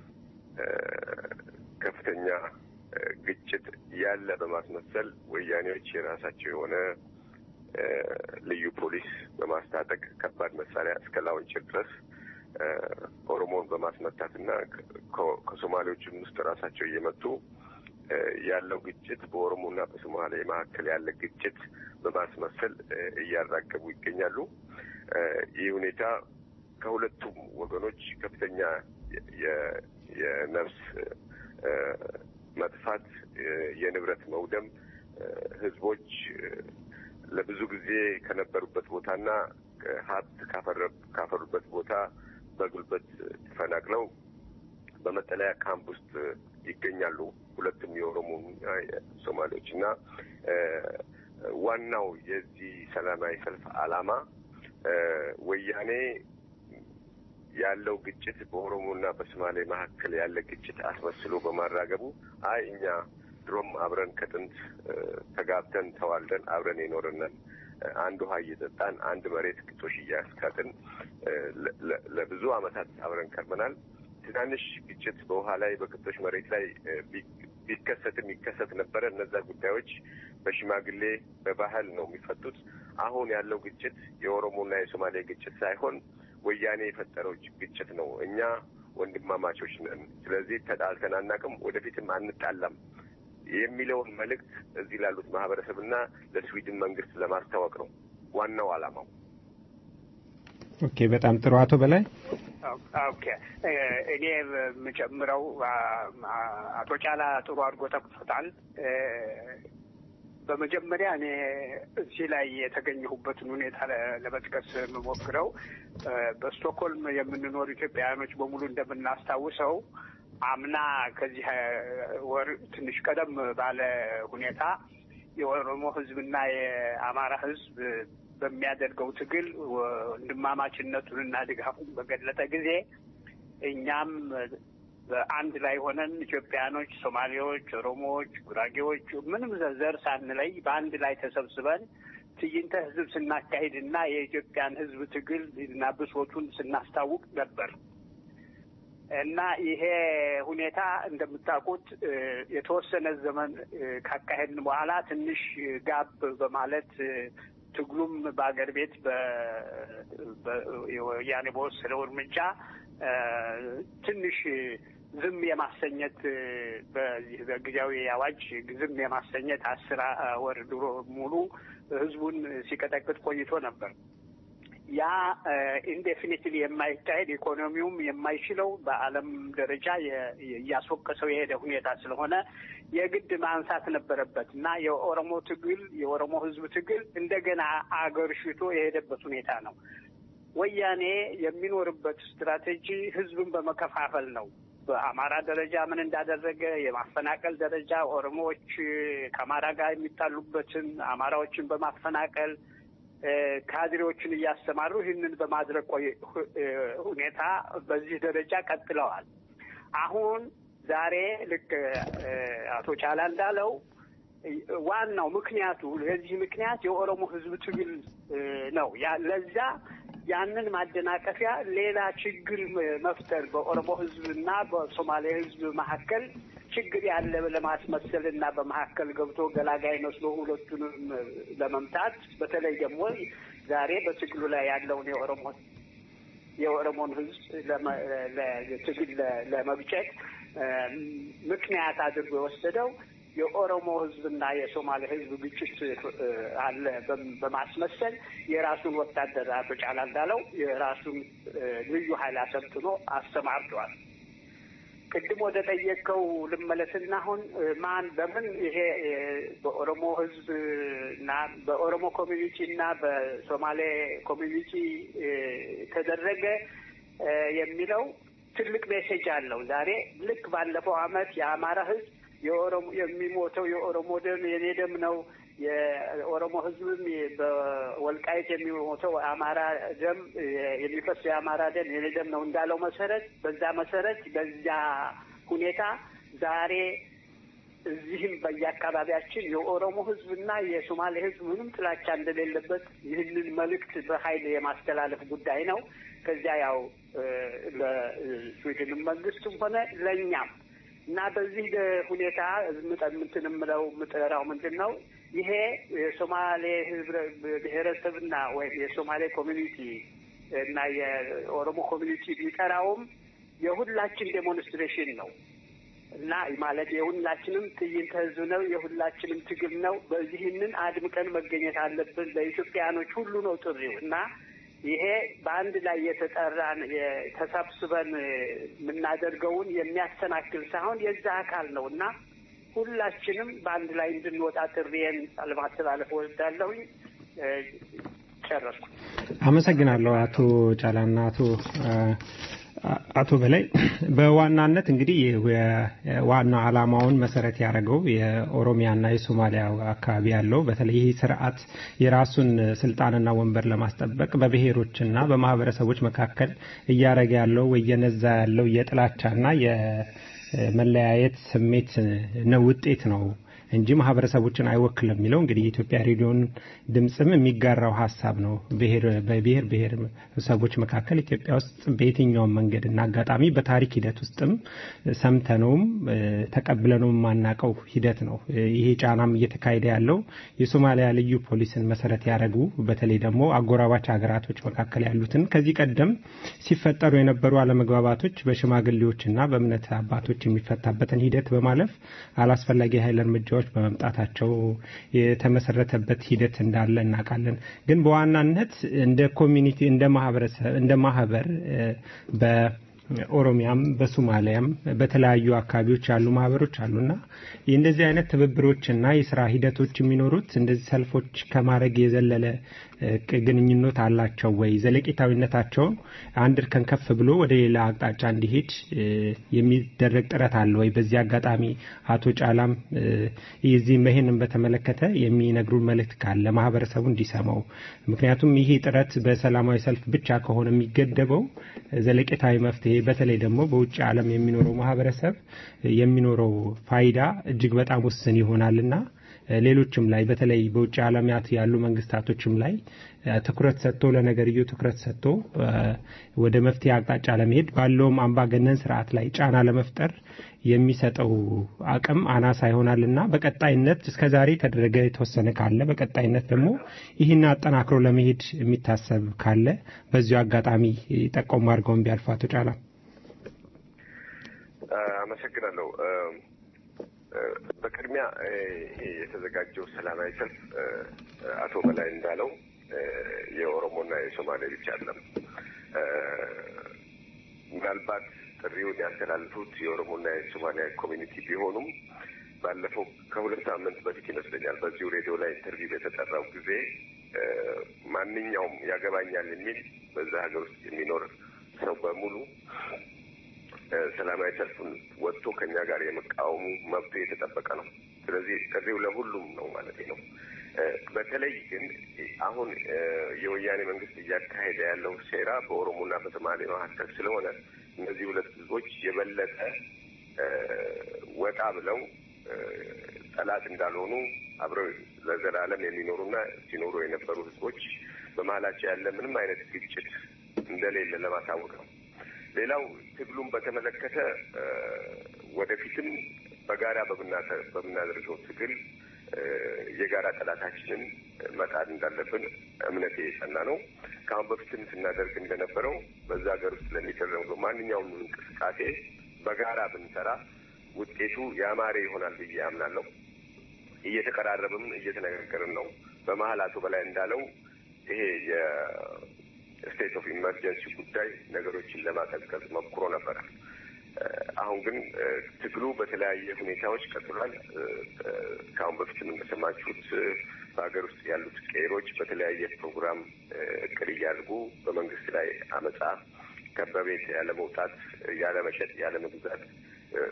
ከፍተኛ ግጭት ያለ በማስመሰል ወያኔዎች የራሳቸው የሆነ ልዩ ፖሊስ በማስታጠቅ ከባድ መሳሪያ እስከ ላውንቸር ድረስ ኦሮሞን በማስመታትና ከሶማሌዎችም ውስጥ ራሳቸው እየመጡ ያለው ግጭት በኦሮሞና በሶማሌ መካከል ያለ ግጭት በማስመሰል እያራገቡ ይገኛሉ። ይህ ሁኔታ ከሁለቱም ወገኖች ከፍተኛ የነፍስ መጥፋት፣ የንብረት መውደም፣ ህዝቦች ለብዙ ጊዜ ከነበሩበት ቦታና ሀብት ካፈሩበት ቦታ በጉልበት ተፈናቅለው በመጠለያ ካምፕ ውስጥ ይገኛሉ። ሁለቱም የኦሮሞ ሶማሌዎች እና ዋናው የዚህ ሰላማዊ ሰልፍ ዓላማ ወያኔ ያለው ግጭት በኦሮሞና በሶማሌ መካከል ያለ ግጭት አስመስሎ በማራገቡ አይ እኛ ድሮም አብረን ከጥንት ተጋብተን ተዋልደን አብረን የኖርነን አንድ ውሃ እየጠጣን አንድ መሬት ግጦሽ እያስካጥን ለብዙ ዓመታት አብረን ከርመናል። ትናንሽ ግጭት በውሃ ላይ በግጦሽ መሬት ላይ ቢከሰትም ይከሰት ነበረ። እነዛ ጉዳዮች በሽማግሌ በባህል ነው የሚፈቱት። አሁን ያለው ግጭት የኦሮሞና የሶማሌ ግጭት ሳይሆን ወያኔ የፈጠረው ግጭት ነው። እኛ ወንድማማቾች ነን። ስለዚህ ተጣልተን አናውቅም፣ ወደፊትም አንጣላም የሚለውን መልእክት እዚህ ላሉት ማህበረሰብና ለስዊድን መንግስት ለማስታወቅ ነው ዋናው ዓላማው። ኦኬ፣ በጣም ጥሩ አቶ በላይ ኦኬ እኔ የምጨምረው አቶ ጫላ ጥሩ አድርጎ ጠቅሶታል። በመጀመሪያ እኔ እዚህ ላይ የተገኘሁበትን ሁኔታ ለ- ለመጥቀስ የምሞክረው እ፣ በስቶክሆልም የምንኖር ኢትዮጵያውያኖች በሙሉ እንደምናስታውሰው አምና ከዚህ እ፣ ወር ትንሽ ቀደም ባለ ሁኔታ የኦሮሞ ሕዝብና የአማራ ሕዝብ በሚያደርገው ትግል ወንድማማችነቱንና ድጋፉን በገለጠ ጊዜ እኛም በአንድ ላይ ሆነን ኢትዮጵያኖች፣ ሶማሌዎች፣ ኦሮሞዎች፣ ጉራጌዎች ምንም ዘር ሳንለይ በአንድ ላይ ተሰብስበን ትዕይንተ ህዝብ ስናካሂድ እና የኢትዮጵያን ህዝብ ትግል እና ብሶቱን ስናስታውቅ ነበር እና ይሄ ሁኔታ እንደምታውቁት እ፣ የተወሰነ ዘመን እ፣ ካካሄድን በኋላ ትንሽ ጋብ በማለት እ፣ ትግሉም በአገር ቤት በ- በ- ወያኔ በወሰደው እርምጃ እ፣ ትንሽ ዝም የማሰኘት እ፣ በዚህ በጊዜያዊ አዋጅ ዝም የማሰኘት አስር አ- ወር ድሮ ሙሉ ህዝቡን ሲቀጠቅጥ ቆይቶ ነበር። ያ ኢንዴፊኒትሊ የማይካሄድ ኢኮኖሚውም የማይችለው በዓለም ደረጃ የ- እያስወቀሰው የሄደ ሁኔታ ስለሆነ የግድ ማንሳት ነበረበት እና የኦሮሞ ትግል የኦሮሞ ህዝብ ትግል እንደገና አገርሽቶ የሄደበት ሁኔታ ነው። ወያኔ የሚኖርበት ስትራቴጂ ህዝብን በመከፋፈል ነው። በአማራ ደረጃ ምን እንዳደረገ የማፈናቀል ደረጃ ኦሮሞዎች ከአማራ ጋር የሚጣሉበትን አማራዎችን በማፈናቀል እ፣ ካድሬዎችን እያስተማሩ ይህንን በማድረግ ቆይ- ሁ- እ፣ ሁኔታ በዚህ ደረጃ ቀጥለዋል። አሁን ዛሬ ልክ እ፣ አቶ ቻላ እንዳለው እ፣ ዋናው ምክንያቱ ለዚህ ምክንያት የኦሮሞ ህዝብ ትግል እ፣ ነው። ያ- ለዛ ያንን ማደናቀፊያ ሌላ ችግር መ- መፍጠር በኦሮሞ ህዝብ እና በሶማሌ ህዝብ መካከል ችግር ያለ ለማስመሰል እና በመካከል ገብቶ ገላጋይ መስሎ ሁለቱንም ለመምታት በተለይ ደግሞ ዛሬ በትግሉ ላይ ያለውን የኦሮሞ የኦሮሞን ህዝብ ለመ- ለ- ትግል ለ- ለመግጨት እ፣ ምክንያት አድርጎ የወሰደው የኦሮሞ ህዝብና የሶማሌ ህዝብ ግጭት እ፣ አለ በም- በማስመሰል የራሱን ወታደር አቶ ጫላ እንዳለው የራሱን እ፣ ልዩ ኃይል አሰልጥኖ አሰማርተዋል። ቅድም ወደ ጠየቀው ልመለስና አሁን እ፣ ማን በምን ይሄ እ፣ በኦሮሞ ህዝብ እና በኦሮሞ ኮሚኒቲ እና በሶማሌ ኮሚኒቲ እ፣ ተደረገ እ፣ የሚለው ትልቅ ሜሴጅ አለው። ዛሬ ልክ ባለፈው አመት የአማራ ህዝብ የኦሮሞ የሚሞተው የኦሮሞ ደም የኔ ደም ነው የኦሮሞ ህዝብም በወልቃይት የሚሞተው አማራ ደም የሚፈስ የአማራ ደም የኔ ደም ነው እንዳለው መሰረት በዛ መሰረት በዛ ሁኔታ ዛሬ እዚህም በየአካባቢያችን የኦሮሞ ህዝብና የሶማሌ ህዝብ ምንም ጥላቻ እንደሌለበት ይህንን መልእክት በኃይል የማስተላለፍ ጉዳይ ነው። ከዚያ ያው እ፣ ለስዊድንም መንግስትም ሆነ ለእኛም እና በዚህ ደ- ሁኔታ ምጠ- እንትን የምለው ምጠራው ምንድን ነው ይሄ የሶማሌ ህብረ ብሔረሰብና ወይም የሶማሌ ኮሚኒቲ እና የኦሮሞ ኮሚኒቲ ቢጠራውም የሁላችን ዴሞንስትሬሽን ነው እና ማለት የሁላችንም ትዕይንተ ህዝብ ነው፣ የሁላችንም ትግል ነው። በዚህንን አድምቀን መገኘት አለብን። ለኢትዮጵያኖች ሁሉ ነው ጥሪው እና ይሄ በአንድ ላይ የተጠራን የ- ተሰብስበን የምናደርገውን የሚያሰናክል ሳይሆን የዛ አካል ነው እና ሁላችንም በአንድ ላይ እንድንወጣ ጥሪዬን ለማስተላለፍ ወዳለሁኝ። ጨረስኩ። አመሰግናለሁ አቶ ጫላና አቶ አቶ በላይ በዋናነት እንግዲህ ዋና ዓላማውን መሰረት ያደረገው የኦሮሚያና የሶማሊያ አካባቢ ያለው በተለይ ይህ ስርዓት የራሱን ስልጣንና ወንበር ለማስጠበቅ በብሔሮችና በማህበረሰቦች መካከል እያደረገ ያለው እየነዛ ያለው የጥላቻና የመለያየት ስሜት ነው ውጤት ነው እንጂ ማህበረሰቦችን አይወክልም የሚለው እንግዲህ የኢትዮጵያ ሬዲዮን ድምፅም የሚጋራው ሀሳብ ነው። በብሔር ብሔረሰቦች መካከል ኢትዮጵያ ውስጥ በየትኛውም መንገድ እና አጋጣሚ በታሪክ ሂደት ውስጥም ሰምተነውም ተቀብለነው የማናቀው ሂደት ነው። ይሄ ጫናም እየተካሄደ ያለው የሶማሊያ ልዩ ፖሊስን መሰረት ያደረጉ በተለይ ደግሞ አጎራባች ሀገራቶች መካከል ያሉትን ከዚህ ቀደም ሲፈጠሩ የነበሩ አለመግባባቶች በሽማግሌዎችና በእምነት አባቶች የሚፈታበትን ሂደት በማለፍ አላስፈላጊ ኃይል እርምጃዎች ጉዳዮች በመምጣታቸው የተመሰረተበት ሂደት እንዳለ እናውቃለን። ግን በዋናነት እንደ ኮሚኒቲ እንደ ማህበረሰብ እንደ ማህበር በኦሮሚያም በሶማሊያም በተለያዩ አካባቢዎች ያሉ ማህበሮች አሉና እንደዚህ አይነት ትብብሮችና የስራ ሂደቶች የሚኖሩት እንደዚህ ሰልፎች ከማድረግ የዘለለ እ፣ ግንኙነት አላቸው ወይ? ዘለቄታዊነታቸው አንድ እርከን ከፍ ብሎ ወደ ሌላ አቅጣጫ እንዲሄድ እ፣ የሚደረግ ጥረት አለ ወይ? በዚህ አጋጣሚ አቶ ጫላም እ፣ የዚህም ይህንን በተመለከተ የሚነግሩን መልእክት ካለ ማህበረሰቡ እንዲሰማው። ምክንያቱም ይሄ ጥረት በሰላማዊ ሰልፍ ብቻ ከሆነ የሚገደበው ዘለቄታዊ መፍትሄ በተለይ ደግሞ በውጭ ዓለም የሚኖረው ማህበረሰብ የሚኖረው ፋይዳ እጅግ በጣም ውስን ይሆናልና ሌሎችም ላይ በተለይ በውጭ ዓለማት ያሉ መንግስታቶችም ላይ እ፣ ትኩረት ሰጥቶ ለነገርየው ትኩረት ሰጥቶ እ፣ ወደ መፍትሄ አቅጣጫ ለመሄድ ባለውም አምባገነን ስርዓት ላይ ጫና ለመፍጠር የሚሰጠው አቅም አናሳ ይሆናልና በቀጣይነት እስከዛሬ የተደረገ የተወሰነ ካለ በቀጣይነት ደግሞ ይህን አጠናክሮ ለመሄድ የሚታሰብ ካለ በዚሁ አጋጣሚ ጠቆም አድርገውን ቢያልፉ አቶ ጫላ። አመሰግናለሁ። እ፣ በቅድሚያ እ፣ ይሄ የተዘጋጀው ሰላማዊ ሰልፍ እ፣ አቶ በላይ እንዳለው እ፣ የኦሮሞና የሶማሌ ብቻ አይደለም። እ፣ ምናልባት ጥሪውን ያስተላልፉት የኦሮሞና የሶማሊያ ኮሚኒቲ ቢሆኑም ባለፈው ከሁለት ሳምንት በፊት ይመስለኛል በዚሁ ሬዲዮ ላይ ኢንተርቪው በተጠራው ጊዜ እ፣ ማንኛውም ያገባኛል የሚል በዛ ሀገር ውስጥ የሚኖር ሰው በሙሉ እ፣ ሰላማዊ ሰልፉን ወጥቶ ከኛ ጋር የመቃወሙ መብቱ የተጠበቀ ነው። ስለዚህ ጥሪው ለሁሉም ነው ማለት ነው። እ፣ በተለይ ግን አሁን እ፣ የወያኔ መንግስት እያካሄደ ያለው ሴራ በኦሮሞና በሶማሌ መካከል ስለሆነ እነዚህ ሁለት ህዝቦች የበለጠ እ፣ ወጣ ብለው እ፣ ጠላት እንዳልሆኑ አብረው ለዘላለም የሚኖሩና ሲኖሩ የነበሩ ህዝቦች በመሀላቸው ያለ ምንም አይነት ግጭት እንደሌለ ለማሳወቅ ነው። ሌላው ትግሉን በተመለከተ እ፣ ወደፊትም በጋራ በምናተ- በምናደርገው ትግል እ፣ የጋራ ጠላታችንን መጣል እንዳለብን እምነቴ የጸና ነው። ከአሁን በፊትም ስናደርግ እንደነበረው በዛ ሀገር ውስጥ ለሚደረገው ማንኛውም እንቅስቃሴ በጋራ ብንሰራ ውጤቱ ያማረ ይሆናል ብዬ አምናለሁ። እየተቀራረብም እየተነጋገርን ነው። በመሀል አቶ በላይ እንዳለው ይሄ የስቴት ኦፍ ኢመርጀንሲ ጉዳይ ነገሮችን ለማቀዝቀዝ ሞክሮ ነበረ። እ፣ አሁን ግን እ፣ ትግሉ በተለያየ ሁኔታዎች ቀጥሏል። እ፣ እ፣ ከአሁን በፊትም እንደሰማችሁት እ፣ በሀገር ውስጥ ያሉት ቀይሮች በተለያየ ፕሮግራም እ፣ እቅድ እያደረጉ በመንግስት ላይ አመፃ ከበቤት ያለ መውጣት፣ ያለ መሸጥ፣ ያለ መግዛት እ፣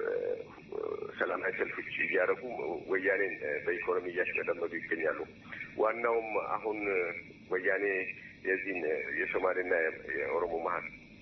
ሰላማዊ ሰልፎች እያደረጉ ወያኔን እ፣ በኢኮኖሚ እያሽመደመዱ ይገኛሉ። ዋናውም አሁን እ፣ ወያኔ የዚህን እ፣ የሶማሌና የ- የኦሮሞ መሀል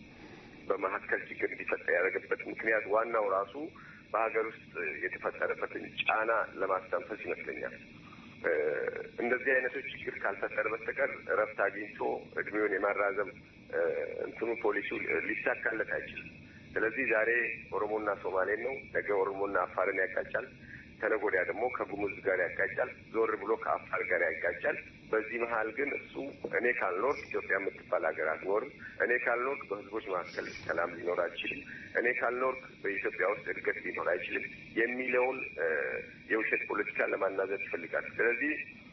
በመካከል ችግር እንዲፈጠር ያደረገበት ምክንያት ዋናው ራሱ በሀገር ውስጥ የተፈጠረበትን ጫና ለማስተንፈስ ይመስለኛል። እ፣ እንደዚህ አይነቶች ችግር ካልፈጠረ በስተቀር እረፍት አግኝቶ እድሜውን የማራዘም እ፣ እንትኑ ፖሊሲው ሊሳካለት አይችልም። ስለዚህ ዛሬ ኦሮሞና ሶማሌን ነው፣ ነገ ኦሮሞና አፋርን ያጋጫል፣ ከነገ ወዲያ ደግሞ ከጉሙዝ ጋር ያጋጫል፣ ዞር ብሎ ከአፋር ጋር ያጋጫል። በዚህ መሀል ግን እሱ እኔ ካልኖር ኢትዮጵያ የምትባል ሀገር አትኖርም፣ እኔ ካልኖር በህዝቦች መካከል ሰላም ሊኖር አይችልም፣ እኔ ካልኖር በኢትዮጵያ ውስጥ እድገት ሊኖር አይችልም የሚለውን እ፣ የውሸት ፖለቲካ ለማናዘዝ ይፈልጋል። ስለዚህ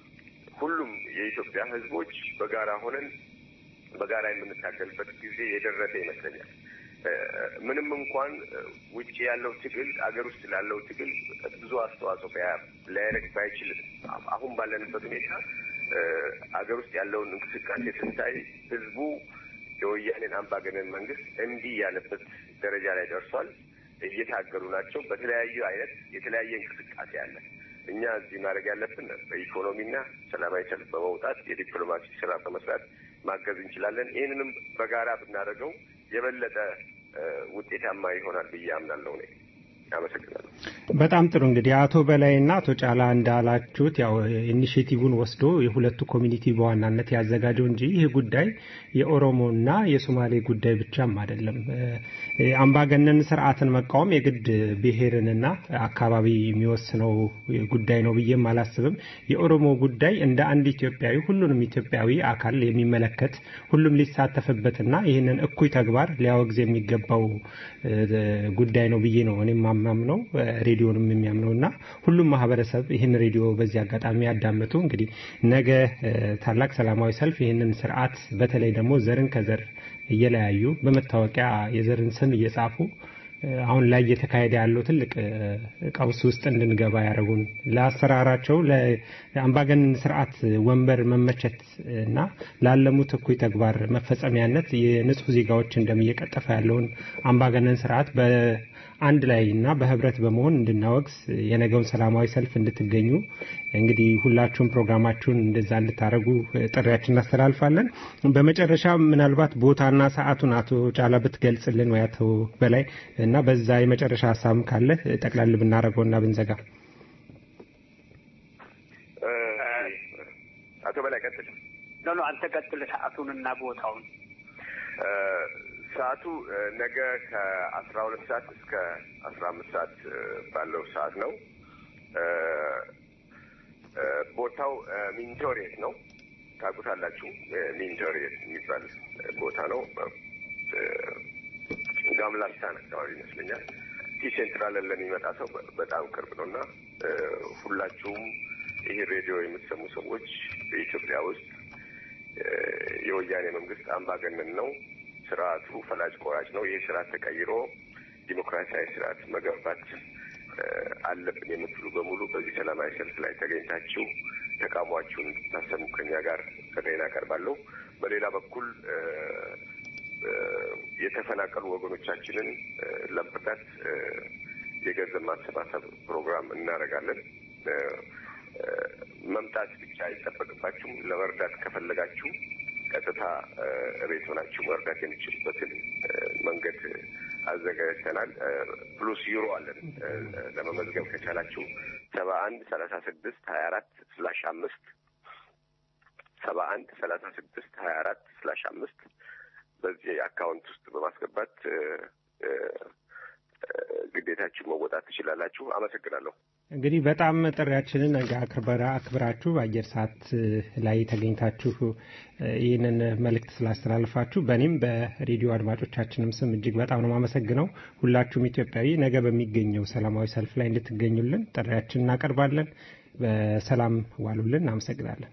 ሁሉም የኢትዮጵያ ህዝቦች በጋራ ሆነን በጋራ የምንታገልበት ጊዜ የደረሰ ይመስለኛል። እ፣ ምንም እንኳን እ፣ ውጭ ያለው ትግል አገር ውስጥ ላለው ትግል ብዙ አስተዋጽኦ ቢያ- ሊያደርግ ባይችልም አ- አሁን ባለንበት ሁኔታ እ፣ አገር ውስጥ ያለውን እንቅስቃሴ ስታይ ህዝቡ የወያኔን አምባገነን መንግስት እንዲህ ያለበት ደረጃ ላይ ደርሷል። እየታገሉ ናቸው። በተለያዩ አይነት የተለያየ እንቅስቃሴ አለ። እኛ እዚህ ማድረግ ያለብን በኢኮኖሚና ሰላማዊ ሰልፍ በመውጣት የዲፕሎማሲ ስራ በመስራት ማገዝ እንችላለን። ይህንንም በጋራ ብናደርገው የበለጠ እ፣ ውጤታማ ይሆናል ብዬ አምናለሁ። እኔ አመሰግናለሁ። በጣም ጥሩ እንግዲህ አቶ በላይና አቶ ጫላ እንዳላችሁት ያው ኢኒሽቲቭን ወስዶ የሁለቱ ኮሚኒቲ በዋናነት ያዘጋጀው እንጂ ይህ ጉዳይ የኦሮሞና የሶማሌ ጉዳይ ብቻም አይደለም። እ፣ አምባገነን ስርዓትን መቃወም የግድ ብሔርንና አካባቢ የሚወስነው ጉዳይ ነው ብዬም አላስብም። የኦሮሞ ጉዳይ እንደ አንድ ኢትዮጵያዊ ሁሉንም ኢትዮጵያዊ አካል የሚመለከት ሁሉም ሊሳተፍበትና ይህንን እኩይ ተግባር ሊያወግዝ የሚገባው እ፣ ጉዳይ ነው ብዬ ነው እኔም ማምነው ሬዲዮንም የሚያምነው እና ሁሉም ማህበረሰብ ይህን ሬዲዮ በዚህ አጋጣሚ ያዳምጡ። እንግዲህ ነገ እ፣ ታላቅ ሰላማዊ ሰልፍ ይህንን ስርዓት በተለይ ደግሞ ዘርን ከዘር እየለያዩ በመታወቂያ የዘርን ስም እየጻፉ አሁን ላይ እየተካሄደ ያለው ትልቅ ቀውስ ውስጥ እንድንገባ ያደረጉን ለአሰራራቸው ለአምባገነን ስርዓት ወንበር መመቸት እና ላለሙት እኩይ ተግባር መፈጸሚያነት የንጹህ ዜጋዎች ደም እየቀጠፈ ያለውን አምባገነን ስርዓት በአንድ ላይ እና በህብረት በመሆን እንድናወግዝ የነገውን ሰላማዊ ሰልፍ እንድትገኙ እንግዲህ ሁላችሁም ፕሮግራማችሁን እንደዛ እንድታደረጉ ጥሪያችን እናስተላልፋለን። በመጨረሻ ምናልባት ቦታና ሰዓቱን አቶ ጫላ ብትገልጽልን ወይ አቶ በላይ እና በዛ የመጨረሻ ሀሳብም ካለ ጠቅላል ብናደረገው እና ብንዘጋ። አቶ በላይ ቀጥል። ኖ ኖ አንተ ቀጥል ሰዓቱንና ቦታውን። ሰዓቱ ነገ ከአስራ ሁለት ሰዓት እስከ አስራ አምስት ሰዓት ባለው ሰዓት ነው። ቦታው ሚንቶሬት ነው። ታውቁታላችሁ። ሚንቶሬት የሚባል ቦታ ነው። ጋምላስታን አካባቢ ይመስለኛል። ቲ ሴንትራልን ለሚመጣ ሰው በጣም ቅርብ ነው እና ሁላችሁም ይህ ሬዲዮ የምትሰሙ ሰዎች በኢትዮጵያ ውስጥ የወያኔ መንግስት አምባገነን ነው። ስርዓቱ ፈላጭ ቆራጭ ነው። ይህ ስርዓት ተቀይሮ ዲሞክራሲያዊ ስርዓት መገንባት አለብን የምትሉ በሙሉ በዚህ ሰላማዊ ሰልፍ ላይ ተገኝታችሁ ተቃውሟችሁን እንድታሰሙ ከኛ ጋር ጥሬን አቀርባለሁ። በሌላ በኩል የተፈናቀሉ ወገኖቻችንን ለመርዳት የገንዘብ ማሰባሰብ ፕሮግራም እናደርጋለን። መምጣት ብቻ አይጠበቅባችሁም። ለመርዳት ከፈለጋችሁ ቀጥታ እቤት ሆናችሁ መርዳት የሚችሉበትን መንገድ አዘጋጅተናል። ፕሉስ ዩሮ አለን። ለመመዝገብ ከቻላችሁ ሰባ አንድ ሰላሳ ስድስት ሀያ አራት ስላሽ አምስት ሰባ አንድ ሰላሳ ስድስት ሀያ አራት ስላሽ አምስት በዚህ አካውንት ውስጥ በማስገባት ግዴታችሁ መወጣት ትችላላችሁ። አመሰግናለሁ። እንግዲህ በጣም ጥሪያችንን አክብራ አክብራችሁ በአየር ሰዓት ላይ ተገኝታችሁ ይህንን መልእክት ስላስተላልፋችሁ በእኔም በሬዲዮ አድማጮቻችንም ስም እጅግ በጣም ነው የማመሰግነው። ሁላችሁም ኢትዮጵያዊ ነገ በሚገኘው ሰላማዊ ሰልፍ ላይ እንድትገኙልን ጥሪያችን እናቀርባለን። በሰላም ዋሉልን። አመሰግናለን።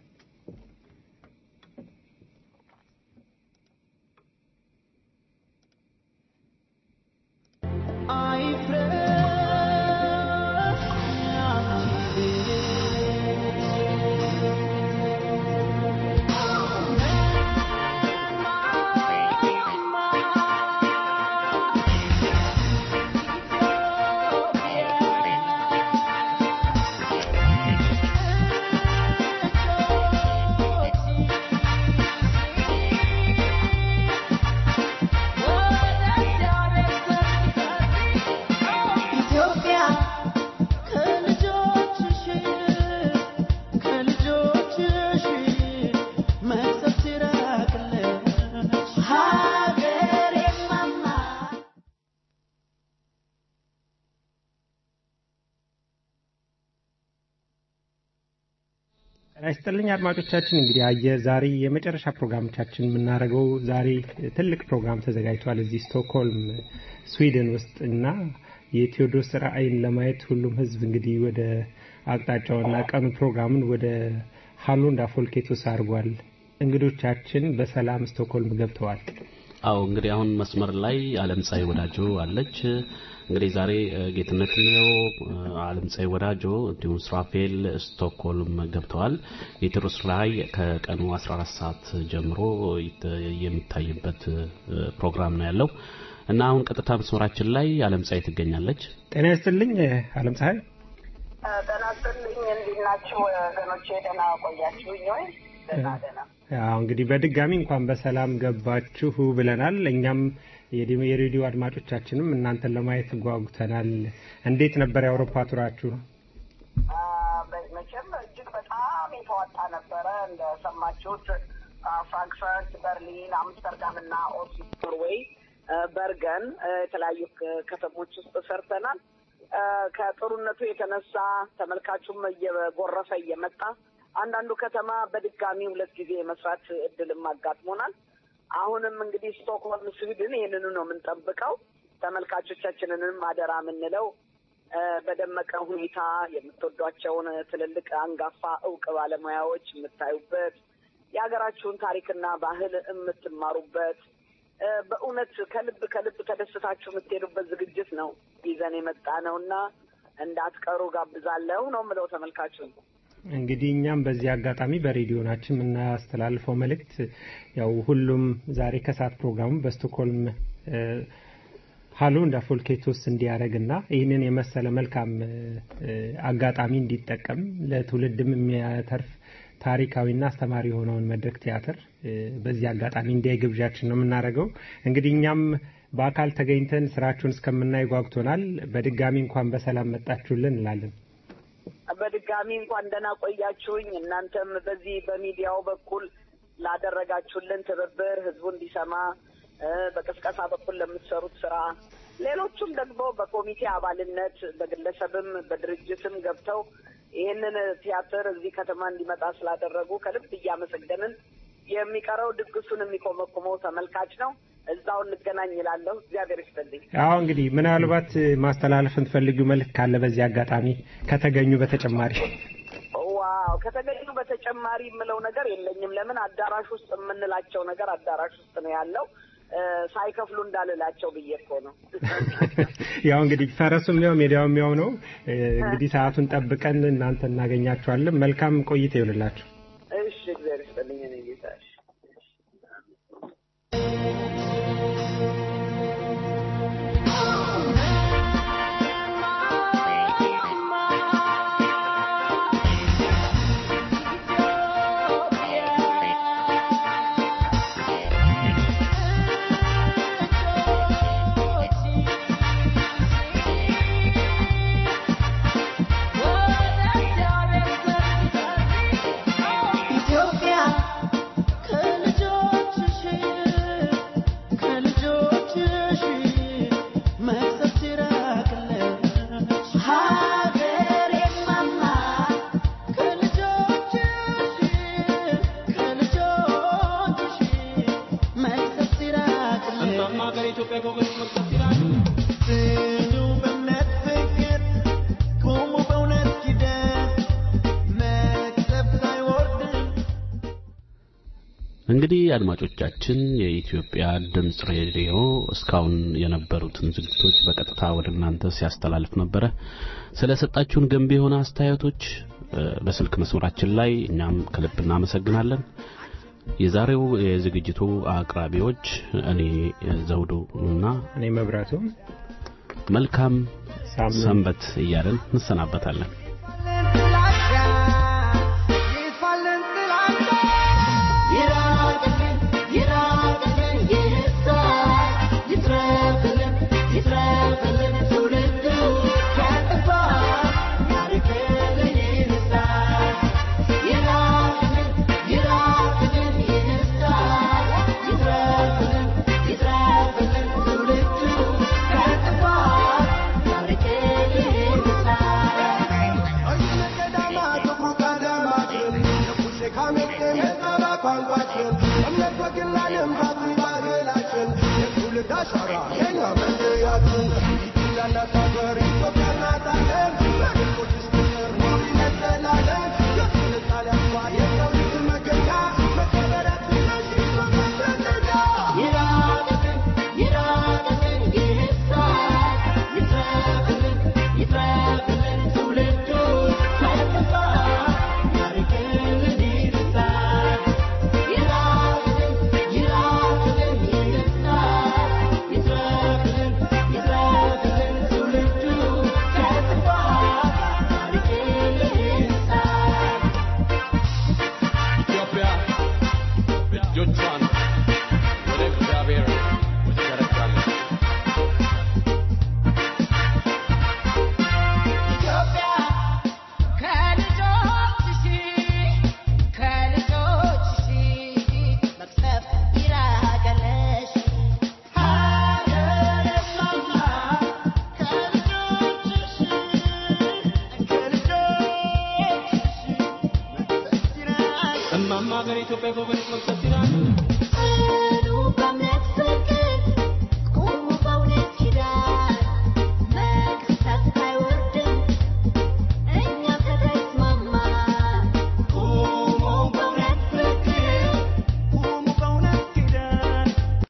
ጤና ይስጥልኝ አድማጮቻችን። እንግዲህ አየር ዛሬ የመጨረሻ ፕሮግራሞቻችን የምናደርገው ዛሬ ትልቅ ፕሮግራም ተዘጋጅቷል እዚህ ስቶክሆልም ስዊድን ውስጥ እና የቴዎድሮስ ራእይን ለማየት ሁሉም ህዝብ እንግዲህ ወደ አቅጣጫውና ቀኑ ፕሮግራምን ወደ ሃሎንዳ ፎልኬቶስ አድርጓል። እንግዶቻችን በሰላም ስቶክሆልም ገብተዋል። አዎ እንግዲህ አሁን መስመር ላይ አለም ፀሐይ ወዳጆ አለች። እንግዲህ ዛሬ ጌትነት ነው፣ አለም ፀሐይ ወዳጆ እንዲሁም ስራፌል ስቶክሆልም ገብተዋል። የቴዎድሮስ ራእይ ከቀኑ 14 ሰዓት ጀምሮ የሚታይበት ፕሮግራም ነው ያለው እና አሁን ቀጥታ መስመራችን ላይ አለም ፀሐይ ትገኛለች። ጤና ይስጥልኝ አለም ፀሐይ። ጤና ይስጥልኝ። እንዴት ናችሁ ወገኖቼ? ደህና ቆያችሁኝ ወይ? ደህና ደህና ያው እንግዲህ በድጋሚ እንኳን በሰላም ገባችሁ ብለናል። እኛም የሬዲዮ አድማጮቻችንም እናንተን ለማየት ጓጉተናል። እንዴት ነበር የአውሮፓ ቱራችሁ? መቼም እጅግ በጣም የተዋጣ ነበረ። እንደሰማችሁት ፍራንክፈርት፣ በርሊን፣ አምስተርዳም እና ኦስሎ፣ ኖርዌይ፣ በርገን የተለያዩ ከተሞች ውስጥ ሰርተናል። ከጥሩነቱ የተነሳ ተመልካቹም እየጎረፈ እየመጣ አንዳንዱ ከተማ በድጋሚ ሁለት ጊዜ የመስራት እድልም አጋጥሞናል። አሁንም እንግዲህ ስቶክሆልም ስዊድን ይህንኑ ነው የምንጠብቀው። ተመልካቾቻችንንም አደራ የምንለው በደመቀ ሁኔታ የምትወዷቸውን ትልልቅ አንጋፋ እውቅ ባለሙያዎች የምታዩበት፣ የሀገራችሁን ታሪክና ባህል የምትማሩበት፣ እ፣ በእውነት ከልብ ከልብ ተደስታችሁ የምትሄዱበት ዝግጅት ነው ይዘን የመጣ ነው እና እንዳትቀሩ ጋብዛለሁ ነው የምለው ተመልካቹን። እንግዲህ እኛም በዚህ አጋጣሚ በሬዲዮናችን የምናስተላልፈው መልእክት ያው ሁሉም ዛሬ ከሰዓት ፕሮግራሙ በስቶክሆልም እ፣ ሀሎ እንደ ፎልኬቶስ እንዲያደርግና ይህንን የመሰለ መልካም እ፣ አጋጣሚ እንዲጠቀም ለትውልድም የሚያተርፍ ታሪካዊና አስተማሪ የሆነውን መድረክ ቲያትር እ፣ በዚህ አጋጣሚ እንዲያይ ግብዣችን ነው የምናደርገው። እንግዲህ እኛም በአካል ተገኝተን ስራችሁን እስከምናይ ጓጉቶናል። በድጋሚ እንኳን በሰላም መጣችሁልን እንላለን። በድጋሚ እንኳን ደህና ቆያችሁኝ። እናንተም በዚህ በሚዲያው በኩል ላደረጋችሁልን ትብብር ህዝቡ እንዲሰማ እ፣ በቅስቀሳ በኩል ለምትሰሩት ስራ፣ ሌሎቹም ደግሞ በኮሚቴ አባልነት በግለሰብም በድርጅትም ገብተው ይህንን ቲያትር እዚህ ከተማ እንዲመጣ ስላደረጉ ከልብ እያመሰገንን የሚቀረው ድግሱን የሚኮመኩመው ተመልካች ነው። እዛው እንገናኝ ይላለሁ። እግዚአብሔር ይስጥልኝ። አዎ እንግዲህ ምናልባት ማስተላለፍ የምትፈልጊው መልእክት ካለ በዚህ አጋጣሚ ከተገኙ በተጨማሪ ዋው ከተገኙ በተጨማሪ የምለው ነገር የለኝም። ለምን አዳራሽ ውስጥ የምንላቸው ነገር አዳራሽ ውስጥ ነው ያለው እ፣ ሳይከፍሉ እንዳልላቸው ብዬ እኮ ነው። ያው እንግዲህ ፈረሱም ያው ሜዳውም ያው ነው። እ፣ እንግዲህ ሰዓቱን ጠብቀን እናንተ እናገኛችኋለን። መልካም ቆይታ ይሆንላችሁ። እሺ እግዚአብሔር ይስጥልኝ። እኔ ጌታ እሺ። ኢትዮጵያ ከልጆችሽ ከልጆችሽ መቅሰፍት ይራቅልሽ ሀገሬ ማማ ከልጆችሽ ከልጆችሽ መቅሰፍት ይራቅልሽ እማማ ሀገር ኢትዮጵያ ከወገኖች መቅሰፍት ይራቅ ጽኑ በእምነት ፍቅር ቁሙ በእውነት ኪዳን መቅሰፍት አይወርድም እንግዲህ አድማጮቻችን የኢትዮጵያ ድምጽ ሬዲዮ እስካሁን የነበሩትን ዝግጅቶች በቀጥታ ወደ እናንተ ሲያስተላልፍ ነበረ። ስለሰጣችሁን ገንቢ የሆነ አስተያየቶች እ፣ በስልክ መስመራችን ላይ እኛም ከልብ እናመሰግናለን። የዛሬው የዝግጅቱ አቅራቢዎች እኔ ዘውዱ እና እኔ መብራቱ መልካም ሳምንት ሰንበት እያለን እንሰናበታለን። ይፋለን ጥላቻ ይራቅልን ይራቅልን ይሳት ይትረፍልን ይትረፍልን ትውልዱ ከጥፋት ያርቅልን ይንሳት ይራቅልን ይራቅልን ይሳት ይትረፍልን ይትረፍልን ትውልዱ ከጥፋት ያርቅልን ይንሳት ኢትዮጵያ እናት አለን በቅርቦች ስትኖር ኑሪ ለዘላለም